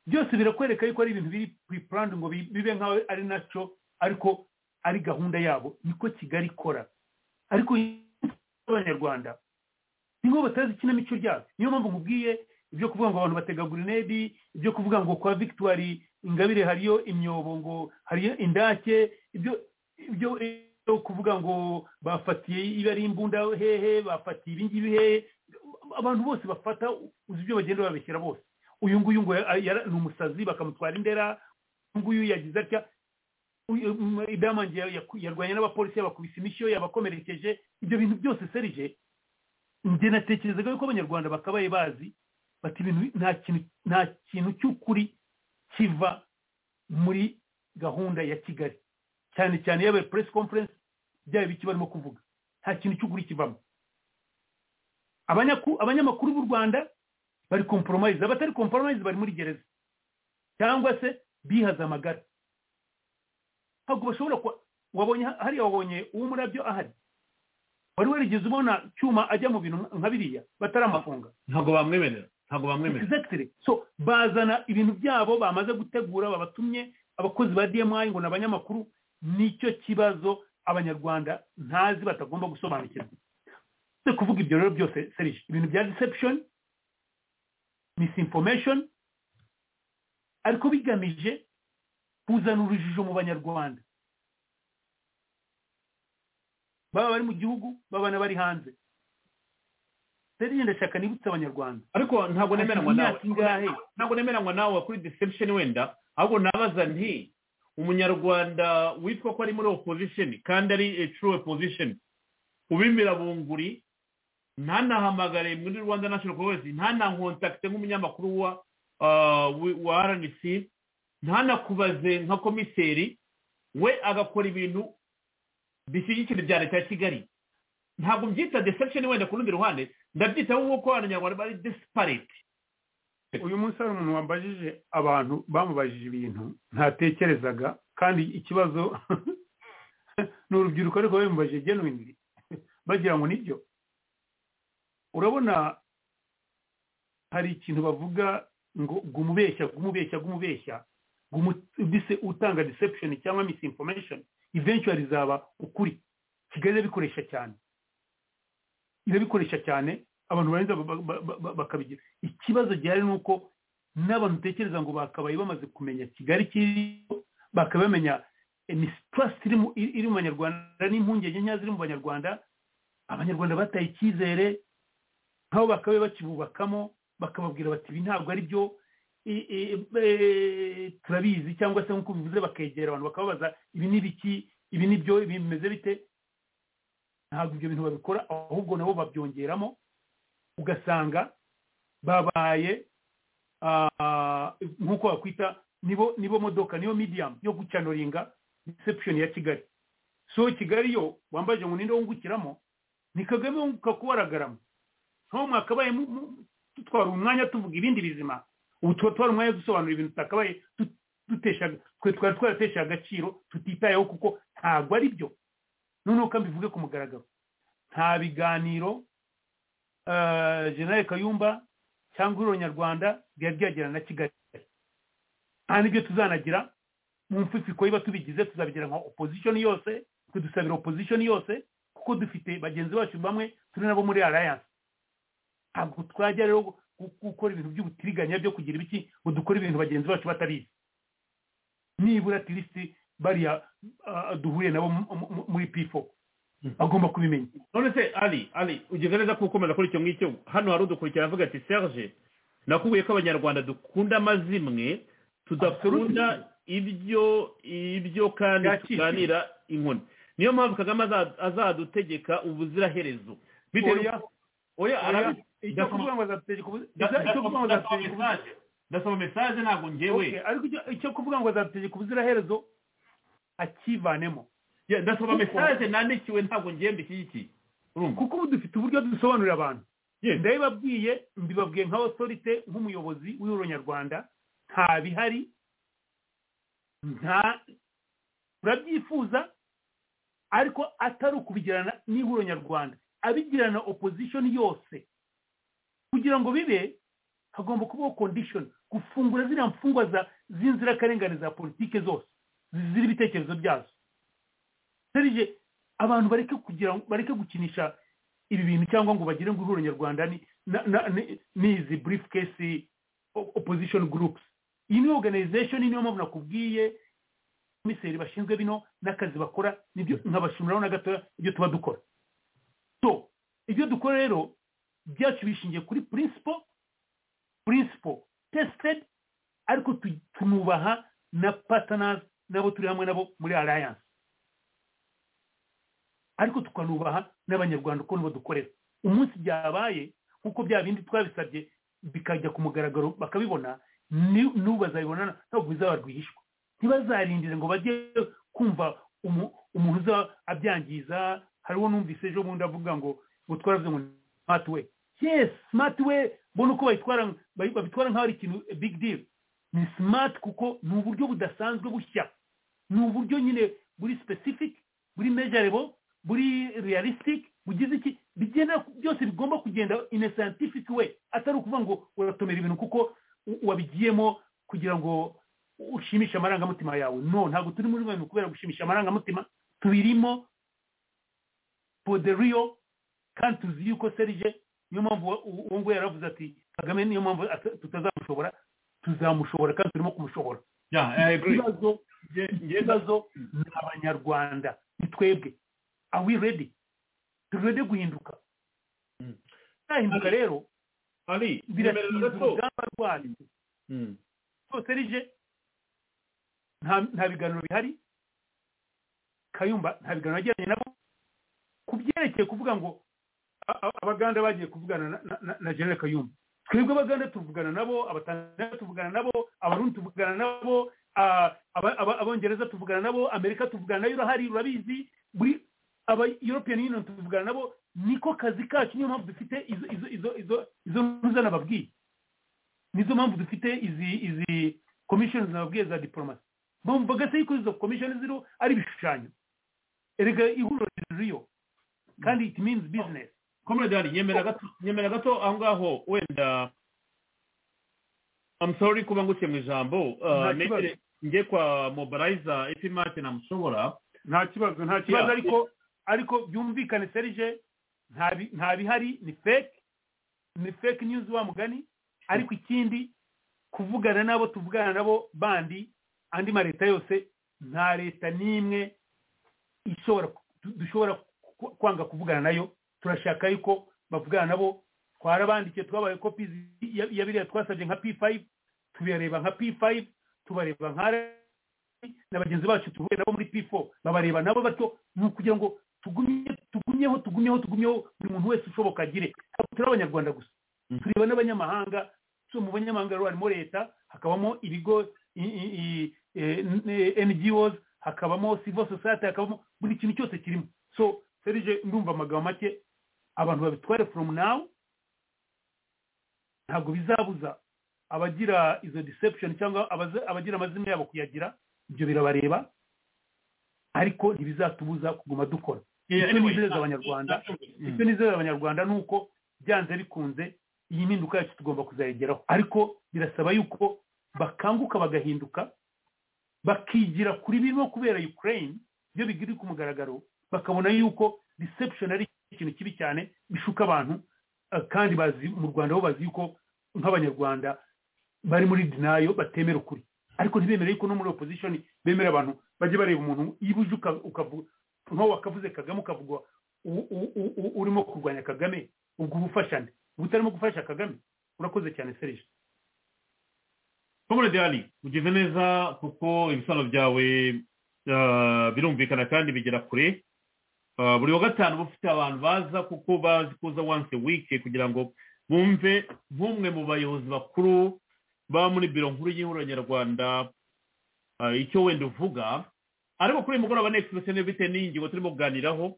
byose birakwereka yuko ari ibintu biri pre-planned ngo bi- bibe nkaho ari nacyo ariko ari gahunda yabo niko kigali ikora ariko abanyarwanda niko batazi ikinamico ryabyo niyo mpamvu nkubwiye ibyo kuvuga ngo abantu batega gurinedi ibyo kuvuga ngo kwa victoire ingabire hariyo imyobo ngo hariyo indake ibyo ibyo ibyo kuvuga ngo bafatiye iba ari imbunda hehe bafatiye ibingibi hehe abantu bose bafata uzi ibyo bagenda babeshyira bose uyu nguyu ngo ya- yara- ni umusazi bakamutwara indera uyu nguyu yagize atya uyu- um, idamange ya- yaku- yarwanye n'abapolisi yabakubise imishyo yabakomerekeje ibyo bintu byose serije njye natekerezaga yuko abanyarwanda bakabaye bazi bati ibintu bi- nta kintu nta kintu cy'ukuri kiva muri gahunda ya kigali cyane cyane yabaye press conference byaba biki barimo kuvuga nta kintu cy'ukuri kivamo Abanyaku- abanyamakuru b'u rwanda bari compromise abatari compromise bari muri gereza cyangwa se bihaza amagara ntabwo bashobora kuba wabonye hariya wabonye uw'umurabyo ahari wari warigeze ubona cyuma ajya mu bintu nka biriya bataramafunga ntabwo bamwemerera ntabwo bamwemerera Exactly. so bazana ibintu byabo bamaze gutegura babatumye abakozi ba dmi ngo ni abanyamakuru nicyo kibazo abanyarwanda ntazi batagomba gusobanukirwa Uze kuvuga ibyo rero byose serije ibintu bya deception misinformation ariko bigamije kuzana urujijo mu banyarwanda baba bari mu gihugu baba n'abari hanze serije ndashaka nibutse abanyarwanda ariko ntabwo nemeranywa nawe Imyaka ingahe? ntabwo nemeranywa nawe kuri deception wenda ahubwo nabaza nti umunyarwanda witwa ko ari muri opposition kandi ari a true opposition ubimira bunguri ntanahamagare muri rwanda national congress ntanankontakite nk'umunyamakuru wa ah, wi- wa rnc ntanakubaze nka komiseri we agakora ibintu bishyigikira ibya leta ya kigali ntabwo mbyita deception wenda ku rundi ruhande ndabyita nk'uko abanyarwanda bari disparity uyu munsi hari umuntu wambajije abantu bamubajije ibintu ntatekerezaga kandi ikibazo ni urubyiruko ariko bamubajije genuinely bagira ngo nibyo urabona hari ikintu bavuga ngo gumubeshya gumubeshya gumubeshya gumubise utanga deception cyangwa misinformation eventually izaba ukuri kigali irabikoresha cyane irabikoresha cyane abantu barenza bakabigira ikibazo gihari ni uko n'abantu utekereza ngo bakabaye bamaze kumenya kigali kiriho bakaba bamenya mistrust iri mu banyarwanda n'impungenge nkeya ziri mu banyarwanda abanyarwanda bataye icyizere nk'aho bakabaye bakibubakamo bakababwira bati ibi ntabwo ari byo turabizi cyangwa se nk'uko bivuze bakegera abantu bakababaza ibi ni biki ibi ni byo ibi bimeze bite ntabwo ibyo bintu babikora ahubwo nabo babyongeramo ugasanga babaye nk'uko wakwita nibo nibo modoka niyo medium yo gucanoringa reception ya kigali so kigali yo wambaje ngo ninde wungukiramo ni kagame wunguka kuwaragaramo nkaho mwakabaye dutwara umwanya tuvuga ibindi bizima ubu tuba twari umwanya dusobanura ibintu tutakabaye twe twari twaratesha agaciro tutitayeho kuko ntabwo ari byo noneho kandi bivuge ku mugaragaro nta biganiro generale kayumba cyangwa ururo nyarwanda byari byagirana na kigali nta n'ibyo tuzanagira mu mfufiko niba tubigize tuzabigira nka opozishoni yose tudusabira opozishoni yose kuko dufite bagenzi bacu bamwe turi nabo muri arayanse ntabwo twajya rero gukora ibintu by'ubutiriganya byo kugira ibiki ngo dukore ibintu bagenzi bacu batabizi nibura tirisiti bariya duhuye nabo muri pifo agomba kubimenya none se ari ari ugeze neza ko ukomeza kuri icyo ngicyo hano hari udukurikira avuga ati serge nakubwiye ko abanyarwanda dukunda amazimwe tudakunda ibyo ibyo kandi tuganira inkoni niyo mpamvu kagame azadutegeka ubuziraherezo ndasoma mesaje ntabwo ngewe icyo kuvuga ngo azadutegeka ubuziraherezo akivanemo ndasaba mesaje nandikiwe ntabwo ngenda iki kuko ubu dufite uburyo dusobanurira abantu ndabibabwiye mbibabwiye nka otorite nk'umuyobozi w'uru nyarwanda nta bihari nta turabyifuza ariko atari ukubigirana n'ihuro nyarwanda abigirana opposition yose kugira ngo bibe hagomba kubaho condition gufungura ziriya mfungwa z'inzirakarengane za politike zose ziri ibitekerezo byazo serije abantu bareke kugira bareke gukinisha ibi bintu cyangwa ngo bagire ngo ihuriro nyarwanda n'izi burifukesi opposition groups iyi ni organization niyo mpamvu nakubwiye komiseri bashinzwe bino n'akazi bakora nibyo nkabashimiraho na gatoya ibyo tuba dukora so ibyo dukora rero byacu bishingiye kuri principle principle tested ariko tunubaha na partners nabo turi hamwe nabo muri alliance ariko tukanubaha n'abanyarwanda uko nibo dukorera umunsi byabaye nk'uko bya bindi twabisabye bikajya ku mugaragaro bakabibona n'ubu bazabibona ntabwo bizaba rwihishwa ntibazarindire ngo bajye kumva umuntu uza abyangiza hariho n'umvise ejo bundi avuga ngo ngo twaravuze ngo smart way yes smart way mbona uko babitwara nk'aho ari ikintu big deal ni smart kuko ni uburyo budasanzwe bushya ni uburyo nyine buri specific buri measurable buri realistic bugize iki bigenda byose bigomba kugenda in a scientific way atari ukuvuga ngo uratomera ibintu kuko wabigiyemo kugira ngo ushimishe amarangamutima yawe no ntabwo turi muri bantu kubera gushimisha amarangamutima tubirimo for the real kandi tuzi yuko serije niyo mpamvu uwo nguwo yaravuze ati kagame niyo mpamvu tutazamushobora tuzamushobora kandi turimo kumushobora ikibazo ni abanyarwanda ni twebwe are we ready turi ready guhinduka nahinduka rero biratinda urugamba rwacu rwose rije nta biganiro bihari kayumba nta biganiro yagiranye nabo ku byerekeye kuvuga ngo abaganda bagiye kuvugana na general kayumba twebwe abaganda tuvugana nabo abatanzaniya tuvugana nabo abarundi tuvugana nabo abongereza tuvugana nabo amerika tuvugana nayo urahari urabizi buri aba european union tuvugana nabo niko kazi kacu niyo mpamvu dufite izo izo izo izo izo ntuza nababwiye nizo mpamvu dufite izi izi komishoni nababwiye za diporomasi mpamvu bagasa yuko izo komishoni ziriho ari ibishushanyo erega ihuriro ririyo kandi it means business comrade hari nyemera gato nyemera gato aho ngaho wenda I'm sorry kuba nguciye mu ijambo uh, Nta kibazo. negere njye kwa mobilizer ifi mate namushobora nta kibazo nta kibazo Yeah. ariko ariko byumvikane serije nta bi- nta bihari ni fake ni fake news wa mugani ariko ikindi kuvugana nabo tuvugana nabo bandi andi ma leta yose nta leta n'imwe ishobora ku- du- dushobora ku- kwanga kuvugana nayo turashaka yuko bavugana nabo twarabandikiye twabaye kopi ya ya biriya twasabye nka p5 tubireba nka p5 tubareba nka na bagenzi bacu tuhuye nabo muri p4 babareba nabo bato ni ukugira ngo tugumye tugumyeho tugumyeho tugumyeho buri muntu wese ushoboka agire Ntabwo turi abanyarwanda gusa Mm. tureba n'abanyamahanga so mu banyamahanga rero harimo leta hakabamo ibigo i- i- i- eh, n- eh, ngos hakabamo civil society hakabamo buri kintu cyose kirimo so serije ndumva amagambo make abantu babitware from now ntabwo bizabuza abagira izo deception cyangwa abaza- abagira amazina yabo kuyagira ibyo birabareba ariko ntibizatubuza kuguma dukora Yeah, Icyo anyway, nizeza na- abanyarwanda Mm. icyo nizeza abanyarwanda ni uko byanze bikunze iyi mpinduka yacu tugomba kuzayigeraho ariko birasaba yuko bakanguka bagahinduka bakigira kuri birimo kubera ukraine iyo bigiri ku mugaragaro bakabona yuko deception ari ikintu kibi cyane bishuka abantu eh, kandi bazi mu rwanda bo bazi yuko nk'abanyarwanda bari muri dinayo batemera ukuri ariko ntibemere yuko no muri opposition bemera abantu bajye bareba umuntu iyo uje uka- ukavuga nk'aho wakavuze kagame ukavuga u- u- u- u- urimo kurwanya kagame ubwo ubufashane uba utarimo gufasha kagame urakoze cyane serije comrade ali ugize neza kuko ibisobanuro byawe uh, birumvikana kandi bigera kure Uh, buri wa gatanu uba ufite abantu baza kuko bazi kuza once a week kugira ngo bumve nk'umwe mu bayobozi bakuru baba muri biro nkuru y'ihuriro nyarwanda uh, icyo wenda uvuga ariko kuri uyu mugoroba next session bite n'ingingo turimo kuganiraho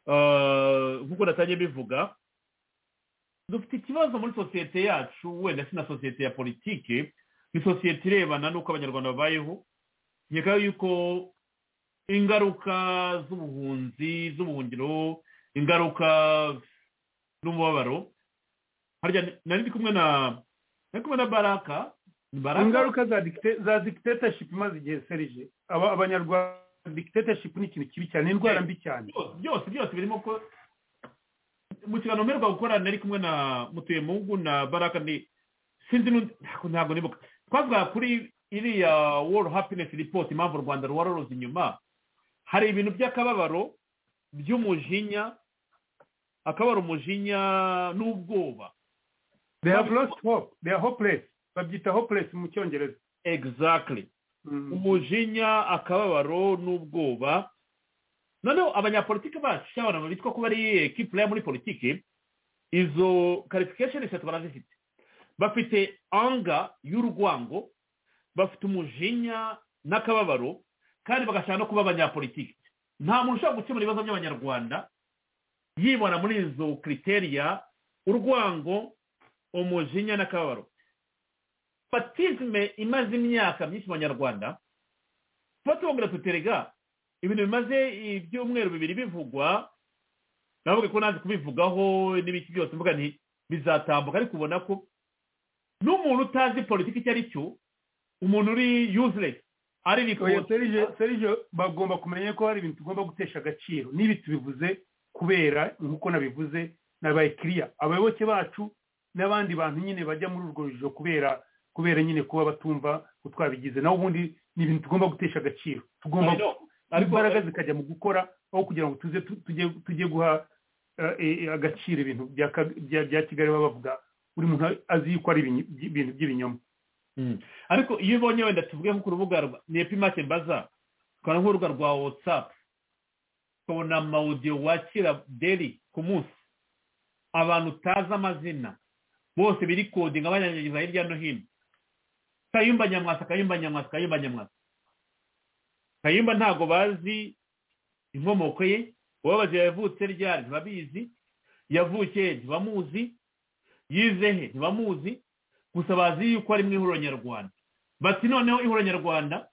Uh, nk'uko natangiye bivuga dufite ikibazo muri sosiyete yacu wenda si na sosiyete ya politiki ni sosiyete irebana n'uko abanyarwanda babayeho nkeka yuko ingaruka z'ubuhunzi z'ubuhungiro ingaruka n'umubabaro harya nari ndi kumwe na nari kumwe na baraka ni baraka ingaruka za dicta- za dictatorship imaze igihe serije aba abanyarwanda dictatorship ni ikintu kibi cyane ni indwara mbi cyane byose byose byose birimo ko mu kiganiro mperwa gukora nari kumwe na mutuyemungu na baraka ni sinzi n'undi ntabwo ntabwo nibuka twavuga kuri iriya world happiness report impamvu u rwanda ruba ruruzi inyuma hari ibintu by'akababaro by'umujinya akababaro umujinya n'ubwoba they have lost hope they are hopeless babyita hopeless mu cyongereza exactly Mm. umujinya akababaro n'ubwoba noneho abanyapolitiki bacu cyangwa abantu bitwa ko bari ki pureya muri politiki izo karifikasheni eshatu barazifite bafite anga y'urwango bafite umujinya n'akababaro kandi bagashaka no kuba abanyapolitiki nta muntu ushobora gukemura ibibazo by'abanyarwanda yibona muri izo kriteriya urwango umujinya n'akababaro fatizime imaze imyaka myinshi mu banyarwanda tuba tubabwira tuterega ibintu bimaze ibyumweru bibiri bivugwa navuga ko nazi kubivugaho n'ibiki byose mvuga nti bizatambuka ariko ubona ko n'umuntu utazi politiki icyo ari cyo umuntu uri useless ari oya rikose serije serije bagomba kumenya ko hari ibintu tugomba gutesha agaciro n'ibi tubivuze kubera nk'uko nabivuze nabaye kiriya abayoboke bacu n'abandi bantu nyine bajya muri urwo rujijo kubera kubera nyine kuba batumva ko twabigize naho ubundi ni ibintu tugomba gutesha agaciro tugomba I know. ariko Ariko- imbaraga zikajya mu gukora aho kugira ngo tuze tu- tujye tujye guha eh, eh, agaciro ibintu bya ka- bya- bya kigali baba bavuga buri muntu azi yuko ari ibinyi- ibintu by'ibinyoma Mm. ariko iyo ubonye wenda tuvuge nko ku rubuga rwa ni epimake mbaza tukabona nk'urubuga rwa watsapu tukabona amawudiyo wakira deri ku munsi abantu utazi amazina bose biri kodinga banyanyagiza hirya no hino kayumba nyamwasa kayumba nyamwasa kayumba nyamwasa kayumba ntabwo bazi inkomoko ye ubabaje yavutse ryari ntibabizi yavukiye ntibamuzi yize he ntibamuzi gusa bazi yuko ari mu ihuriro nyarwanda bati noneho ihuriro nyarwanda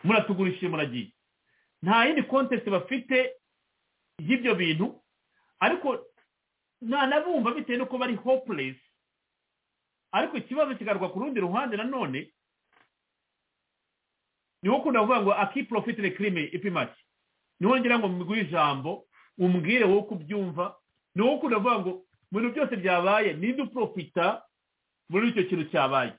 muratugurishije muragiye nta yindi kontesite bafite y'ibyo bintu ariko ntanabumva bitewe n'uko bari hopulesi ariko ikibazo kigaruka ku rundi ruhande nanone niwo ukunda kuvuga ngo akiporofitire kirime ipimaki niwo ngira ngo miguhe ijambo umbwire wowe uko ubyumva niwo ukunda kuvuga ngo mu bintu byose byabaye ninde uporofita muri icyo kintu cyabaye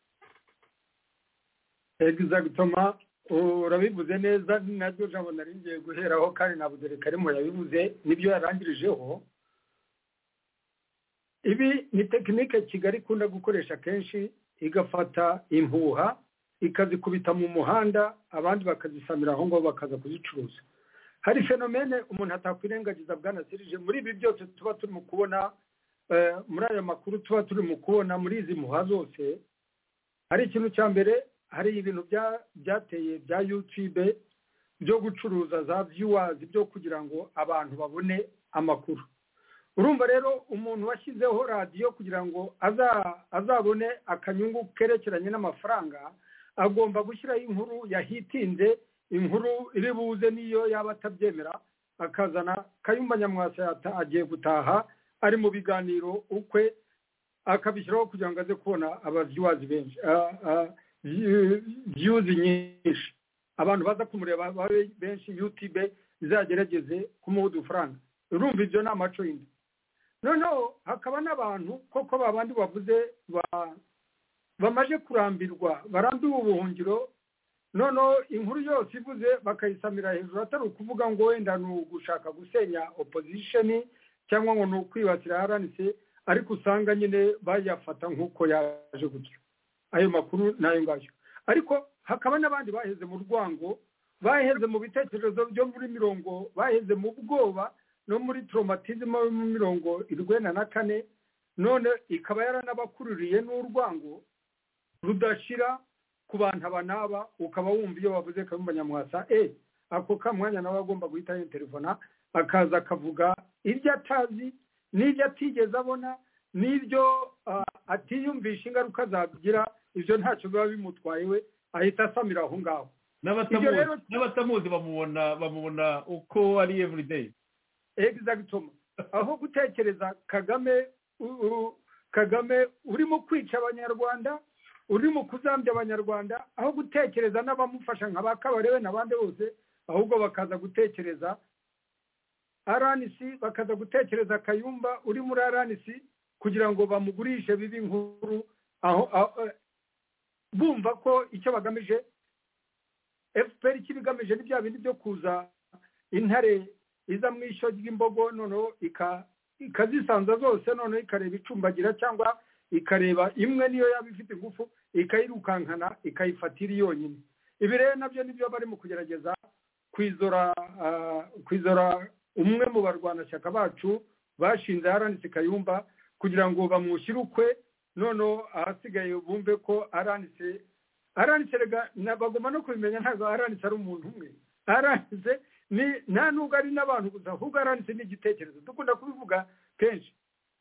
egizagitoma urabivuze neza nabyo jambo nari ngiye guheraho kandi na budere karimo yabivuze nibyo yarangirijeho ibi ni tekinike kigali ikunda gukoresha kenshi igafata impuha ikazikubita mu muhanda abandi bakazisamira aho ngaho bakaza kuzicuruza hari fenomene umuntu atakwirengagiza bwanasirije muri ibi byose tuba turimo kubona muri aya makuru tuba turimo kubona muri izi muha zose hari ikintu cya mbere hari ibintu byateye bya yutube byo gucuruza za viewers byo kugira ngo abantu babone amakuru urumva rero umuntu washyizeho radiyo kugira ngo azabone akanyungu kerekeranye n'amafaranga agomba gushyiraho inkuru yahitinze inkuru iri buze niyo yaba atabyemera akazana kayumba nyamwasa agiye gutaha ari mu biganiro ukwe akabishyiraho kugira ngo aze kubona ababyuwazi benshi byuzi nyinshi abantu baza kumureba babe benshi yutube izagerageze kumuha udufaranga urumva ibyo ni amacurinda noneho hakaba n'abantu koko babandi bavuze bamaze kurambirwa barambiwe ubuhungiro noneho inkuru yose ivuze bakayisamira hejuru atari ukuvuga ngo wenda ni ugushaka gusenya opozisheni cyangwa ngo ni ukwibasira haranitse ariko usanga nyine bayafata nk'uko yaje gutyo ayo makuru ni ayo ngayo ariko hakaba n'abandi baheze mu rwango baheze mu bitekerezo byo muri mirongo baheze mu bwoba no muri toromatizima yo mu mirongo irwenda na kane none ikaba yaranabakururiye n'urwango rudashira ku bantu aba n'aba ukaba wumva iyo bavuze kayumba nyamwasa e ako ka mwanya nawe agomba guhita yeterefona akaza akavuga ibyo atazi n'ibyo atigeze abona n'ibyo atiyumvisha ingaruka zagira ibyo ntacyo biba bimutwaye we ahita asamira aho ngaho n'abatamuzi bamubona bamubona uko ari evurideyi egizagitoma aho gutekereza kagame kagame urimo kwica abanyarwanda urimo kuzambya abanyarwanda aho gutekereza n'abamufasha nka ba kabarewe n'abandi bose ahubwo bakaza gutekereza rnc bakaza gutekereza kayumba uri muri rnc kugira ngo bamugurishe bibi nkuru aho bumva ko icyo bagamije fpr icyo ibigamije ni bya bindi byo kuza intare iza mu ishyo ry'imbogo noneho ikazisanza zose noneho ikareba icumbagira cyangwa ikareba imwe niyo yaba ifite ingufu ikayirukankana ikayifatira yonyine ibi rero nabyo nibyo barimo kugerageza kwizora umwe mu barwanashyaka bacu bashinze aranitse kayumba kugira ngo bamwishyure ukwe noneho ahasigaye bumve ko aranitse aranitse bagomba no kubimenya ntabwo aranitse ari umuntu umwe aranitse nta nubwo ari n'abantu gusa ahubwo aranitse n'igitekerezo dukunda kubivuga kenshi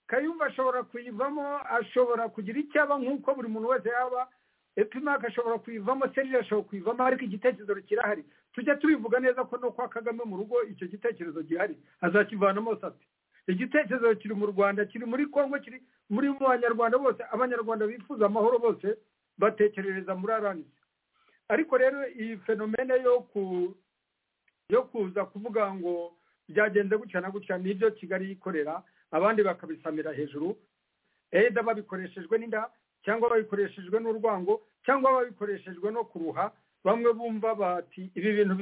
kayumba ashobora kuyivamo ashobora kugira icyo aba nk'uko buri muntu wese yaba epimaka ashobora kuyivamo serire ashobora kuyivamo ariko igitekerezo kirahari tujya tubivuga neza ko no kwa kagame mu rugo icyo gitekerezo gihari azakivanamo sati igitekerezo kiri mu rwanda kiri muri congo kiri muri mu banyarwanda bose abanyarwanda bifuza amahoro bose batekerereza muri aranisi ariko rero iyi fenomene yo ku yo kuza kuvuga ngo byagenze gutya na gutya nibyo kigali yikorera abandi bakabisamira hejuru eda babikoreshejwe n'inda cyangwa babikoreshejwe n'urwango cyangwa babikoreshejwe no kuruha bamwe bumva bati ibi bintu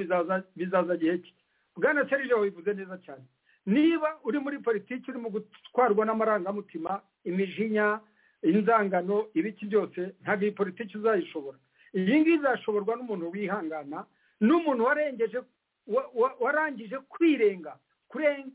bizaza gihe ki bwana serije wabivuze neza cyane niba uri muri politiki urimo gutwarwa n'amarangamutima imijinya inzangano ibiki byose ntabwo iyi politiki uzayishobora iyi ngiyi izashoborwa n'umuntu wihangana n'umuntu warengeje warangije kwirenga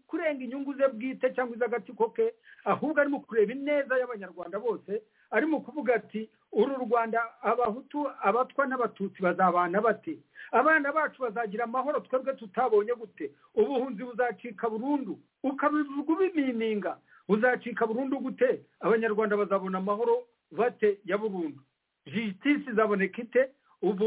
kurenga inyungu ze bwite cyangwa iz'agatsiko ke ahubwo arimo kureba ineza y'abanyarwanda bose arimo kuvuga ati uru rwanda abahutu abatwa n'abatutsi bazabana bate abana bacu bazagira amahoro twebwe tutabonye gute ubuhunzi buzacika burundu ukabivuga ubimininga buzacika burundu gute abanyarwanda bazabona amahoro bate ya burundu jisitisi izaboneka ite ubu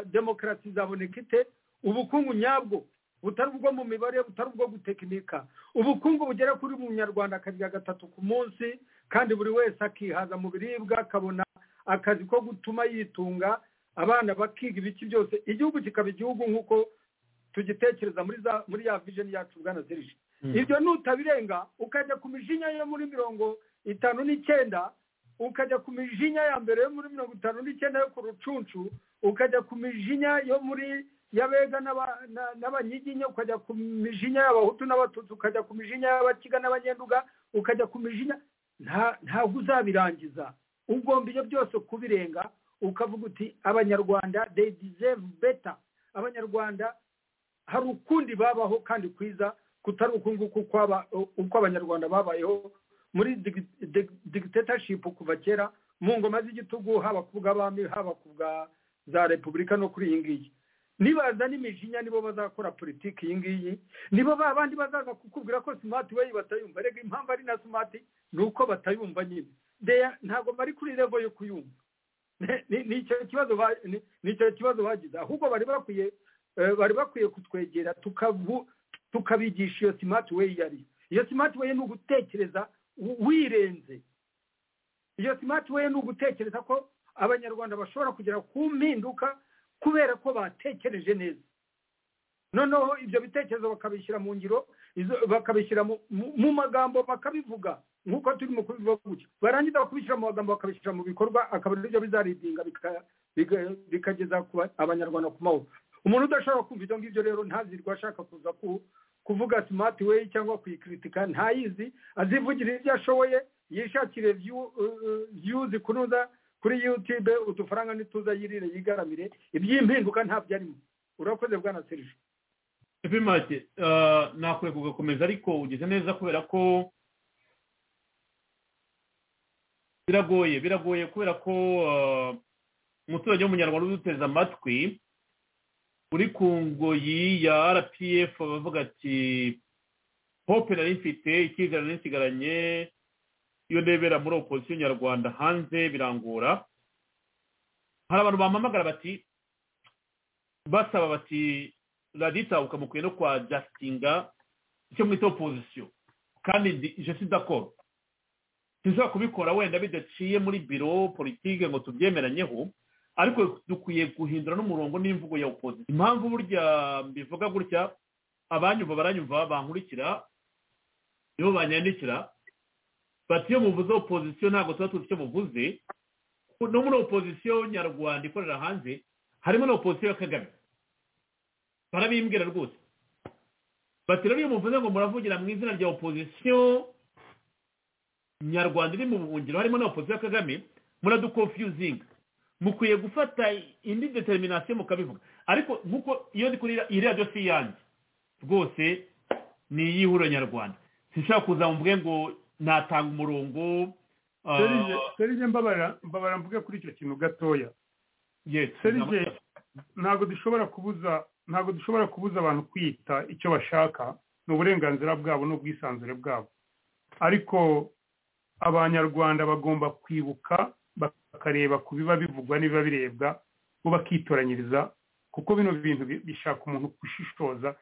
demokarasi izaboneka ite ubukungu nyabwo butari ubwo mu mibare butari ubwo gutekinika ubukungu bugera kuri munyarwanda akarya gatatu ku munsi kandi buri wese akihaza mu biribwa akabona akazi ko gutuma yitunga abana bakiga ibiki byose igihugu kikaba igihugu nk'uko tugitekereza muri za muri ya vijeni yacu bwana serije ibyo nutabirenga ukajya ku mijinya yo muri mirongo itanu n'icyenda ukajya ku mijinya ya mbere yo muri mirongo itanu n'icyenda yo ku rucuncu ukajya ku mijinya yo muri y'abega n'abanyiginya ukajya ku mijinya y'abahutu n'abatutsi ukajya ku mijinya y'abakiga n'abanyenduga ukajya ku mijinya ntabwo uzabirangiza ugomba ibyo byose kubirenga ukavuga uti abanyarwanda they deserve better abanyarwanda hari ukundi babaho kandi kwiza kutari ukunguku uko abanyarwanda babayeho muri dictatorship kuva kera mu ngoma z'igitugu haba ku bw'abami haba ku bwa za repubulika no kuri iyi ngiyi nibaza n'imijinya nibo bazakora politiki iyi ngiyi nibo ba bandi bazaza kukubwira ko simati we batayumva rega impamvu ari na simati ni uko batayumva nyine ntabwo bari kuri revo yo kuyumva ni icyo kibazo bagize ahubwo bari bakwiye bari bakwiye kutwegera tukabigisha iyo simati we yari iyo simati we ni ugutekereza wirenze iyo simati we ni ugutekereza ko abanyarwanda bashobora kugera ku mpinduka kubera ko batekereje neza noneho ibyo bitekerezo bakabishyira mu ngiro bakabishyira mu magambo bakabivuga nk'uko turimo kubivuga gutya barangiza bakabishyira mu magambo bakabishyira mu bikorwa akaba aribyo bizaridinga bikageza abanyarwanda ku mahoro umuntu udashobora kumva ibyo ngibyo rero ntazirwe ashaka kuza kuvuga simati we cyangwa kuyikritika ntayizi azivugira ibyo ashoboye yishakire viyuzi kunoza kuri yutube udufaranga ntituza yirire yigaramire iby'impinduka ntabyo arimo urakoze bwana serije epimake nakwiye kugakomeza ariko ugeze neza kubera ko biragoye biragoye kubera ko umuturage w'umunyarwanda uduteze amatwi uri ku ngoyi ya rpf bavuga ati hope nari mfite icyizere nari nsigaranye iyo ndebera muri opozisiyo nyarwanda hanze birangora hari abantu bampamagara bati basaba bati radita ukamukwiye no kwa jastinga icyo mwita opozisiyo kandi jesi dakoro sinshobora kubikora wenda bidaciye muri biro politike ngo tubyemeranyeho ariko dukwiye guhindura n'umurongo n'imvugo ya opozisiyo impamvu burya mbivuga gutya abanyumva baranyumva bankurikira nibo banyandikira bati iyo muvuze opozisiyo ntabwo tuba tuzi icyo muvuze no muri opozisiyo nyarwanda ikorera hanze harimo na opozisiyo ya kagame barabimbwira rwose bati rero iyo muvuze ngo muravugira mu izina rya opozisiyo nyarwanda iri mu buhungiro harimo na opozisiyo ya kagame muradukonfiyuzinga mukwiye gufata indi determinasiyo mukabivuga ariko nk'uko iyo ndi kuri iyi radiyo si iyanjye rwose ni iy'ihuriro nyarwanda sinshaka kuza mvuge ngo natanga umurongo serije mbabara mvuge kuri icyo kintu gatoya serije ntabwo dushobora kubuza ntabwo dushobora kubuza abantu kwita icyo bashaka ni uburenganzira bwabo n'ubwisanzure bwabo ariko abanyarwanda bagomba kwibuka bakareba ku biba bivugwa n'ibiba birebwa bo bakitoranyiriza kuko bino bintu bishaka umuntu gushishoza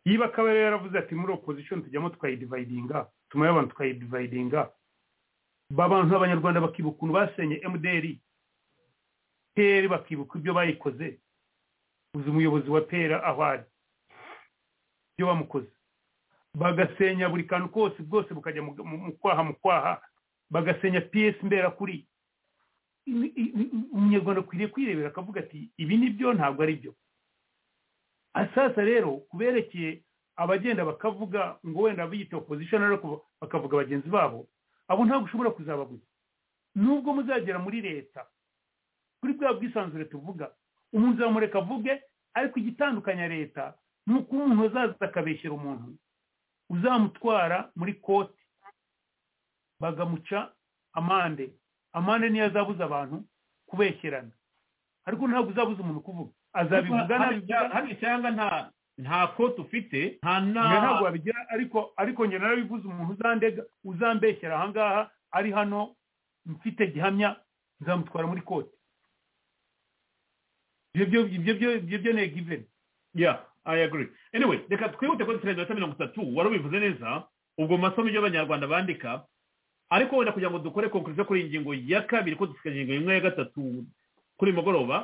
yiba akaba yari yaravuze ati muri opozisiyo tujyamo twayidivayidinga tumaye abantu twayidivayidinga abantu abanyarwanda bakibuka ukuntu basenye mdr pr bakibuka ibyo bayikoze uzi umuyobozi wa pr aho ari ibyo bamukoze bagasenya buri kantu kose bwose bukajya mu kwaha mu kwaha bagasenya ps mberakuri umunyarwanda akwiriye kwirebera akavuga ati ibi ni byo ntabwo ari byo asasa rero kuberekeye abagenda bakavuga ngo wenda biyita opozisiyo ariko bakavuga bagenzi babo abo ntabwo ushobora kuzabaguza nubwo muzagera muri leta kuri bwa bwisanzure tuvuga umuntu uzamureka avuge ariko igitandukanya leta ni uko umuntu azaza akabeshyira umuntu uzamutwara muri koti bagamuca amande amande niyo azabuza abantu kubekerana ariko ntabwo uzabuza umuntu kuvuga azabivuga nabivuga hano icyanga nta nta kote ufite nta njye nama ntabwo wabigira ariko ariko njye narabivuze umuntu uzandega uzambeshyera ahangaha ari hano mfite gihamya nzamutwara muri kote ibyo byo ibyo byo ibyo byo ni giveni yeah i agree anyway reka twihute kuri turenze iminota mirongo itatu wari ubivuze neza ubwo mu masomo y'abanyarwanda bandika ariko wenda kugira ngo dukore konkurizo kuri iyi ngingo ya kabiri ko dusigaje ingingo imwe ya gatatu kuri uyu mugoroba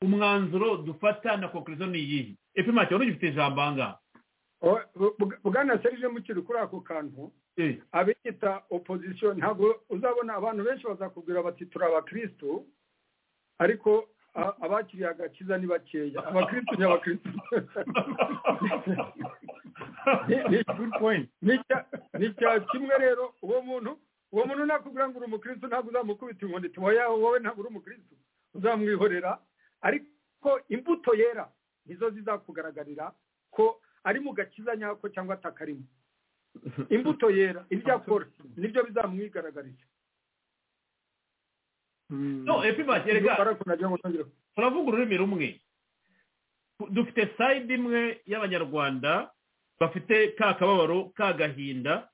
umwanzuro dufata na konkurizo ni iyihe efe make wari ugifite ijambo ahangaha O- bu- bu- bwana serije mukiri kuri ako kantu Eh, abiyita opozisiyo ntabwo uzabona abantu benshi bazakubwira bati turi abakirisitu ariko a- abakiriye agakiza ni bakeya abakirisitu ni abakirisitu Ni- ni- good point ni icya- ni icya kimwe rero uwo muntu uwo muntu nakubwira ngo uri umukirisitu ntabwo uzamukubita inkoni iti wowe wowe ntabwo uri umukirisitu uzamwihorera ariko imbuto yera nizo zizakugaragarira ko ari mu gakiza nyako cyangwa atakarimo imbuto yera ibyo akora nibyo bizamwigaragariza no efe make reka barakunagira ngo ntongere turavuga ururimi rumwe dufite sayidi imwe y'abanyarwanda bafite ka kababaro ka gahinda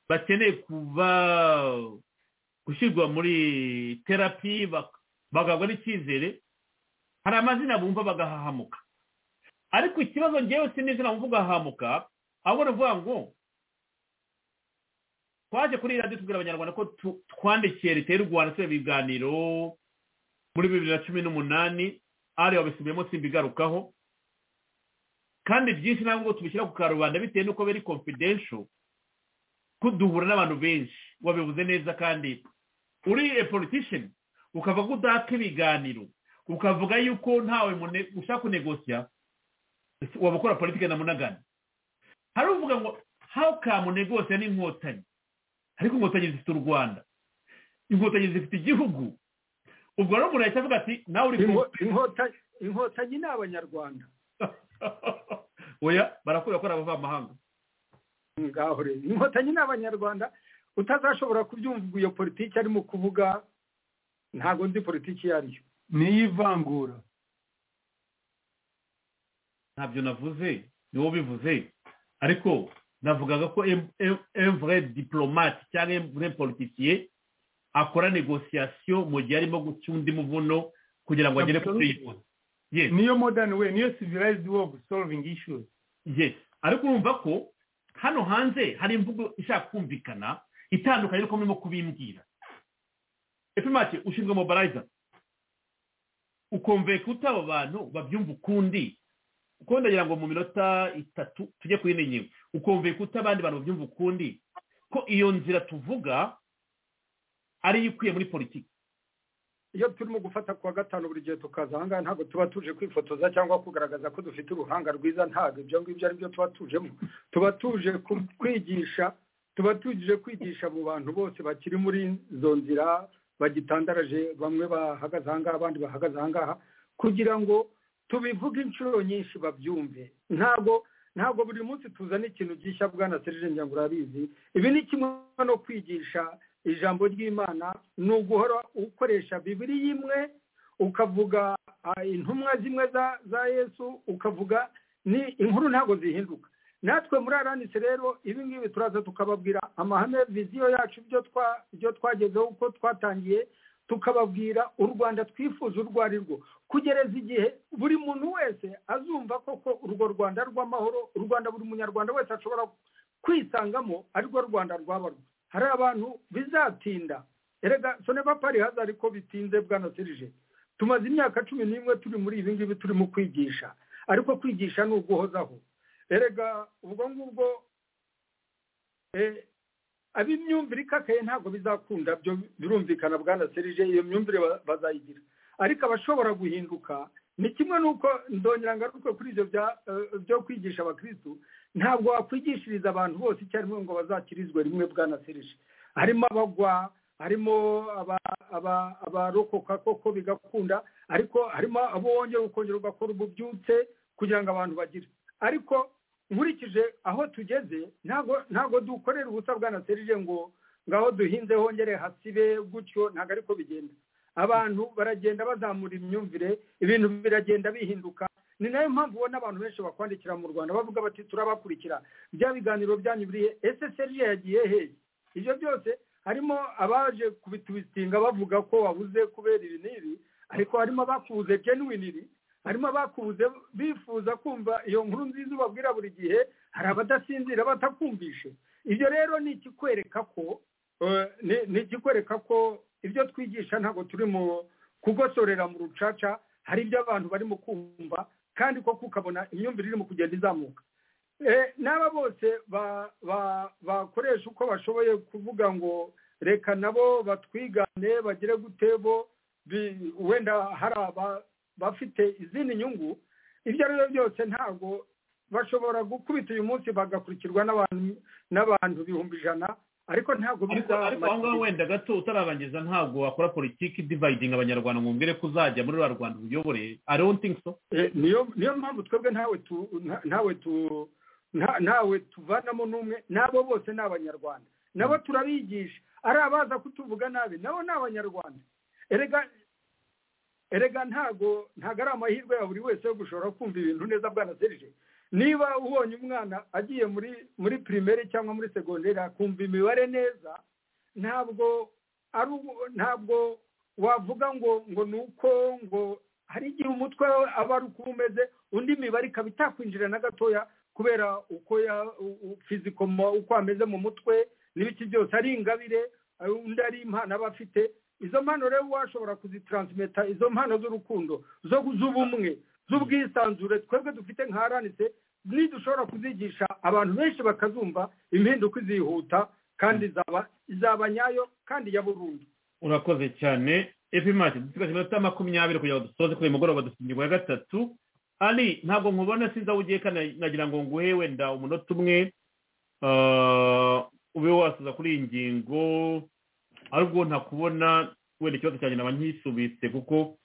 bakeneye kuba gushyirwa muri terapi bak- bagabwa n'icyizere hari amazina bumva bagahahamuka ariko ikibazo ngewe sinizina bumva ugahahamuka ahubwo ni ukuvuga ngo twaje kuri iyi radiyo tubwira abanyarwanda ko tu- twandikiye leta y'u rwanda tureba ibiganiro muri bibiri na cumi n'umunani ari wabisubiyemo simbigarukaho kandi byinshi ntabwo tubishyira ku karubanda bitewe n'uko biri confidential ko duhura n'abantu benshi wabivuze neza kandi uri a politician ukavuga ko udaka ibiganiro ukavuga yuko ntawe mune- ushaka kunegosiya ese waba ukora politiki na munagana hari uvuga ngo how come negosiya n'inkotanyi ariko inkotanyi zifite u rwanda inkotanyi zifite igihugu ubwo rero umuntu ahita avuga ati nawe uri ku Inko- inkota- inkotanyi ni abanyarwanda oya barakubwira ko ari abavamahanga ngaho rero inkotanyi ni abanyarwanda utazashobora kubyumva iyo politiki arimo kuvuga ntabwo nzi politiki iyo ari yo niyo ivangura ntabyo navuze ni wowe ubivuze ariko navugaga ko emvure diporomate cyangwa emvure politikiye akora negosiyasiyo mu gihe arimo guca undi muvuno kugira ngo agere kuri yose yes niyo modern way niyo civilized way of solving issues yes ariko urumva ko hano hanze hari imvugo ishaka kumvikana itandukanye n'uko murimo kubimbwira epimake ushinzwe mobilizer ukumve kute abo bantu babyumva ukundi kuko ndagira ngo mu minota itatu tujye kuri ino ngingo ukumve kute abandi bantu babyumva ukundi ko iyo nzira tuvuga ariyo ikwiye muri politiki iyo turimo gufata kuwa gatanu buri gihe tukaza ahangaha ntabwo tuba tuje kwifotoza cyangwa kugaragaza ko dufite uruhanga rwiza ntabwo ibyo ngibyo ari byo tuba tujemo tuba tuje ku- kwigisha tuba tuje kwigisha mu bantu bose bakiri muri izo nzira bagitandaraje bamwe bahagaze ahangaha abandi bahagaze ahangaha kugira ngo tubivuge inshuro nyinshi babyumve ntabwo ntabwo buri munsi tuzana ikintu gishya bwana serije ngira ngo urabizi ibi ni kimwe no kwigisha ijambo ry'imana ni uguhora ukoresha bibiri imwe ukavuga ah, intumwa zimwe za- za yesu ukavuga ni inkuru ntabwo zihinduka natwe muri aranise rero ibi ngibi turaza tukababwira amahame viziyo yacu ibyo twa- ibyo twagezeho uko twatangiye tukababwira u rwanda twifuza urwo ari rwo kugereza igihe buri muntu wese azumva koko urwo rwanda rw'amahoro u rwanda buri munyarwanda wese ashobora kwisangamo arirwo rwanda rwabarwa hari abantu bizatinda erega soneva pari haza ariko bitinze bwana serije tumaze imyaka cumi n'imwe turi muri ibi ngibi turimo kwigisha ariko kwigisha ni uguhozaho erega ubwo ngubwo eh, ab'imyumvire ikakaye ntabwo bizakunda byo birumvikana bwana serije iyo myumvire ba- bazayigira ariko abashobora guhinduka ni kimwe n'uko ndongera ngaruke kuri ibyo bya- eh, byo kwigisha abakirisitu ntabwo wakwigishiriza abantu bose icyarimwe ngo bazakirizwe rimwe bwana serije harimo abagwa harimo aba- aba- abarokoka koko bigakunda ariko harimo abo wongera ukongera ugakora ububyutse kugira ngo abantu bagire ariko nkurikije aho tugeze ntabwo ntabwo dukorera ubusa bwana serije ngo ngaho duhinze hongere hasibe gutyo ntabwo ariko bigenda abantu baragenda bazamura imyumvire ibintu biragenda bihinduka ni nayo mpamvu ubona abantu benshi bakwandikira mu rwanda bavuga bati turabakurikira bya biganiro byanyu birihe ese serije yagiye hehe ibyo byose harimo abaje kubitubisitinga bavuga ko wabuze kubera ibi n'ibi ariko harimo abakubuze genuwiniri harimo abakubuze bifuza kumva iyo nkuru nziza ubabwira buri gihe hari abadasinzira batakumvishe ibyo rero ni ikikwereka ko eh, ni- ni ikikwereka ko ibyo twigisha ntabwo turi mu kugosorera mu rucaca hari ibyo abantu barimo kumva kandi koko ukabona imyumvire irimo kugenda izamuka Eh, n'aba bose ba- ba- bakoresha uko bashoboye kuvuga ngo reka nabo batwigane bagire gutebo bi- wenda hari aba bafite izindi nyungu ibyo ari byo byose ntabwo bashobora gukubita uyu munsi bagakurikirwa n'abantu n'abantu ibihumbi ijana ariko ntabwo ariko ariko aho ngaho wenda gato utararangiza ntabwo wakora politiki divayidinga abanyarwanda ngo mbwire ko uzajya muri rwa rwanda uyobore i don't think so Eh, niyo niyo mpamvu twebwe ntawe tu nta- ntawe tu nta- ntawe tuvanamo n'umwe n'abo bose ni abanyarwanda nabo turabigisha ari abaza kutuvuga nabi nabo ni abanyarwanda erega erega ntago ntago ari amahirwe ya buri wese yo gushobora kumva ibintu neza bwana serije niba ubonye umwana agiye muri muri pirimeri cyangwa muri segonderi akumva imibare neza ntabwo ari ubu- ntabwo wavuga ngo ngo ni uko ngo hari igihe umutwe we aba ari uko umeze undi mibare ikaba itakwinjira na gatoya kubera uko ya u- u- fiziko mo- uko ameze mu mutwe n'ibiki byose ari ingabire ari- undi ari impano aba afite izo mpano rero washobora kuzitaransimeta izo mpano z'urukundo zo z'ubumwe z'ubwisanzure twebwe dufite nka aranise nidushobora kuzigisha abantu benshi bakazumva impinduka izihuta kandi izaba izaba nyayo kandi ya burundu urakoze cyane epimati dusigaje iminota makumyabiri kugira ngo dusoze kuri uyu mugoroba dufite ingingo ya gatatu ari ntabwo nkubona sinzi aho ugiye kandi nagira ngo nguhe wenda umunota umwe ah, ube wasoza kuri iyi ngingo aribwo ntakubona wenda ikibazo cyanjye naba nkisubitse kuko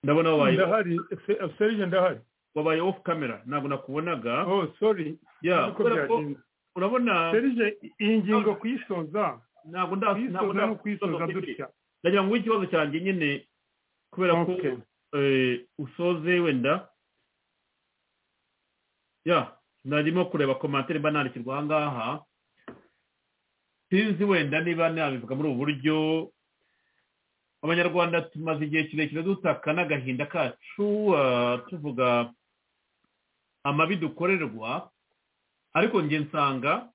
ndabona wabaye ndahari se- serije ndahari wabaye ofu kamera ntabwo nakubonaga oh sorry ya Ariko kubera ko byagenze. urabona serije iyi ngingo kuyisoza ntabwo nda- ntabwo kuyisoza nda- no kuyisoza dutya ndagira ngo nguhe ikibazo cyanjye nyine kubera ko Okay. eh, usoze wenda ya narimo kureba komantere mba nandikirwa aha ngaha sinzi wenda niba nabivuga muri ubu buryo abanyarwanda tumaze igihe kirekire dutaka n'agahinda kacu ah, tuvuga amabi dukorerwa ariko njye nsanga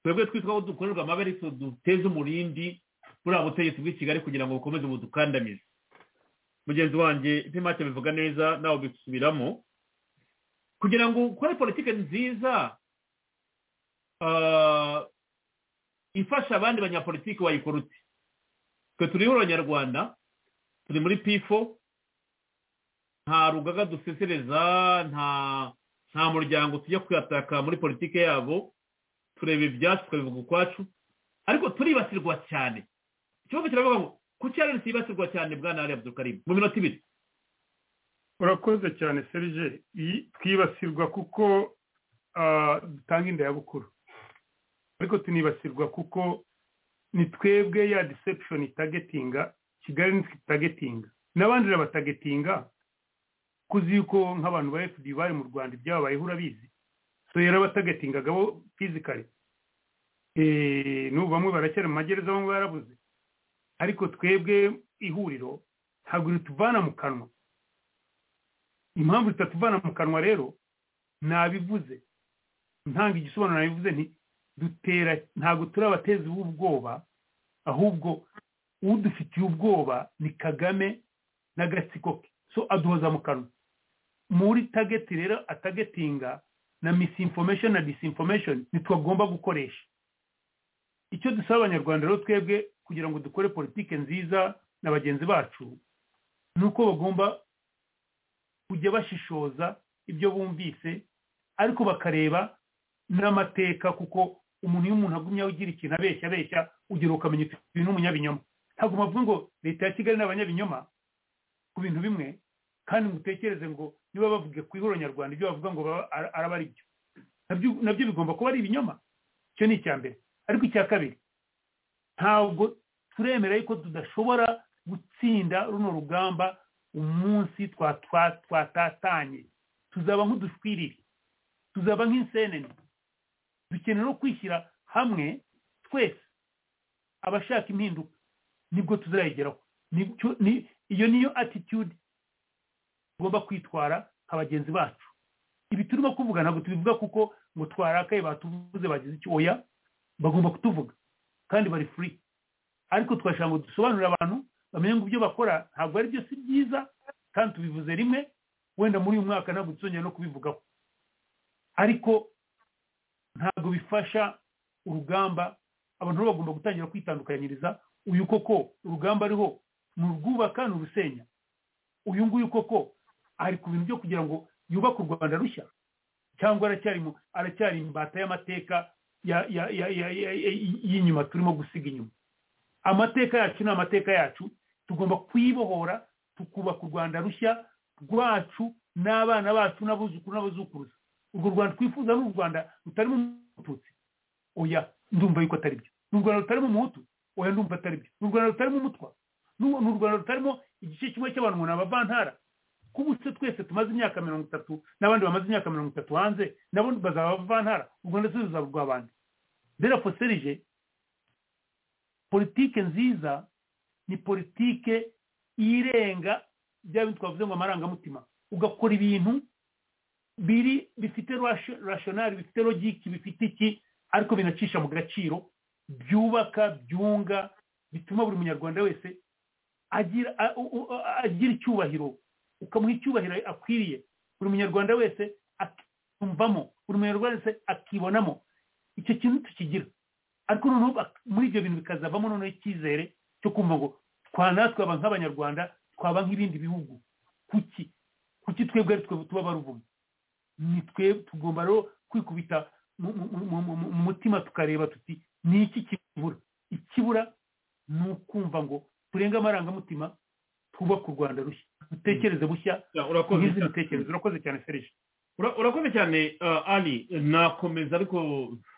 twebwe twitwa aho dukorerwa amabi ariko duteze umurindi buriya butegetsi bw'i kigali kugira ngo bukomeze budukandamize mugenzi wanjye ipimake bivuga neza nawe ubisubiramo kugira ngo ukore politiki nziza ah, ifasha abandi banyapolitiki wayikora ute twe turiho abanyarwanda turi muri pifo nta rugaga dusesereza nta nta muryango tujya kuyataka muri politiki yabo tureba ibyacu tukabivuga ukwacu ariko turibasirwa cyane ikibazo kiravuga ngo kuki ararisi yibasirwa cyane bwana ari abdulkarim mu minota ibiri urakoze cyane serije iyi twibasirwa kuko ah, dutanga indayabukuru ariko tunibasirwa kuko ni twebwe ya deception itagetinga kigali nitwe itagetinga n'abandi irabatagetinga kuzi yuko nk'abantu ba fd bari mu rwanda ibyababayeho urabizi so yarabatagetingaga bo fizikari n'ubu bamwe baracyari mu magereza bamwe barabuze ariko twebwe ihuriro ntabwo rituvana mu kanwa impamvu zitatuvana mu kanwa rero nabivuze ntanga igisobanuro nabivuze nti dutera ntabwo turi abatezi b'ubwoba ahubwo udufitiye ubwoba ni kagame n'agatsiko ke so aduhoza mu kanwa muri tageti rero atagetinga na misinformation na disinformation ntitwagomba gukoresha icyo dusaba abanyarwanda rero twebwe kugira ngo dukore politiki nziza na bagenzi bacu ni uko bagomba kujya bashishoza ibyo bumvise ariko bakareba n'amateka kuko umuntu iyo umuntu agumye agira ikintu abeshya abeshya ugera ukamenya uti uyu ni umunyabinyoma ntabwo bavuga ngo leta ya kigali ni abanyabinyoma ku bintu bimwe kandi ngo utekereze ngo niba bavuga ku ihuriro nyarwanda ibyo bavuga ngo baba ar- araba ari byo nabyo bigomba kuba ari ibinyoma icyo ni icya mbere ariko icya kabiri ntabwo turemera yuko tudashobora gutsinda runo rugamba umunsi twatatanye tuzaba nk'udushwiriri tuzaba nk'insenene dukenera no kwishyira hamwe twese abashaka impinduka nibwo tuzayigeraho iyo niyo attitude tugomba kwitwara nka bagenzi bacu ibi turimo kuvuga ntabwo tubivuga kuko ngo twarakaye batuvuze bagize icyo oya bagomba kutuvuga kandi bari furi ariko twashaka ngo dusobanurire abantu bamenye ngo ibyo bakora ntabwo ari byo si byiza kandi tubivuze rimwe wenda muri uyu mwaka ntabwo tuzongera no kubivugaho ariko ntabwo bifasha urugamba abantu bo bagomba gutangira kwitandukanyiriza uyu koko urugamba ariho ni urwubaka ni urusenya uyu nguyu koko ari ku bintu byo kugira ngo yubake u rwanda rushya cyangwa aracyari imbata y'amateka y'inyuma turimo gusiga inyuma amateka yacu ni amateka yacu tugomba kuyibohora tukubaka u rwanda rushya rwacu n'abana bacu n'abuzukuru n'abazukuruza urwo rwanda twifuza ni u rwanda rutarimo umututsi oya ndumva yuko atari byo ni u rwanda rutarimo umuhutu oya ndumva atari byo ni u rwanda rutarimo umutwa ni u rwanda rutarimo igice kimwe cy'abantu ngo ni abavantara kuba se twese tumaze imyaka mirongo itatu n'abandi bamaze imyaka mirongo itatu hanze nabo bazaba bavantara u rwanda se ruzaba urw'abandi dera foserije politike nziza ni politike irenga bya bintu twavuze ngo amarangamutima ugakora ibintu biri bifite rashonari bifite logiki bifite iki ariko binacisha mu gaciro byubaka byunga bituma buri munyarwanda wese agira icyubahiro ukamuha icyubahiro akwiriye buri munyarwanda wese akiyumvamo buri munyarwanda wese akibonamo icyo kintu tukigira ariko noneho muri ibyo bintu bikazavamo noneho icyizere cyo kumva ngo twana twaba nk'abanyarwanda twaba nk'ibindi bihugu kuki kuki twebwe ari twe tuba baruvumo ni twe tugomba rero kwikubita mu mutima tukareba tuti ni iki kibura ikibura ni ukumva ngo turenga amarangamutima twubake u rwanda rushya dutekereze bushya urakoze nk'izi bitekerezo urakoze cyane serije urakoze cyane ari nakomeza ariko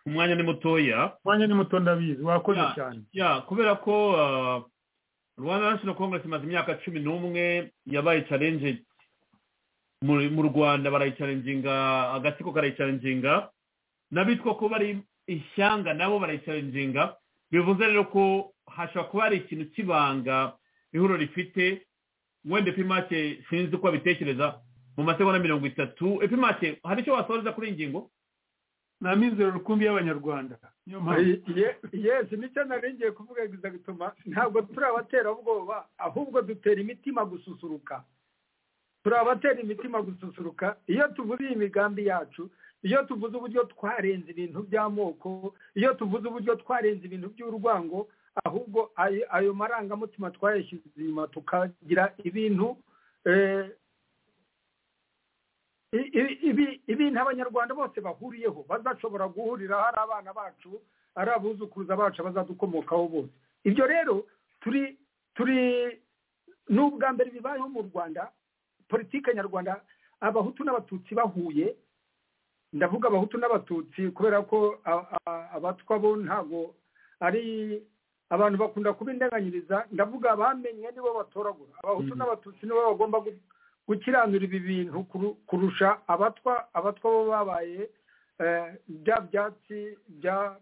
umwanya ni mutoya umwanya ni muto ndabizi wakoze cyane ya kubera ko rwanda national congress imaze imyaka cumi n'umwe yabaye challenge mu rwanda barayicarenginga agatsiko karayicarenginga n'abitwa ko bari ishyanga nabo barayicarenginga bivuze rero ko hashobora kuba hari ikintu cy'ibanga ihuriro rifite wenda epimake sinzi uko abitekereza mu masegonda mirongo itatu epimake hari icyo wasoreza kuri iyi ngingo ni amizero rukumbi y'abanyarwanda niyo mpamvu yesi nicyo nari ngiye kuvuga bituma ntabwo turi abaterabwoba ahubwo dutera imitima gususuruka turi abatera imitima gususuruka iyo tuvuze iyi migambi yacu iyo tuvuze uburyo twarenze ibintu by'amoko iyo tuvuze uburyo twarenze ibintu by'urwango ahubwo ayo marangamutima twayashyize inyuma tukagira ibintu ibintu abanyarwanda bose bahuriyeho bazashobora guhurira ari abana bacu ari abuzukuruza bacu bazadukomokaho bose ibyo rero turi turi ni ubwa mbere bibayeho mu rwanda politiki nyarwanda abahutu n'abatutsi bahuye ndavuga abahutu n'abatutsi kubera ko abatwa bo ntabwo ari abantu bakunda kuba indanganyiriza ndavuga abamenye nibo batoragura abahutu n'abatutsi nibo bagomba gukiranura ibi bintu kurusha abatwa abatwa bo babaye bya byatsi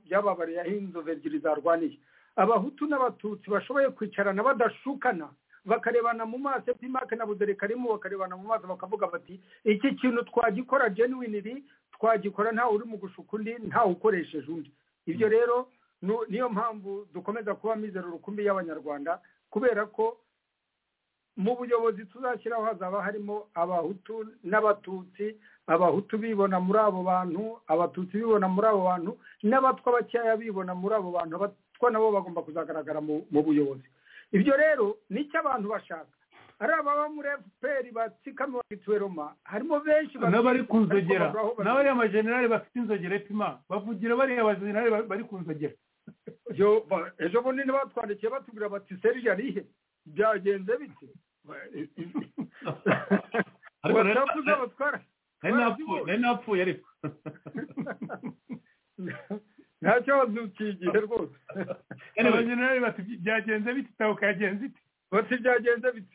byababareyeho inzobe ebyiri zarwaniye abahutu n'abatutsi bashoboye kwicarana badashukana bakarebana mu maso pimake na budere karimo bakarebana mu maso bakavuga bati iki kintu twagikora genuwiniri twagikora ntawe uri mu gushuka undi ntawe ukoresheje undi ibyo rero niyo mpamvu dukomeza kuba mizero rukumbi y'abanyarwanda kubera ko mu buyobozi tuzashyiraho hazaba harimo abahutu n'abatutsi abahutu bibona muri abo bantu abatutsi bibona muri abo bantu n'abatwa bakeya bibona muri abo bantu abatwa nabo bagomba kuzagaragara mu buyobozi ibyo rero nicyo abantu bashaka ari ababa muri efuperi batsikama bakitweroma harimo benshi n'abari ku nzogera n'abariya majenerali bafite inzogera epima bavugira bariya bajenerali bari ku nzogera ejo bundi batwandikiye batubwira bati serije arihe byagenze bite nari napfuye ariko nta kibazo ukigihe rwose abanyeneri bati byagenze bite itaho kagenze ite bati byagenze bite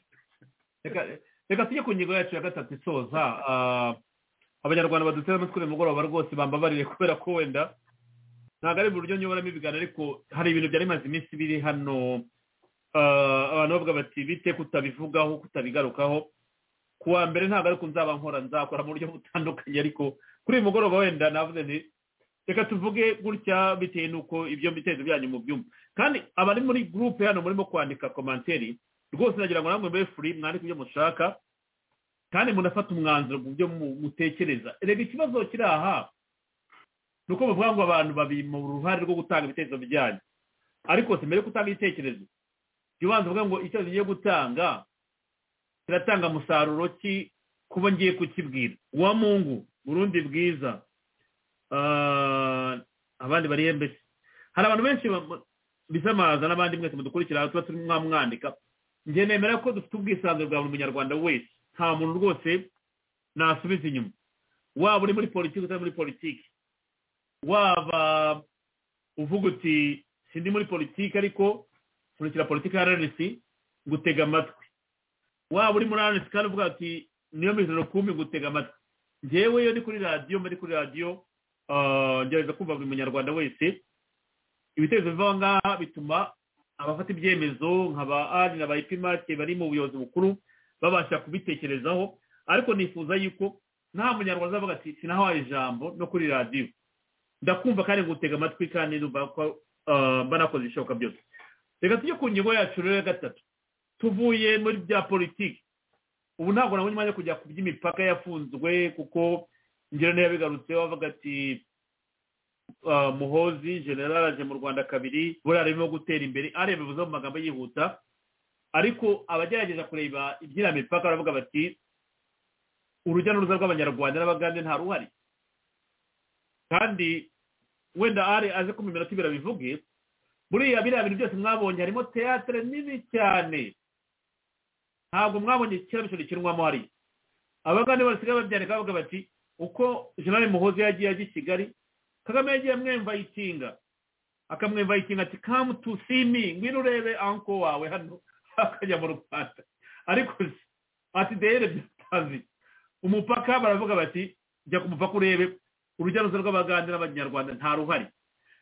reka reka tujye ku ngingo yacu ya gatatu isoza Ah, abanyarwanda baduteze amatwi uyu mugoroba rwose bambabariye kubera ko wenda ntabwo ari mu buryo nyoboramo ibiganiro ariko hari ibintu byari bimaze iminsi biri hano Ah, abantu bavuga bati bite kutabivugaho kutabigarukaho ku wa mbere ntabwo ariko nzaba nkora nzakora mu buryo butandukanye ariko kuri uyu mugoroba wenda navuze nti reka tuvuge gutya bitewe n'uko ibyo bitekerezo byanyu mu byumva kandi abari muri gurupe hano murimo kwandika komanteri rwose nagira ngo namwe mbe furi mwandike ibyo mushaka kandi munafata umwanzuro mu byo mu- mutekereza reba ikibazo kiri aha ni uko bavuga ngo abantu babiri mu ruhare rwo gutanga ibitekerezo byanyu ariko si mbere yo gutanga igitekerezo jya ubanza uvuga ngo icyo ngiye gutanga kiratanga musaruro ki kuba ngiye kukibwira uwa mungu burundi bwiza Ah, abandi bari mbese hari abantu benshi ba- bisamaza n'abandi mwese mudukurikira tuba turimo mwamwandika njye nemera ko dufite ubwisanzure bwa buri munyarwanda wese nta muntu rwose nasubiza inyuma waba uri muri politiki utari muri politiki waba uvuga uti sindi muri politiki ariko kurikira politiki ya rnc ngutega amatwi waba uri muri rnc kandi uvuga ati niyo mizero kumi ngutega amatwi njyewe iyo ndi kuri radiyo mba ndi kuri radiyo ah, ngerageza kumva buri munyarwanda wese ibitekerezo biva aho ngaha bituma abafata ibyemezo nka ba ari na ba ipimake bari mu buyobozi bukuru babasha kubitekerezaho ariko nifuza yuko nta munyarwanda uzavuga ati sinahawaye ijambo no kuri radiyo ndakumva kandi ngutega amatwi kandi numva ko ah, mba nakoze ibishoboka byose reka tujye ku ngingo yacu rero ya gatatu tuvuye muri bya politiki ubu ntabwo nabonye umwanya wo kujya ku by'imipaka yafunzwe kuko ngero niyo yabigarutseho avuga ati ah, muhozi general aje mu rwanda kabiri buriya arimo gutera imbere areba bivuze mu magambo yihuta ariko abagerageza kureba iby'iriya mipaka baravuga bati urujya n'uruza rw'abanyarwanda n'abagande nta ruhari kandi wenda ari aze ko mu minota ibiri abivuge buriya biriya bintu byose mwabonye harimo teyatere nini cyane ntabwo mwabonye ikiramishoro gikinwamo hariya abagande basigaye babyandika bavuga bati uko jenerali muhozi yagiye ajya i kigali kagame yagiye amwemva ikinga akamwemva ikinga ati kamu tu simi ngwino urebe anko wawe hano akajya mu rwanda ariko se, ati deyere byatazi umupaka baravuga bati jya ku mupaka urebe urujya n'uruza rw'abagande n'abanyarwanda nta ruhari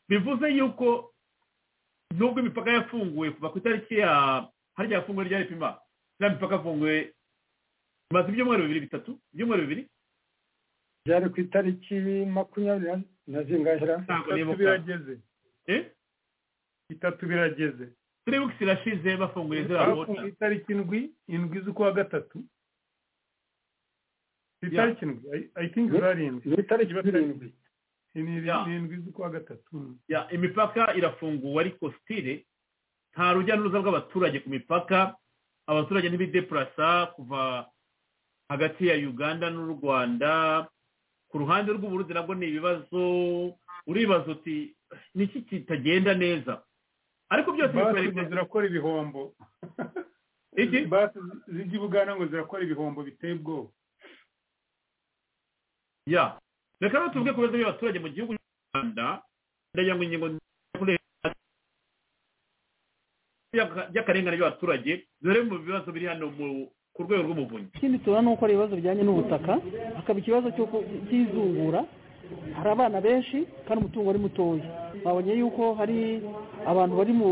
bivuze yuko nubwo imipaka yafunguwe kuva ku itariki ya harya yafunguwe rya ripima nta mipaka yafunguwe imaze ibyumweru bibiri bitatu ibyumweru bibiri byari ku itariki makumyabiri na- na zingahera ntabwo itatu nibuka birageze Eh? itatu birageze turi bukisi irashize bafunguye ziriya bafunga bota itariki indwi indwi z'ukwa gatatu itariki indwi I- i think zarindwi ni itariki zirindwi ni Ya. ni indwi z'ukwa gatatu Ya, imipaka irafunguwe ariko sitire nta rujya n'uruza rw'abaturage ku mipaka abaturage ntibidepurasa kuva hagati ya uganda n'u rwanda ku ruhande rw'uburundi nabwo ni ibibazo uribaza uti niki kitagenda neza ariko byose basi ngo bikwereka- zirakora ibihombo Iki? basi zijya i buganda ngo zirakora ibihombo biteye ubwoba ya reka rero tuvuge ku bibazo by'abaturage mu gihugu cy'u rwanda ndagira ngo ingingo y'aka- y'akarengane by'abaturage dore mu bibazo biri hano mu- ku rwego rw'umuvunyi ikindi tubona ni uko hari ibibazo bijyanye n'ubutaka hakaba ikibazo cy'uko- cy'izungura hari abana benshi kandi umutungo ari mutoya babonye yuko hari abantu bari mu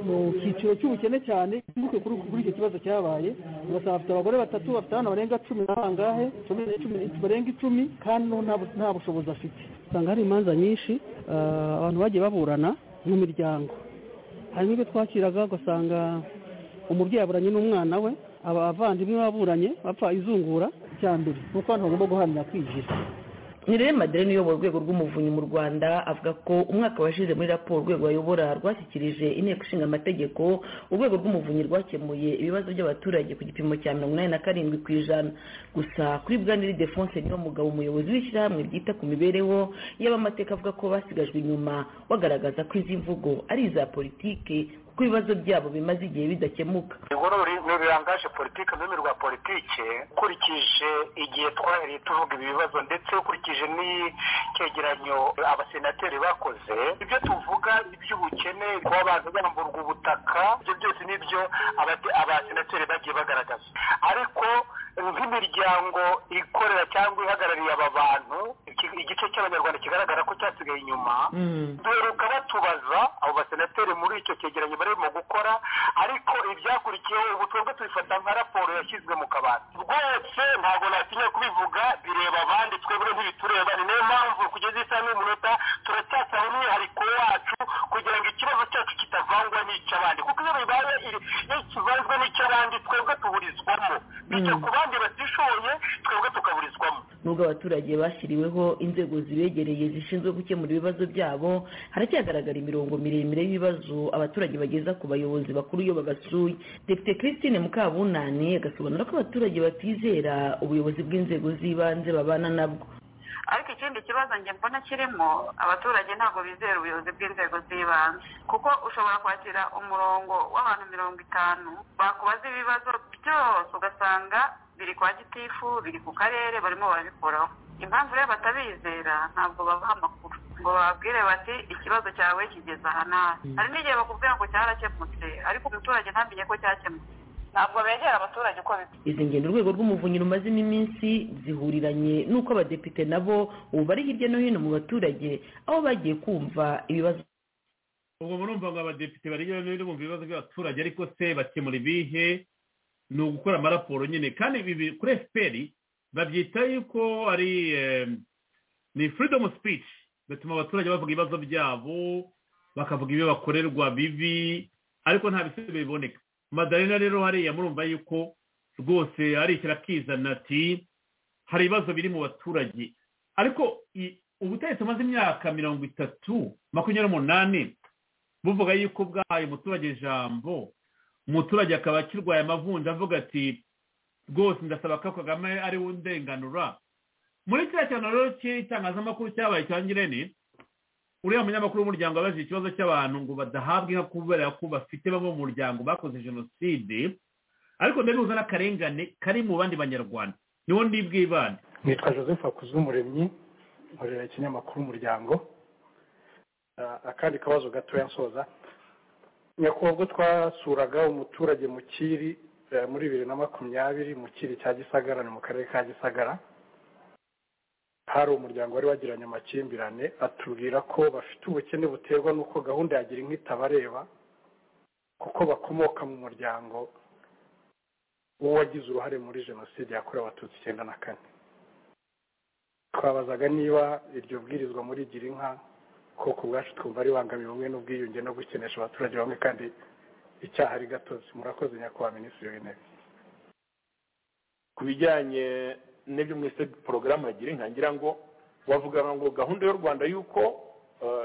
mu cyiciro cy'ubukene cyane bibuke kuri kuri icyo kibazo cyabaye ugasanga bafite abagore batatu bafite abana barenga cumi na bangahe cumi na- cumi na- barenga icumi kandi no nta bu- nta bushobozi afite usanga hari imanza nyinshi ah, abantu bagiye baburana mu miryango harimo ibyo twakiraga ugasanga umubyeyi aburanye n'umwana we aba abavandimwe baburanye bapfa izungura icya mbere ni uko abantu bagomba guharanira kwinjira nirere madeleine uyobora urwego rw'umuvunyi mu rwanda avuga ko umwaka washize muri raporo urwego ayobora rwashyikirije inteko ishinga amategeko urwego rw'umuvunyi rwakemuye ibibazo by'abaturage ku gipimo cya mirongo inani na karindwi ku ijana gusa kuri bwaniri defonse niwo mugabo umuyobozi w'ishyirahamwe ryita ku mibereho y'abamateka avuga ko basigajwe inyuma bagaragaza ko izi mvugo ari iza politike kuko ibibazo byabo bimaze igihe bidakemuka ingoro ntibirangaje politiki ururimi rwa politiki ukurikije igihe twahereye tuvuga ibi bibazo ndetse ukurikije n'icyegeranyo abasenateri bakoze ibyo tuvuga iby'ubukene kuba abantu bamburwa ubutaka ibyo byose ni byo abasenateri bagiye bagaragaza ariko nk'imiryango ikorera cyangwa ihagarariye aba bantu igice cy'abanyarwanda kigaragara ko cyasigaye inyuma duheruka batubaza abo basenateri muri icyo cyegeranyo barimo gukora ariko ibyakurikiyeho ubu twebwe tubifata nka raporo yashyizwe mu kabati rwose ntabwo natinye kubivuga bireba abandi twebwe ntibitureba ni niyo mpamvu kugeza isaha n'umunota turacyasaba umwihariko wacu kugira ngo ikibazo cyacu kitavangwa n'icy'abandi kuko iyo bibaye iyo kivanzwe n'icy'abandi twebwe tuburizwamo bityo ku bandi batishoboye twebwe tukaburizwamo nubwo abaturage bashyiriweho inzego zibegereye zishinzwe gukemura ibibazo byabo haracyagaragara imirongo miremire y'ibibazo abaturage bageza ku bayobozi bakuru iyo babasuye depite christine mukabunani agasobanura ko abaturage batizera ubuyobozi bw'inzego z'ibanze babana nabwo ariko ikindi kibazo njye mbona kirimo abaturage ntabwo bizera ubuyobozi bw'inzego z'ibanze kuko ushobora kwakira umurongo w'abantu mirongo itanu bakubaza ibibazo byose ugasanga biri kwa gitifu biri ku karere barimo barabikuraho impamvu rero batabizera ntabwo babaha amakuru ngo bababwire bati ikibazo cyawe kigeze aha nabi hari n'igihe bakubwira ngo cyarakemutse ariko umuturage ntamenye ko cyakemutse ntabwo begera abaturage uko bita izi ngendo urwego rw'umuvunyi rumazemo iminsi zihuriranye n'uko abadepite nabo ubu bari hirya no hino mu baturage aho bagiye kumva ibibazo ubwo murumva ngo abadepite bari hirya no hino bumva ibibazo by'abaturage ariko se bakemura ibihe ni ugukora amaraporo nyine kandi ibi kuri efuperi babyita yuko ari ni furidomu sipici bituma abaturage bavuga ibibazo byabo bakavuga ibyo bakorerwa bibi ariko nta bisubizo biboneka madarena rero hariya murumva yuko rwose arishyira akizana ati hari ibibazo biri mu baturage ariko ubutegetsi bumaze imyaka mirongo itatu makumyabiri n'umunani buvuga yuko bwahaye umuturage ijambo umuturage akaba akirwaye amavunja avuga ati rwose ndasaba ko kagame ari we undenganura muri kiriya cyane rero cy'itangazamakuru cyabaye cya ngirente uriya munyamakuru w'umuryango abajije ikibazo cy'abantu ngo badahabwa inka kubera ko bafite bamwe mu muryango bakoze jenoside ariko ndabihuza n'akarengane kari mu bandi banyarwanda niwo ndibwibane nitwa joseph akuzumuremyi nkorera ikinyamakuru umuryango akandi kabazo gatoya nsoza nyakubahwa twasuraga umuturage mu kiri muri bibiri na makumyabiri mu kiri cya gisagara ni mu karere ka gisagara hari umuryango wari wagiranye amakimbirane atubwira ko bafite ubukene buterwa n'uko gahunda ya gira inka itabareba kuko bakomoka mu muryango w'uwagize uruhare muri jenoside yakorewe abatutsi icyenda na kane twabazaga niba iryo bwirizwa muri gira inka koko ubwacu twumva ribangamiye ubumwe n'ubwiyunge no gukenesha abaturage bamwe kandi icyaha ari gatozi murakoze nyakubahwa minisitiri w'intebe ku bijyanye n'ibyo mwese porogaramu yagira inka ngira ngo wavuga ngo gahunda y'u rwanda y'uko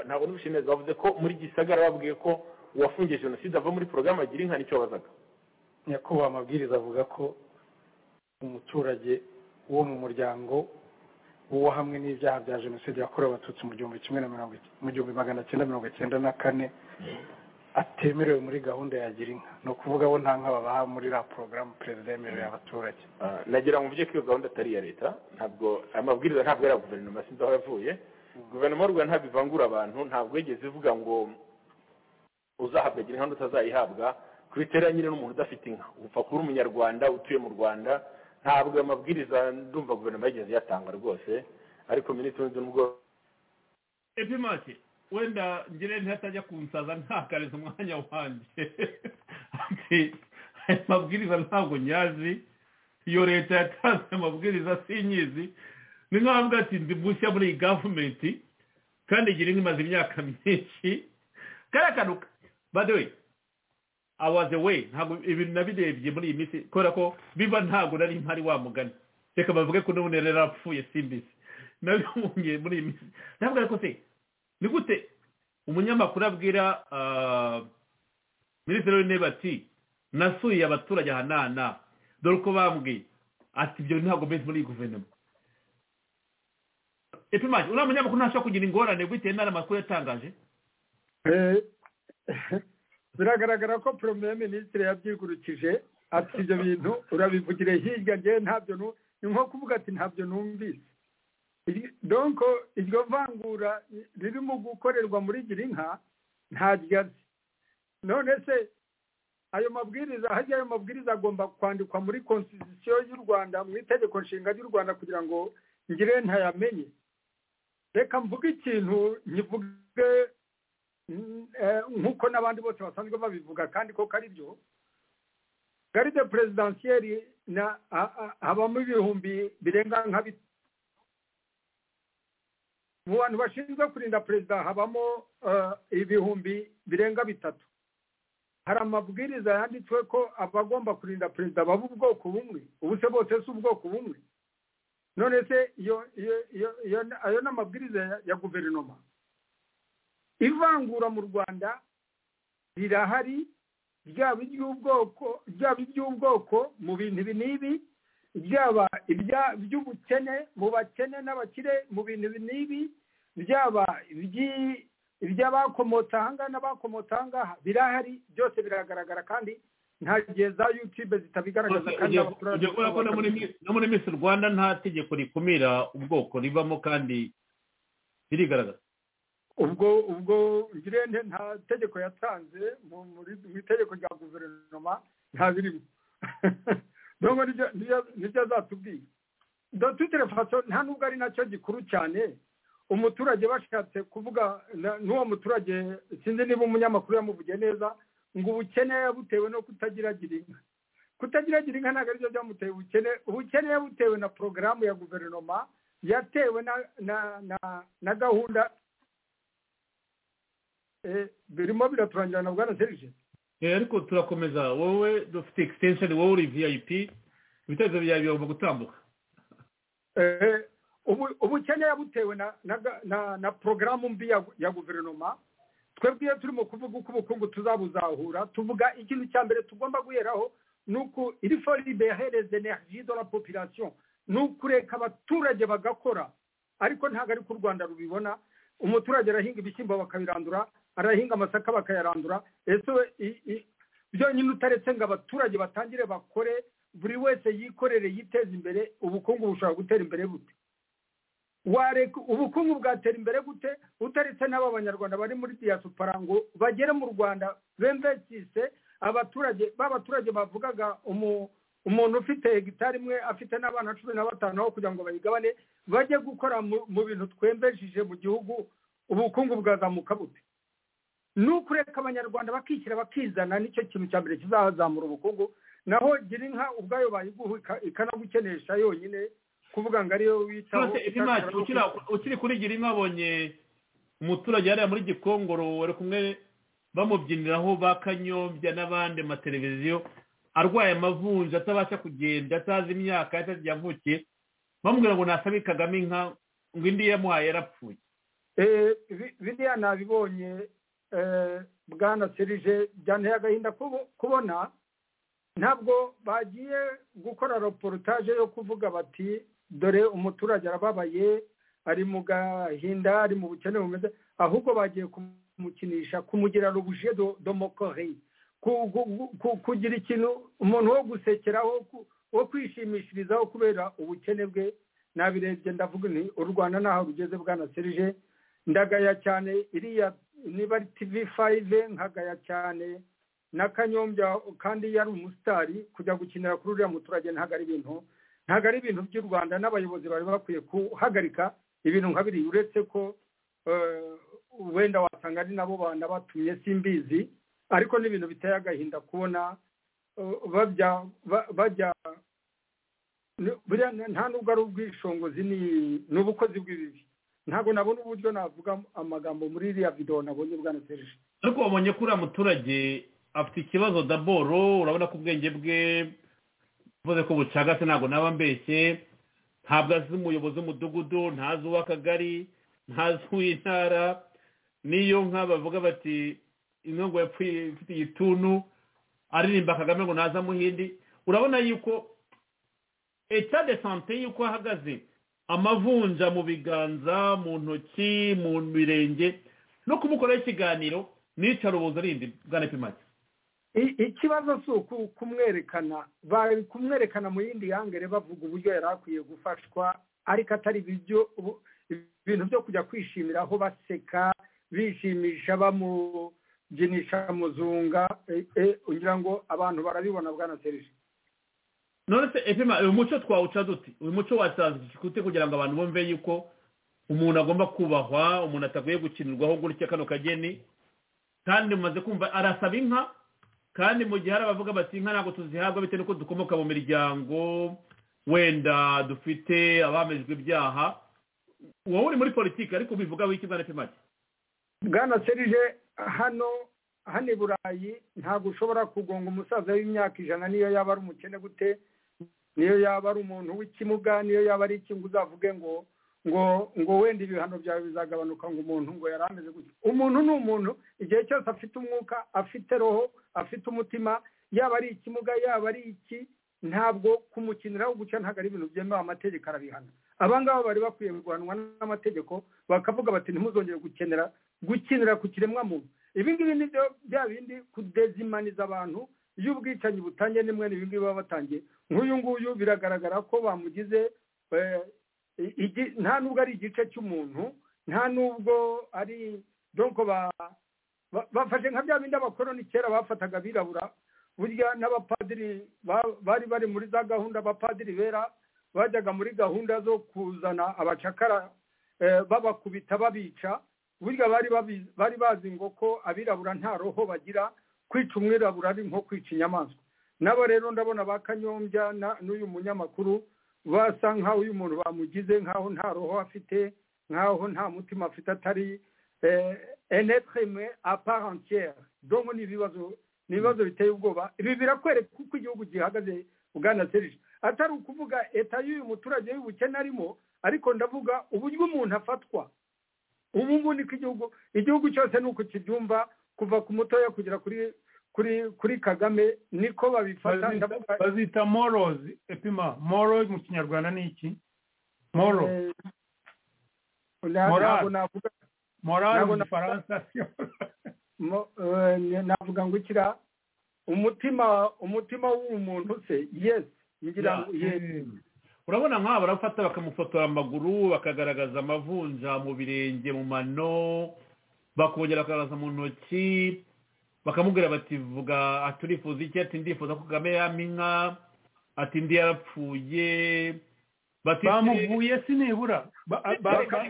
ntabwo n'ubushyire neza bavuze ko muri gisagara babwiye ko uwafungiye jenoside ava muri porogaramu yagira inka nicyo wabazaga nyakubahwa amabwiriza avuga ko umuturage wo mu muryango w'uwo hamwe n'ibyaha bya jenoside yakorewe abatutsi mu gihumbi kimwe na mirongo mu gihumbi magana cyenda mirongo icyenda na kane atemerewe muri gahunda ya gira inka ni ukuvuga bo nta nka babaha muri la porogaramu perezida yemereye abaturage nagira ngo mvuge ko iyo gahunda atari iya leta ntabwo amabwiriza ntabwo ari iya guverinoma sinzi aho yavuye guverinoma y'u rwanda ntabwo ivangura abantu ntabwo yigeze ivuga ngo uzahabwa gira inka utazayihabwa ku nyine n'umuntu udafite inka upfa kuba umunyarwanda utuye mu rwanda ntabwo amabwiriza ndumva guverinoma yigeze iyatanga rwose ariko minisitiri w'inzu n'ubwo epimake wenda ngire ntihatajya kunsaza ntakareze umwanya wanjye aya mabwiriza ntabwo nyazi iyo leta yatanze amabwiriza sinyizi ni nk'aho ati ndi mushya muri iyi gavumenti kandi igira inka imaze imyaka myinshi kariya kantu badewe awaze we ntabwo ibintu nabirebye muri iyi minsi kubera ko biba ntabwo nari mpari wamugana reka bavuge ko n'ubu rero apfuye simbizi nabibonye muri iyi minsi ntabwo ariko se ni gute umunyamakuru abwira minisitiri w'intebe ati nasuye abaturage aha nana dore uko bambwiye ati ibyo ntabwo meze muri guverinoma epimage uriya munyamakuru ntashobora kugira ingorane bitewe n'ayo makuru yatangaje biragaragara ko poromeye minisitiri yabyigurukije ati ibyo bintu urabivugire hirya ngewe ntabyo nu ni nko kuvuga ati ntabyo numvise Iri- donko iryo vangura ririmo gukorerwa muri girinka nta ryazi none se ayo mabwiriza harya ayo mabwiriza agomba kwandikwa muri konstitusiyo y'u rwanda mu itegeko nshinga ry'u rwanda kugira ngo ngire ntayamenye reka mvuge ikintu nkivuge mm, eh, nk'uko n'abandi bose basanzwe babivuga kandi ko ari byo garide perezidansiyeri na a- a- habamo ibihumbi birenga nka bi- mu bantu bashinzwe kurinda perezida habamo eh, ibihumbi birenga bitatu hari amabwiriza yanditswe ko abagomba kurinda perezida baba ubwoko bumwe ubu se bose si ubwoko bumwe none se iyo iyo iyo iyo ayo ni amabwiriza ya- ya guverinoma ivangura mu rwanda rirahari ryaba iry'ubwoko ryaba iry'ubwoko mu bintu ibi n'ibi ryaba ibya- iby'ubukene mu bakene n'abakire mu bintu ibi n'ibi byaba iby'i- iby'abakomotse ahangaha n'abakomotse ahangaha birahari byose biragaragara kandi nta gihe za yutube zitabigaragaza kandi abaturage urabona ko no muri Miss- no muri misi rwanda nta tegeko rikumira ubwoko ribamo kandi birigaragaza ubwo ubwo ngirente nta tegeko yatanze mu muri- mu itegeko rya guverinoma nta birimo nubwo nibyo- nibyo- nibyo azatubwira doti telefaso nta nubwo ari nacyo gikuru cyane umuturage bashatse kuvuga na- n'uwo muturage sinzi niba umunyamakuru yamuvugiye neza ngo ubukene yabutewe no kutagira gira inka kutagira gira inka ntabwo aribyo byamuteye ubukene ubukene yabutewe na porogaramu ya guverinoma yatewe na na na, na gahunda Eh, birimo biraturangira na bwana serije Eh, ariko turakomeza wowe dufite extension wowe uri vip ibitekerezo byawe bigomba gutambuka Eh, ubu- ubukene yabutewe na na ga- na na porogaramu mbi ya gu- ya guverinoma twebwe iyo turimo kuvuga uko ubukungu tuzabuzahura tuvuga ikintu cya mbere tugomba guheraho ni uko iri foribe yahereze energie de la population ni ukureka abaturage bagakora ariko ntabwo ari ko u rwanda rubibona umuturage arahinga ibishyimbo bakabirandura arahinga amasaka bakayarandura ese we i- i- byonyine utaretse ngo abaturage batangire bakore buri wese yikorere yiteze imbere ubukungu bushobora gutera imbere bute wareka ubukungu bwatera imbere gute utaretse n'aba banyarwanda bari muri diaspora ngo bagere mu rwanda bemvesise abaturage b'abaturage bavugaga umu- umuntu ufite hegitari imwe afite n'abana cumi na batanu aho kugira ngo bayigabane bajye gukora mu mu bintu twembesheje mu gihugu ubukungu bwazamuka bute ni ukureka abanyarwanda bakishyira bakizana nicyo kintu cya mbere kizazamura ubukungu naho gira inka ubwayo bayiguha ika- ikanagukenesha yonyine kuvuga ngo ariyo witaho Rwose Image, ukira- ukiri kuri gira inka abonye umuturage hariya muri gikongoro wari kumwe bamubyiniraho ba kanyombya n'abandi mateleviziyo arwaye amavunja atabasha kugenda atazi imyaka atazi igihe yavukiye bamubwira ngo nasabe kagame inka ngo indi yamuhaye yarapfuye Eh, bi- biriya nabibonye eh, bwana serije byanteye agahinda kubo- kubona ntabwo bagiye gukora reportage yo kuvuga bati dore umuturage arababaye ari mu gahinda ari mu bukene bumeze ahubwo bagiye kumukinisha kumugira rubuje domokore kugira ikintu umuntu wo gusekeraho ku- wo kwishimishirizaho kubera ubukene bwe nabirebye ndavuga nti u rwanda ntaho rugeze bwana serije ndagaya cyane iriya niba ari tivi fayive nkagaya cyane na kanyombya kandi yari umusitari kujya gukinira kuri uriya muturage ntabwo ari ibintu ntabwo ari ibintu by'u rwanda n'abayobozi bari bakwiye guhagarika ibintu nka biriya uretse ko eh, wenda wasanga ari nabo bana batumye simbizi ariko ni ibintu biteye agahinda kubona eh, bajya ba- bajya ni- buriya nta- nta nubwo ari ubwishingizi ni ni ubukozi bw'ibibi ntabwo nabona uburyo navuga amagambo muri iriya videwo nabonye bwana serije ariko wabonye ko uriya muturage afite ikibazo daboro urabona ko ubwenge bwe mvuze ko bucagase ntabwo naba mbeshye ntabwo azi umuyobozi w'umudugudu ntazi uw'akagari ntazi uw'intara niyo nka bavuga bati inka ngo yapfuye ifite igituntu aririmba kagame ngo naza muhindi urabona yuko eta de sante y'uko ahagaze amavunja mu biganza mu ntoki mu mirenge no kumukoraho ikiganiro nica rubuza rindi bwana pimaki ikibazo si ukumwerekana bari kumwerekana mu yindi yangere bavuga uburyo yari akwiye gufashwa ariko atari ibintu byo kujya kwishimira aho baseka bishimisha bamubyunisha muzunga kugira ngo abantu barabibona bwanatereje none se epima uyu muco twawuca duti uyu muco watanzwe kute kugira ngo abantu bumve yuko umuntu agomba kubahwa umuntu atakwiye gukinirwaho gutya kano kageni kandi mumaze kumva arasaba inka kandi mu gihe hari abavuga bati inka ntabwo tuzihabwa bitewe n'uko dukomoka mu miryango wenda dufite abamejwe ibyaha wowe uri muri politiki ariko ubivuga wiki bwana epima bwana serije hano hano i burayi ntabwo ushobora kugonga umusaza w'imyaka ijana niyo yaba ari umukene gute niyo yaba ari umuntu w'ikimuga niyo yaba ari ikintu uzavuge ngo ngo ngo wenda ibihano byawe bizagabanuka ngo umuntu ngo yari ameze gutya umuntu ni umuntu igihe cyose afite umwuka afite roho afite umutima yaba ari ikimuga yaba ari iki ntabwo kumukiniraho guca ntabwo ari ibintu byemewe amategeko arabihana aba ngaba bari bakwiye guhanwa n'amategeko bakavuga bati ntimuzongere gukenera gukinira ku kiremwamuntu ibi ngibi ni byo bya bindi kudezimaniza abantu iyo ubwicanyi butangiye ni mwene ibi ngibi baba batangiye nk'uyu nguyu biragaragara ko bamugize nta nubwo ari igice cy'umuntu nta nubwo ari donko bafashe nka bya bindi abakoroni kera bafataga abirabura burya n'abapadiri bari bari muri za gahunda abapadiri bera bajyaga muri gahunda zo kuzana abacakara babakubita babica burya bari bazi ngo ko abirabura nta roho bagira kwica umwirabura ari nko kwica inyamaswa nabo rero ndabona ba kanyombya n'uyu munyamakuru basa nk'aho uyu muntu bamugize nk'aho nta roho afite nk'aho nta mutima afite atari enetreme aparentiere donko ni ibibazo biteye ubwoba ibi birakwereka uko igihugu gihagaze bwana serije atari ukuvuga leta y'uyu muturage y'ubukene arimo ariko ndavuga uburyo umuntu afatwa ubu ngubu niko igihugu igihugu cyose ni uko kibyumva kuva ku mutoya kugera kuri kuri kuri kagame niko babifata bazita morozi epima moro mu kinyarwanda ni iki moro morali mu gifaransa navuga ngo ikira umutima umutima w'umuntu se yesi ngira ngo yesi urabona nk'aba barafata bakamufotora amaguru bakagaragaza amavunja mu birenge mu mano bakongera bakagaragaza mu ntoki bakamubwira bati vuga aturifuza iki ati ndifuza ko kagame yama inka ati ndi yarapfuye bamuvuye si nibura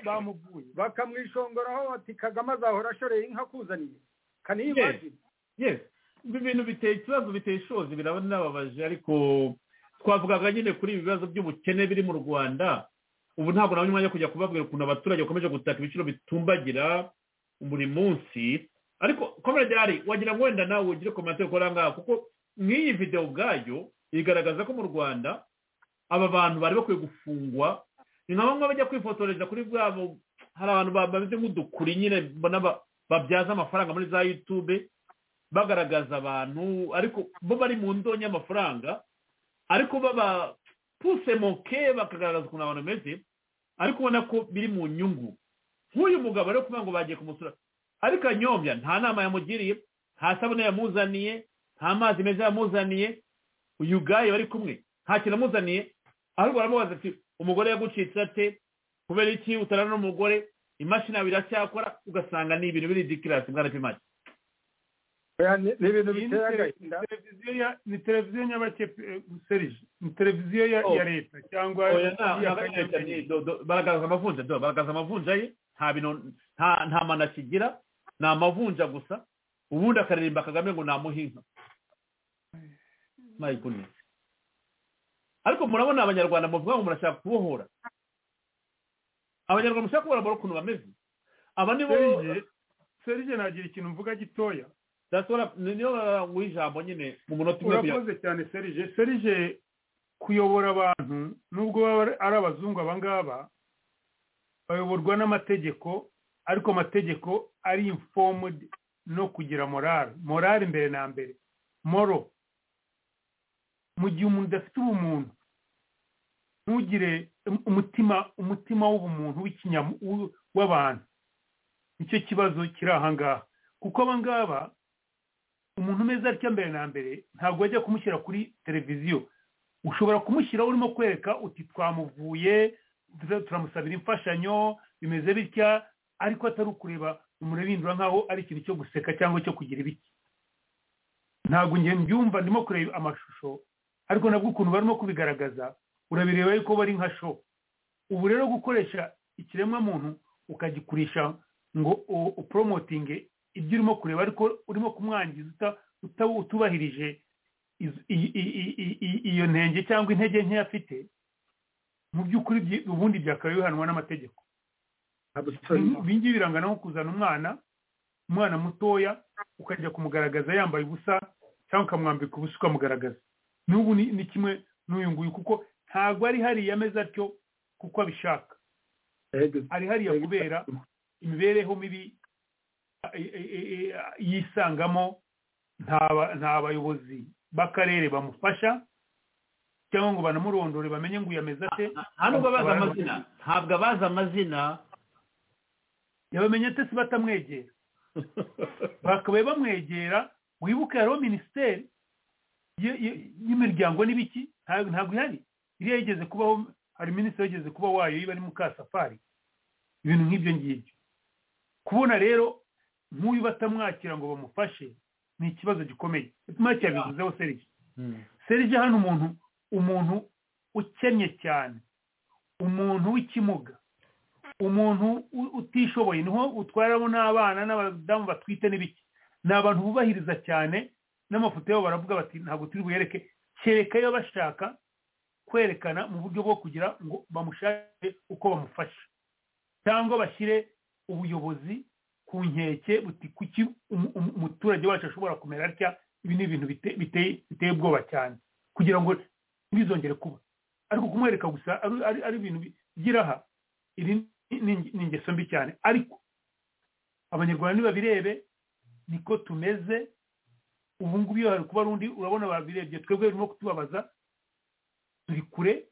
bamuvuye bakamwishongoraho bati kagame azahora ashoreye inka kuzaniye kaniyibagire yesi ibi bintu biteye ikibazo biteye ishozi birababaje ariko twavugaga nyine kuri ibi bibazo by'ubukene biri mu rwanda ubu ntabwo nabonye umwanya wo kujya kubabwira ukuntu abaturage bakomeje gutaka ibiciro bitumbagira buri munsi ariko komerede hari wagira ngo wenda nawe ugire komante ukora ngaho kuko nk'iyi videwo ubwayo igaragaza ko mu rwanda aba bantu bari bakwiye gufungwa ni nka bamwe bajya kwifotoreza kuri bwabo hari abantu bameze nk'udukuri nyine babyaza amafaranga muri za yutube bagaragaza abantu ariko bo bari mu ndonya y'amafaranga ariko baba puse moke bakagaragaza ukuntu abantu bameze ariko ubona ko biri mu nyungu nk'uyu mugabo rero kuvuga ngo bagiye kumusura ariko anyombya nta nama yamugiriye nta sabune yamuzaniye nta mazi meza yamuzaniye uyu gaye bari kumwe nta kintu amuzaniye ahubwo baramubaza ati umugore yagucitse ate kubera iki utarana n'umugore imashini yawe iracyakora ugasanga ni ibintu biri dikirasi mwana pimake ni ibintu biteye agahinda ni televiziyo nyabake serije ni televiziyo ya leta cyangwa baragaragaza amavunja baragaragaza amavunja ye nta mano akigira ni amavunja gusa ubundi akaririmba kagame ngo namuhe inka ariko murabona abanyarwanda muvuga ngo murashaka kubohora abanyarwanda mushaka kubona ukuntu bameze aba ni bo serije nagira ikintu mvuga gitoya ndashobora niyo guha ijambo nyine mu munota umwe urakoze cyane serije serije kuyobora abantu nubwo baba ari abazungu abangaba bayoborwa n'amategeko ariko amategeko ari informed no kugira morale morale mbere na mbere moro mu gihe umuntu udafite ubumuntu ntugire umutima umutima w'ubumuntu w'abantu nicyo kibazo kiri aha ngaha kuko abangaba umuntu umeze atya mbere na mbere ntabwo wajya kumushyira kuri televiziyo ushobora kumushyiraho urimo kwereka uti twamuvuye turamusabira imfashanyo bimeze bitya ariko atari ukureba umurabindura nk'aho ari ikintu cyo guseka cyangwa cyo kugira ibiki ntabwo njye mbyumva ndimo kureba amashusho ariko nabwo ukuntu barimo kubigaragaza urabireba yuko bari nka sho ubu rero gukoresha ikiremwamuntu ukagikurisha ngo uporomotinge ibyo urimo kureba ariko urimo kumwangiza utubahirije iyo ntenge cyangwa intege nke afite mu by'ukuri ubundi byakabaye bihanwa n'amategeko ibingibi birangana nko kuzana umwana umwana mutoya ukajya kumugaragaza yambaye ubusa cyangwa ukamwambika ubusa ukamugaragaza n'ubu ni kimwe n'uyu nguyu kuko ntabwo ari hariya ameze atyo kuko abishaka ari hariya kubera imibereho mibi yisangamo nta bayobozi b'akarere bamufasha cyangwa ngo banamurondore bamenye ngo uyameze ate ntabwo abazi amazina ntabwo abazi amazina yabamenye ate se batamwegera bakabaye bamwegera wibuke hariho minisiteri y'imiryango n'ibiki ntabwo ihari iriya yigeze kubaho hari minisitiri yigeze kuba wayo iba ari mukasafari ibintu nk'ibyo ngibyo kubona rero nk'uyu batamwakira ngo bamufashe ni ikibazo gikomeye mpamvu yabivuzeho serije serije hano umuntu umuntu ukennye cyane umuntu w'ikimuga umuntu utishoboye niho utwaramo n'abana n'abadamu batwite n'ibiki ni abantu bubahiriza cyane n'amafoto yabo baravuga bati ntabwo turi buyereke kereka iyo bashaka kwerekana mu buryo bwo kugira ngo bamushake uko bamufasha cyangwa bashyire ubuyobozi ku nkeke buti kuki umuturage wacu ashobora kumera atya ibi ni ibintu biteye ubwoba cyane kugira ngo ntibizongere kuba ariko kumwereka gusa ari ibintu by'iraha iri ni ingeso mbi cyane ariko abanyarwanda ntibabirebe niko tumeze ubu ngubu iyo hari kuba ari undi urabona babirebye twebwe birimo kutubabaza turi kure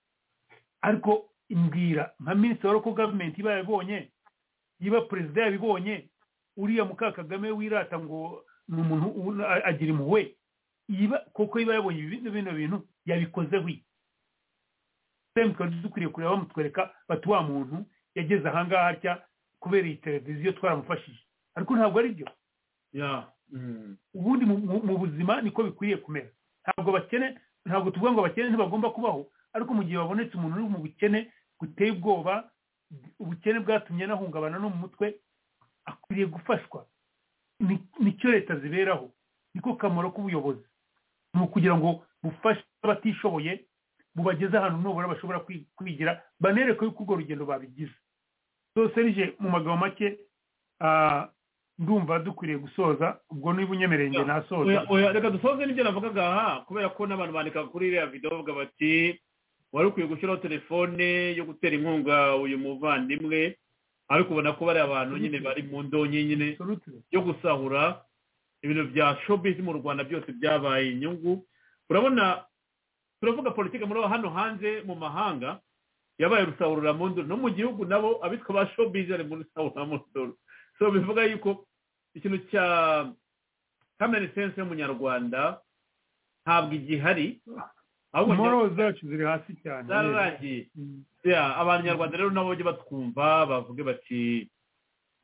ariko imbwira nka minisitiri wa roko gavumenti iba yabibonye niba perezida yabibonye uriya muka kagame wirata ngo ni umuntu agira impuhwe kuko iba yabonye bino bintu yabikozeho semu twari dukwiriye kureba bamutwereka bati wa muntu yageze ahangaha atya kubera iyi televiziyo twaramufashije ariko ntabwo ari byo ubundi mu buzima niko bikwiriye kumera ntabwo bakene ntabwo tuvuga ngo abakene ntibagomba kubaho ariko mu gihe babonetse umuntu uri mu bukene buteye ubwoba ubukene bwatumye anahungabana no mu mutwe akwiriye gufashwa nicyo leta ziberaho niko kamaro k'ubuyobozi ni ukugira ngo bufashe abatishoboye bubageze ahantu nubura bashobora kwigira banereke yuko urwo rugendo babigize serije mu magambo make ndumva dukwiriye gusoza ubwo niba unyemereye nasoza reka dusoze n'ibyo navugaga aha kubera ko n'abantu bandika kuri iriya video bavuga bati wari ukwiye gushyiraho telefone yo gutera inkunga uyu muvandimwe ariko ubona ko bari abantu nyine bari mu ndonyi nyine yo gusahura ibintu bya showbiz mu rwanda byose byabaye inyungu urabona turavuga politiki muri hano hanze mu mahanga yabaye rusahuraramunduru no mu gihugu nabo abitwa ba showbiz ari muri rusahuraramunduru so bivuga yuko ikintu cya kamere sense y'umunyarwanda ntabwo igihari imporo zacu ziri hasi cyane zararangiye abanyarwanda rero nabo bajya batwumva bavuge bati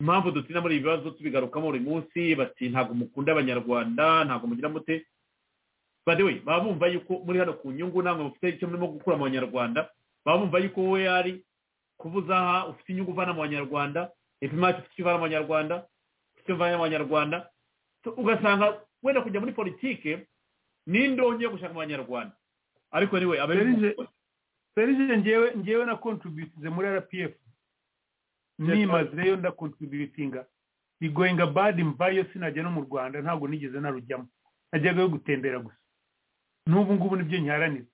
impamvu dutinda muri ibi bibazo tubigarukamo buri munsi bati ntabwo mukunda abanyarwanda ntabwo mugira mute badewe baba bumva yuko muri hano ku nyungu ntabwo mufite icyo murimo gukura mu banyarwanda baba bumva yuko wowe yari kubuza aha ufite inyungu uvana mu banyarwanda ipima ufite icyo uvana mu banyarwanda ufite icyo uvana mu banyarwanda ugasanga wenda kujya muri politike n'indonke yo gushaka mu banyarwanda ariko niwe serije ngewe ngewe na kontributize muri rpf nimaze rero ndakontributinga bigoyinga badi mvayo sinajya no mu rwanda ntabwo nigeze narujyamo najyaga yo gutembera gusa n'ubu ngubu nibyo nyiharanira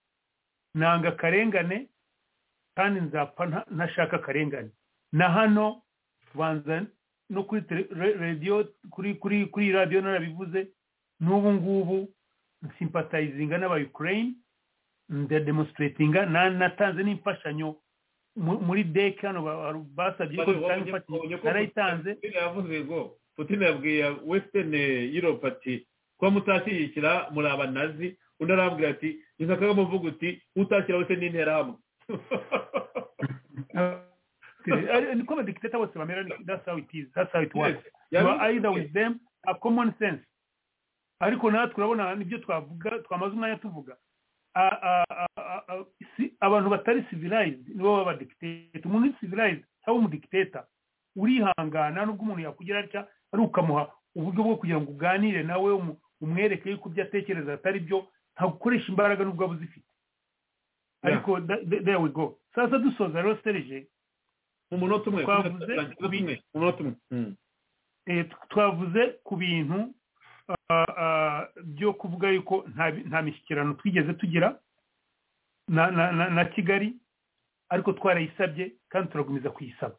nanga akarengane kandi nzapfa ntashaka akarengane na hano tubanza no kuri radiyo kuri kuri kuri radiyo narabivuze n'ubu ngubu nsimpatayizinga n'abayukureyini ndademonstratinga natanze n'imfashanyo muri deke hano basabye ko dutanga imfashanyo narayitanze yavuze ngo putin yabwiye western europe ati kuba mutashyigikira muri abanazi undi arambwira ati gusa kagame uvuga uti utashyira wese n'interahamwe niko abadikiteta bose bamera that's how it is that's how it works you are either with them have common sense ariko natwe urabona nibyo twavuga twamaze umwanya tuvuga A- a- a- a- si- abantu batari civilized nibo baba badikiteta umuntu uri civilized cyangwa umudikiteta urihangana nubwo umuntu yakugira atya ari ukamuha uburyo bwo kugira ngo uganire nawe umu- umwereke yuko ibyo atekereza atari byo ntabwo ukoresha imbaraga nubwo waba uzifite ariko da- da- there we go sasa dusoza rero serije mu munota umwe twavuze ku bintu mu munota umwe Mm. eh, tw- twavuze ku bintu ah, ah, byo kuvuga yuko nta bi- nta mishyikirano twigeze tugira na- na na- na kigali ariko twarayisabye kandi turakomeza kuyisaba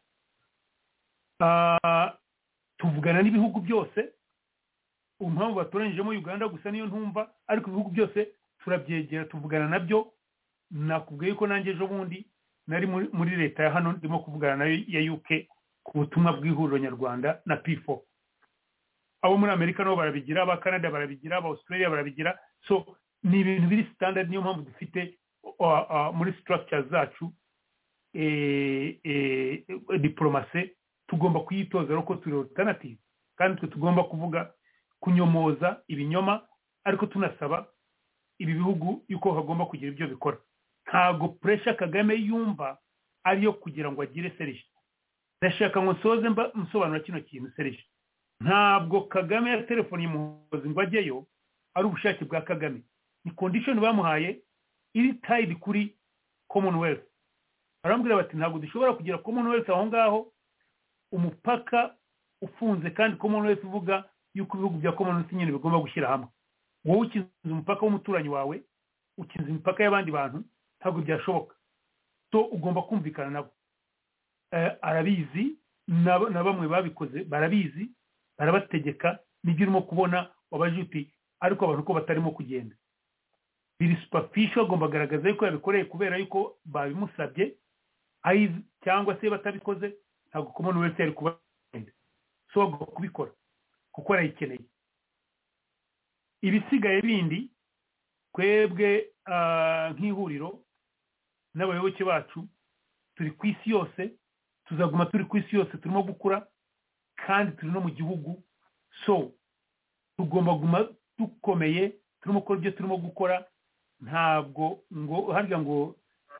Ah, tuvugana n'ibihugu byose ubu mpamvu batoranyijemo uganda gusa niyo ntumva ariko ibihugu byose turabyegera tuvugana nabyo nakubwiye yuko nanjye ejo bundi nari muri muri leta ya hano ndimo kuvugana nayo ya uk ku butumwa bw'ihuriro nyarwanda na pifo abo muri amerika nabo barabigira aba canada barabigira aba australia barabigira so ni ibintu biri standard niyo mpamvu dufite uh, uh, muri structure zacu eh, eh, diplomasi tugomba kuyitoza rero ko turi alternative kandi twe tugomba kuvuga kunyomoza ibinyoma ariko tunasaba ibi bihugu yuko hagomba kugira ibyo bikora ntabwo puresha kagame yumva ariyo kugira ngo agire serije ndashaka ngo nsoze mba- nsobanura kino kintu serije ntabwo kagame yaterefoniye umuhozi ngo ajyeyo ari ubushake bwa kagame ni kondishoni bamuhaye iri tayidi kuri commonwealth barambwira bati ntabwo dushobora kugira commonwealth aho ngaho umupaka ufunze kandi commonwealth uvuga yuko ibihugu bya commonwealth nyine bigomba gushyira hamwe wowe ukinze umupaka w'umuturanyi wawe ukinze imipaka y'abandi bantu ntabwo byashoboka so ugomba kumvikana nabo Eh, arabizi na- na bamwe babikoze barabizi barabategeka nibyo urimo kubona wabaje uti ariko abantu ko batarimo kugenda biri superfishi agomba agaragaza yuko yabikoreye kubera yuko babimusabye ayizi cyangwa se batabikoze ntabwo kumona wese yari kubagenda so bagomba kubikora kuko arayikeneye ibisigaye bindi twebwe ah, nk'ihuriro n'abayoboke bacu turi ku isi yose tuzaguma turi ku isi yose turimo gukura kandi turi no mu gihugu so tugomba kuguma dukomeye turimo gukora ibyo turimo gukora ntabwo ngo harya ngo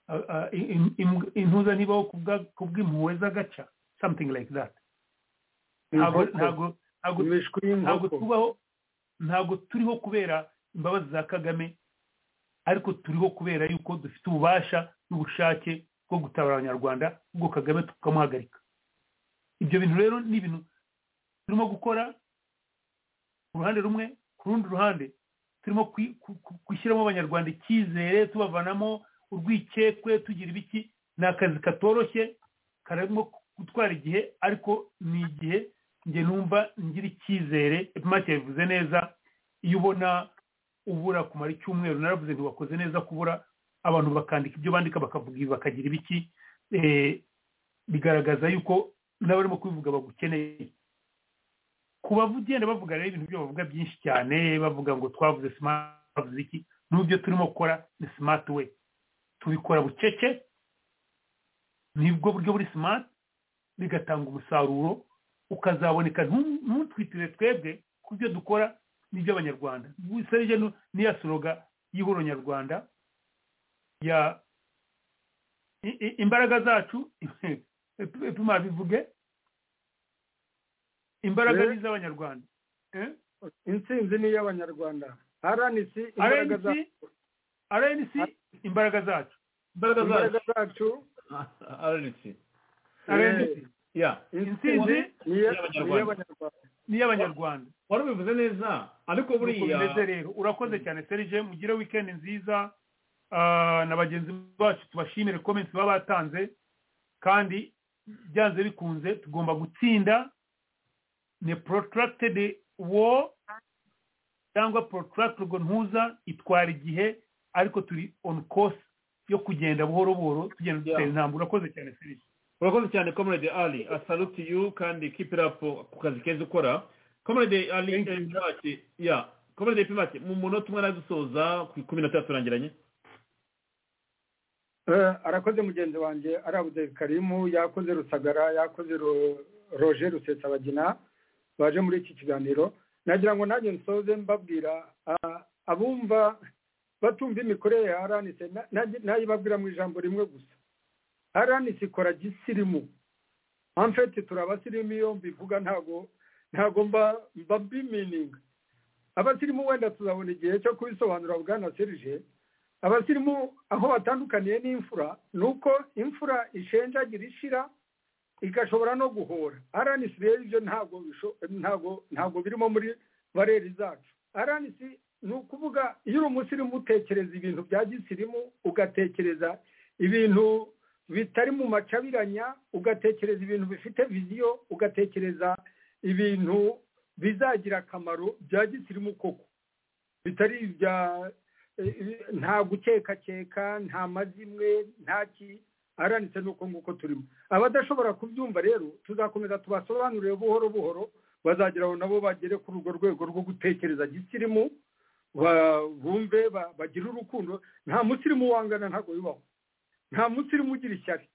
ah, ah, im- im- im- intuza nibaho kubwa- kubw'impuhwe z'agaca something like that ntabwo Inkoko. ntabwo ntabwo imishwi ntabwo y'inkoko tubaho ntabwo turiho kubera imbabazi za kagame ariko turiho kubera yuko dufite ububasha n'ubushake bwo gutabara abanyarwanda ubwo kagame tukamuhagarika ibyo bintu rero ni ibintu turimo gukora ku ruhande rumwe ku rundi ruhande turimo kwi- ku- ku- gushyiramo abanyarwanda icyizere tubavanamo urwikekwe tugira ibiki ni akazi katoroshye karimo gutwara igihe ariko ni igihe njye numva ngira icyizere epimake yabivuze neza iyo ubona ubura kumara icyumweru naravuze nti wakoze neza kubura abantu bakandika ibyo bandika bakavuga ibi bakagira ibiki Eh, bigaragaza yuko n'abarimo kubivuga bagukeneye kuba ugenda bavuga rero ibintu byo bavuga byinshi cyane bavuga ngo twavuze smart twavuze iki n'ibyo turimo gukora ni smart way tubikora bucece nibwo buryo buri smart bigatanga umusaruro ukazaboneka ntu- ntutwitire twebwe ku byo dukora n'iby'abanyarwanda gusa rero ni- niya soroga y'ihoro nyarwanda ya i- i- imbaraga zacu tuma bivuge imbaraga Eh? ni iz'abanyarwanda Eh? intsinzi ni iy'abanyarwanda rnc imbaraga RNC, za- rnc imbaraga zacu imbaraga zacu imbaraga zacu rnc rnc ya intsinzi ni iy'- ni iy'abanyarwanda ni iy'abanyarwanda wari ubivuze neza ariko uko buriya bimeze rero urakoze cyane serije mugire wikendi nziza Ah, na bagenzi bacu tubashimire comments baba batanze kandi byanze bikunze tugomba gutsinda ni protracted war cyangwa protracted ntuza itwara igihe ariko turi on course yo kugenda buhoro buhoro tugenda dutera Yeah. intambwe urakoze cyane serije urakoze cyane comrade ali asaluti yu kandi keep it up ku kazi keza ukora comrade ali eh, ati ya komere de pimake mu munota umwe aradusoza ku ikumi na tatu turangiranye Eh, arakoze mugenzi wanjye ari abudeli karimu yakoze rusagara yakoze Ro- roje rusesabagina baje muri iki kiganiro nagira ngo nanjye nsoze mbabwira ah, abumva batumva imikorere ya aranise nayibabwira mu ijambo rimwe gusa aranise ikora gisirimu amfete turi abasirimu iyo mbivuga ntago ntago mba mba bimininga abasirimu wenda tuzabona igihe cyo kubisobanura bwana serije abasirimu aho batandukaniye n'imfura ni uko imfura ishenjagira ishira igashobora no guhora aranisi rero ibyo ntabwo bisho- ntabwo ntabwo birimo muri bareri zacu aranisi ni ukuvuga iyo uri umusirimu utekereza ibintu bya gisirimu ugatekereza ibintu bitari mu macabiranya ugatekereza ibintu bifite viziyo ugatekereza ibintu bizagira akamaro bya gisirimu koko bitari ibya nta gukekakeka nta mazimwe nta ki aranitse n'uko nguko turimo abadashobora kubyumva rero tuzakomeza tubasobanurire buhoro buhoro bazageraho nabo bagere kuri urwo rwego rwo gutekereza gisirimu ba- bumve ba- bagire urukundo nta musirimu wangana ntabwo bibaho nta musirimu ugira ishyari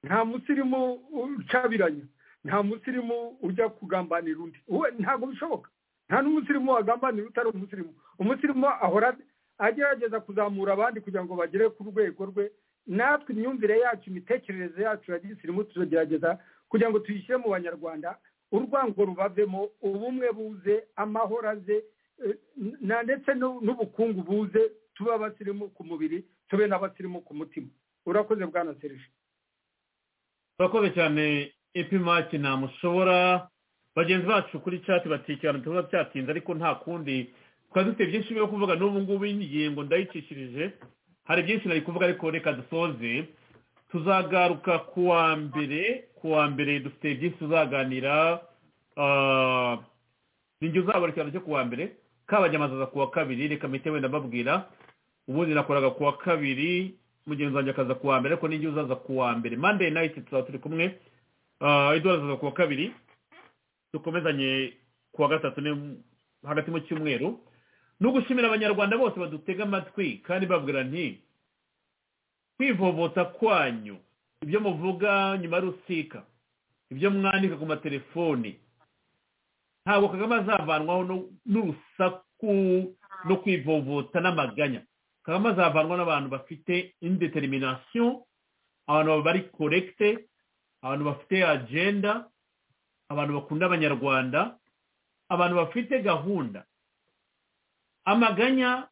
nta musirimu ucabiranya nta musirimu ujya kugambanira undi we ntabwo bishoboka nta n'umusirimu wagambanira utari umusirimu umusirimu ahora agerageza kuzamura abandi kugira ngo bagere ku rwego rwe natwe imyumvire yacu imitekerereze yacu ya gisirimu turagerageza kugira ngo tuyishyire mu banyarwanda urwango rubavemo ubumwe buze amahoro aze eh, na ndetse n'u- n'ubukungu buze tube abasirimu ku mubiri tube n'abasirimu ku mutima urakoze bwana serije turakoze cyane epimaki ntamushobora bagenzi bacu kuri cati batikirana tuba cyatinze ariko nta kundi twari dufite byinshi byo kuvuga n'ubu ngubu ingingo ndayicishirije hari byinshi nari kuvuga ariko reka dusoze tuzagaruka ku wa mbere ku wa mbere dufite byinshi tuzaganira ah, ninjye uzabara ikiganiro cyo ku wa mbere kabanyamazi aza ku wa kabiri reka mpite wenda mbabwira ubundi nakoraga ku wa kabiri mugenzi wanjye akaza ku wa mbere ariko n'ijya uzaza ku wa mbere monday night tuzaba turi kumwe Ah, edward azaza ku wa kabiri dukomezanye ku wa gatatu ni hagati mu cyumweru ni ugushimira abanyarwanda bose badutega amatwi kandi babwira nti kwivovota kwanyu ibyo muvuga nyuma ya rusika ibyo mwandika ku matelefoni ntabwo kagame azavanwaho nu- n'urusaku no kwivovota n'amaganya kagame azavanwa n'abantu bafite indetermination abantu bari korekite abantu bafite agenda abantu bakunda abanyarwanda abantu bafite gahunda amaganya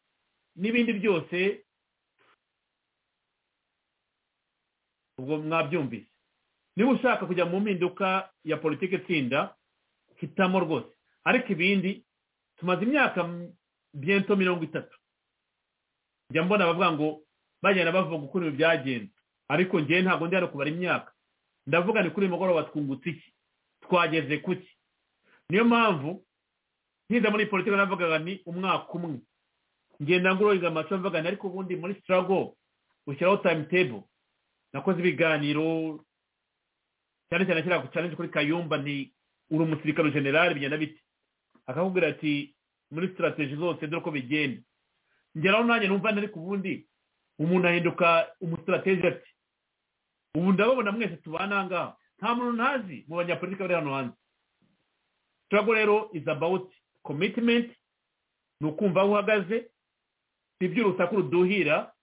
n'ibindi byose ubwo mwabyumvise niba ushaka kujya mu mpinduka ya politiki itsinda hitamo rwose ariko ibindi tumaze imyaka m- biento mirongo itatu njya mbona abavuga ngo bagenda bavuga ukuntu ibintu byagenze ariko njyewe ntabwo ndi hano kubara imyaka ndavuga ni kuri uyu mugoroba twungutse iki twageze ku ki niyo mpamvu nkiza muri politiki navugaga ni umwaka umwe ngenda ngururiza amacu mvuga ni ariko ubundi muri sitarago ushyiraho timetable nakoze ibiganiro cyane cyane kiriya challenge kuri kayumba ni uri umusirikare generale bigenda bite akakubwira ati muri sitarateji zose dore uko bigenda ngeraho nanjye numva ariko ubundi umuntu ahinduka umusitrategi ati ubu ndababona mwese tubana aha ngaha nta muntu ntazi mu banyapolitiki bari hano hanze turago rero is about commitment ni ukumva aho uhagaze si iby'urusaku ruduhira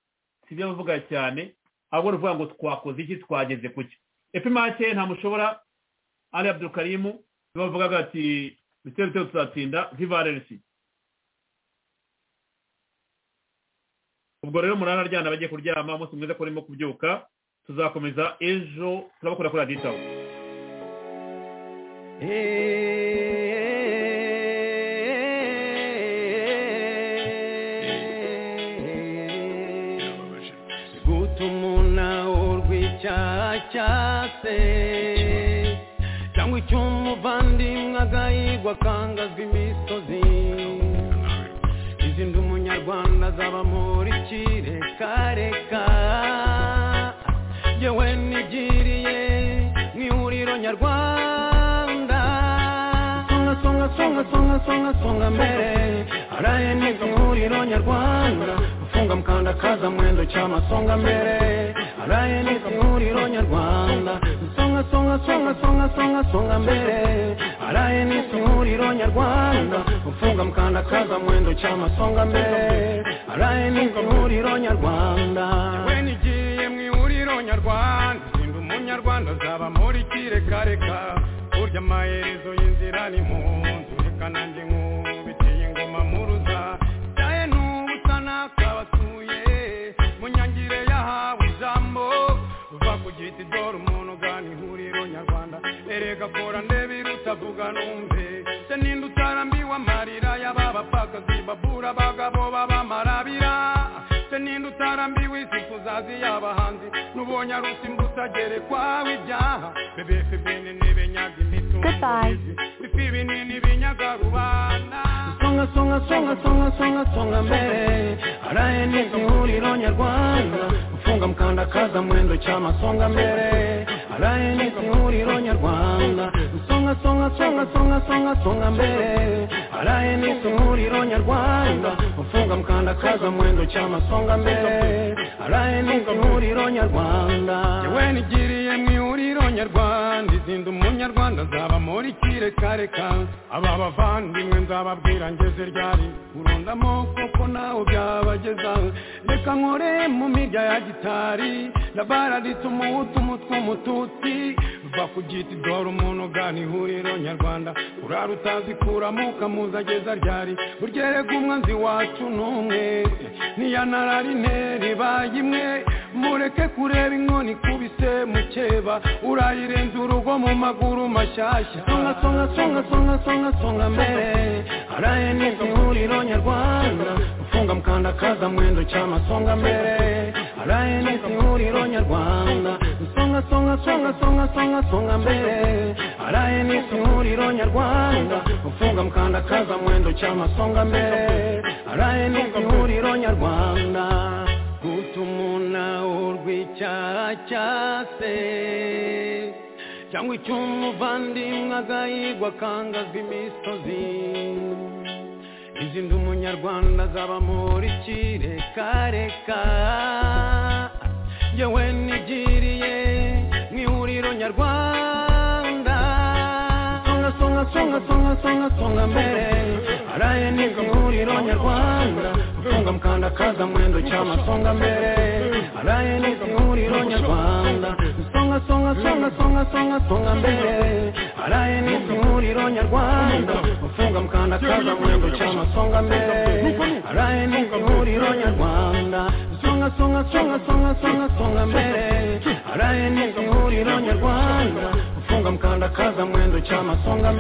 si ibyo bavuga cyane ahubwo ni ukuvuga ngo twakoze iki twageze ku cyo epimake ntamushobora ali abdulkarimu nibo bavugaga ati bitero bitero tuzatsinda vivarerisi ubwo rero murara aryana bagiye kuryama umunsi mwiza ko urimo kubyuka tuzakomeza ejo turabakora kuri aditaho gutuma urw'icyaha cyase cyangwa icy'umuvandimwe agahigwa akangazwa imisozi izindi umunyarwanda azaba muri kirekareka yewe nigiriye mu ihuriro nyarwanda songa songa songa songa songa songa mbere arahene nk'ihuriro nyarwanda ufunga mukandakaza mwendo cy'amasonga mbere arahene nk'ihuriro nyarwanda songa songa songa songa songa songa mbere arahene nk'ihuriro nyarwanda ufunga mukandakaza mwendo cy'amasonga mbere arahene nk'ihuriro nyarwanda we nigiye mu ihuriro nyarwanda sinda umunyarwanda azaba muri kirekareka burya amaherezo y'inzira ni mu nzu reka nanjye nkubitiye ingoma muruza cyaye n'ubusa n'akabasuye mu nyangire yahawe ijambo uva ku giti dore umuntu ugana ihuriro nyarwanda erega kora ndebe irutavuga numve se ninde utarambiwe amarira y'ababapfakazi babura abagabo b'abamarabira se ninde utarambiwe isifuzazi y'abahanzi n'ubonye arusimba utagerekwaho ibyaha bebefe bene n'ibenyaga imitungo bifi binini binyaga rubanda songa songa songa songa songa songa mbere arahene nk'ihuriro nyarwanda ufunga mukandakaza mwendo cy'amasonga mbere arahene nk'ihuriro nyarwanda songa songa songa songa songa songa mbere arahene nk'ihuriro nyarwanda ufunga mukandakaza mwendo cy'amasonga mbere arahene nk'ihuriro nyarwanda yewe nigiriye mu ihuriro nyarwanda izinda umunyarwanda azaba muri kireka aba bavandimwe nzababwira ngeze ryari urunda amoko ko nawe byabageza reka nkore mu mirya ya gitari ndabara rituma umutwe umututsi va ku giti dore umuntu ugana ihuriro nyarwanda urara utazikuramo ukamuza ageza ryari burya erega umwanzi wacu ni umwe niyanarara intera ibaye imwe mureke kureba inkoni ikubise mukeba urayirenza urugo mu maguru mashyashya songa songa songa songa songa songa mbere arahene ihuriro nyarwanda ufunga mukandakaza mwendo cy'amasonga mbere arahene ihuriro nyarwanda songa songa songa songa songa songa mbere arahene ihuriro nyarwanda ufunga mukandakaza mwendo cy'amasonga mbere arahene ihuriro nyarwanda gutumuna urw'icyaha cyase cyangwa icy'umuvandimwe agahigwa akangazwa imisozi izindi umunyarwanda azaba muri kirekareka yewe nigiriye mu ihuriro nyarwanda songa songa songa songa songa songa mbere araye ni ihuriro nyarwanda ufunga mukandakaza mwendo cy'amasonga mbere araye ni ihuriro nyarwanda songa songa songa songa songa songa mbere araye ni ihuriro nyarwanda ufunga mukandakaza mwendo cy'amasonga mbere araye ni ihuriro nyarwanda songa songa songa songa songa songa mbere araye ni ihuriro nyarwanda ufunga mukandakaza mwendo cy'amasonga mbere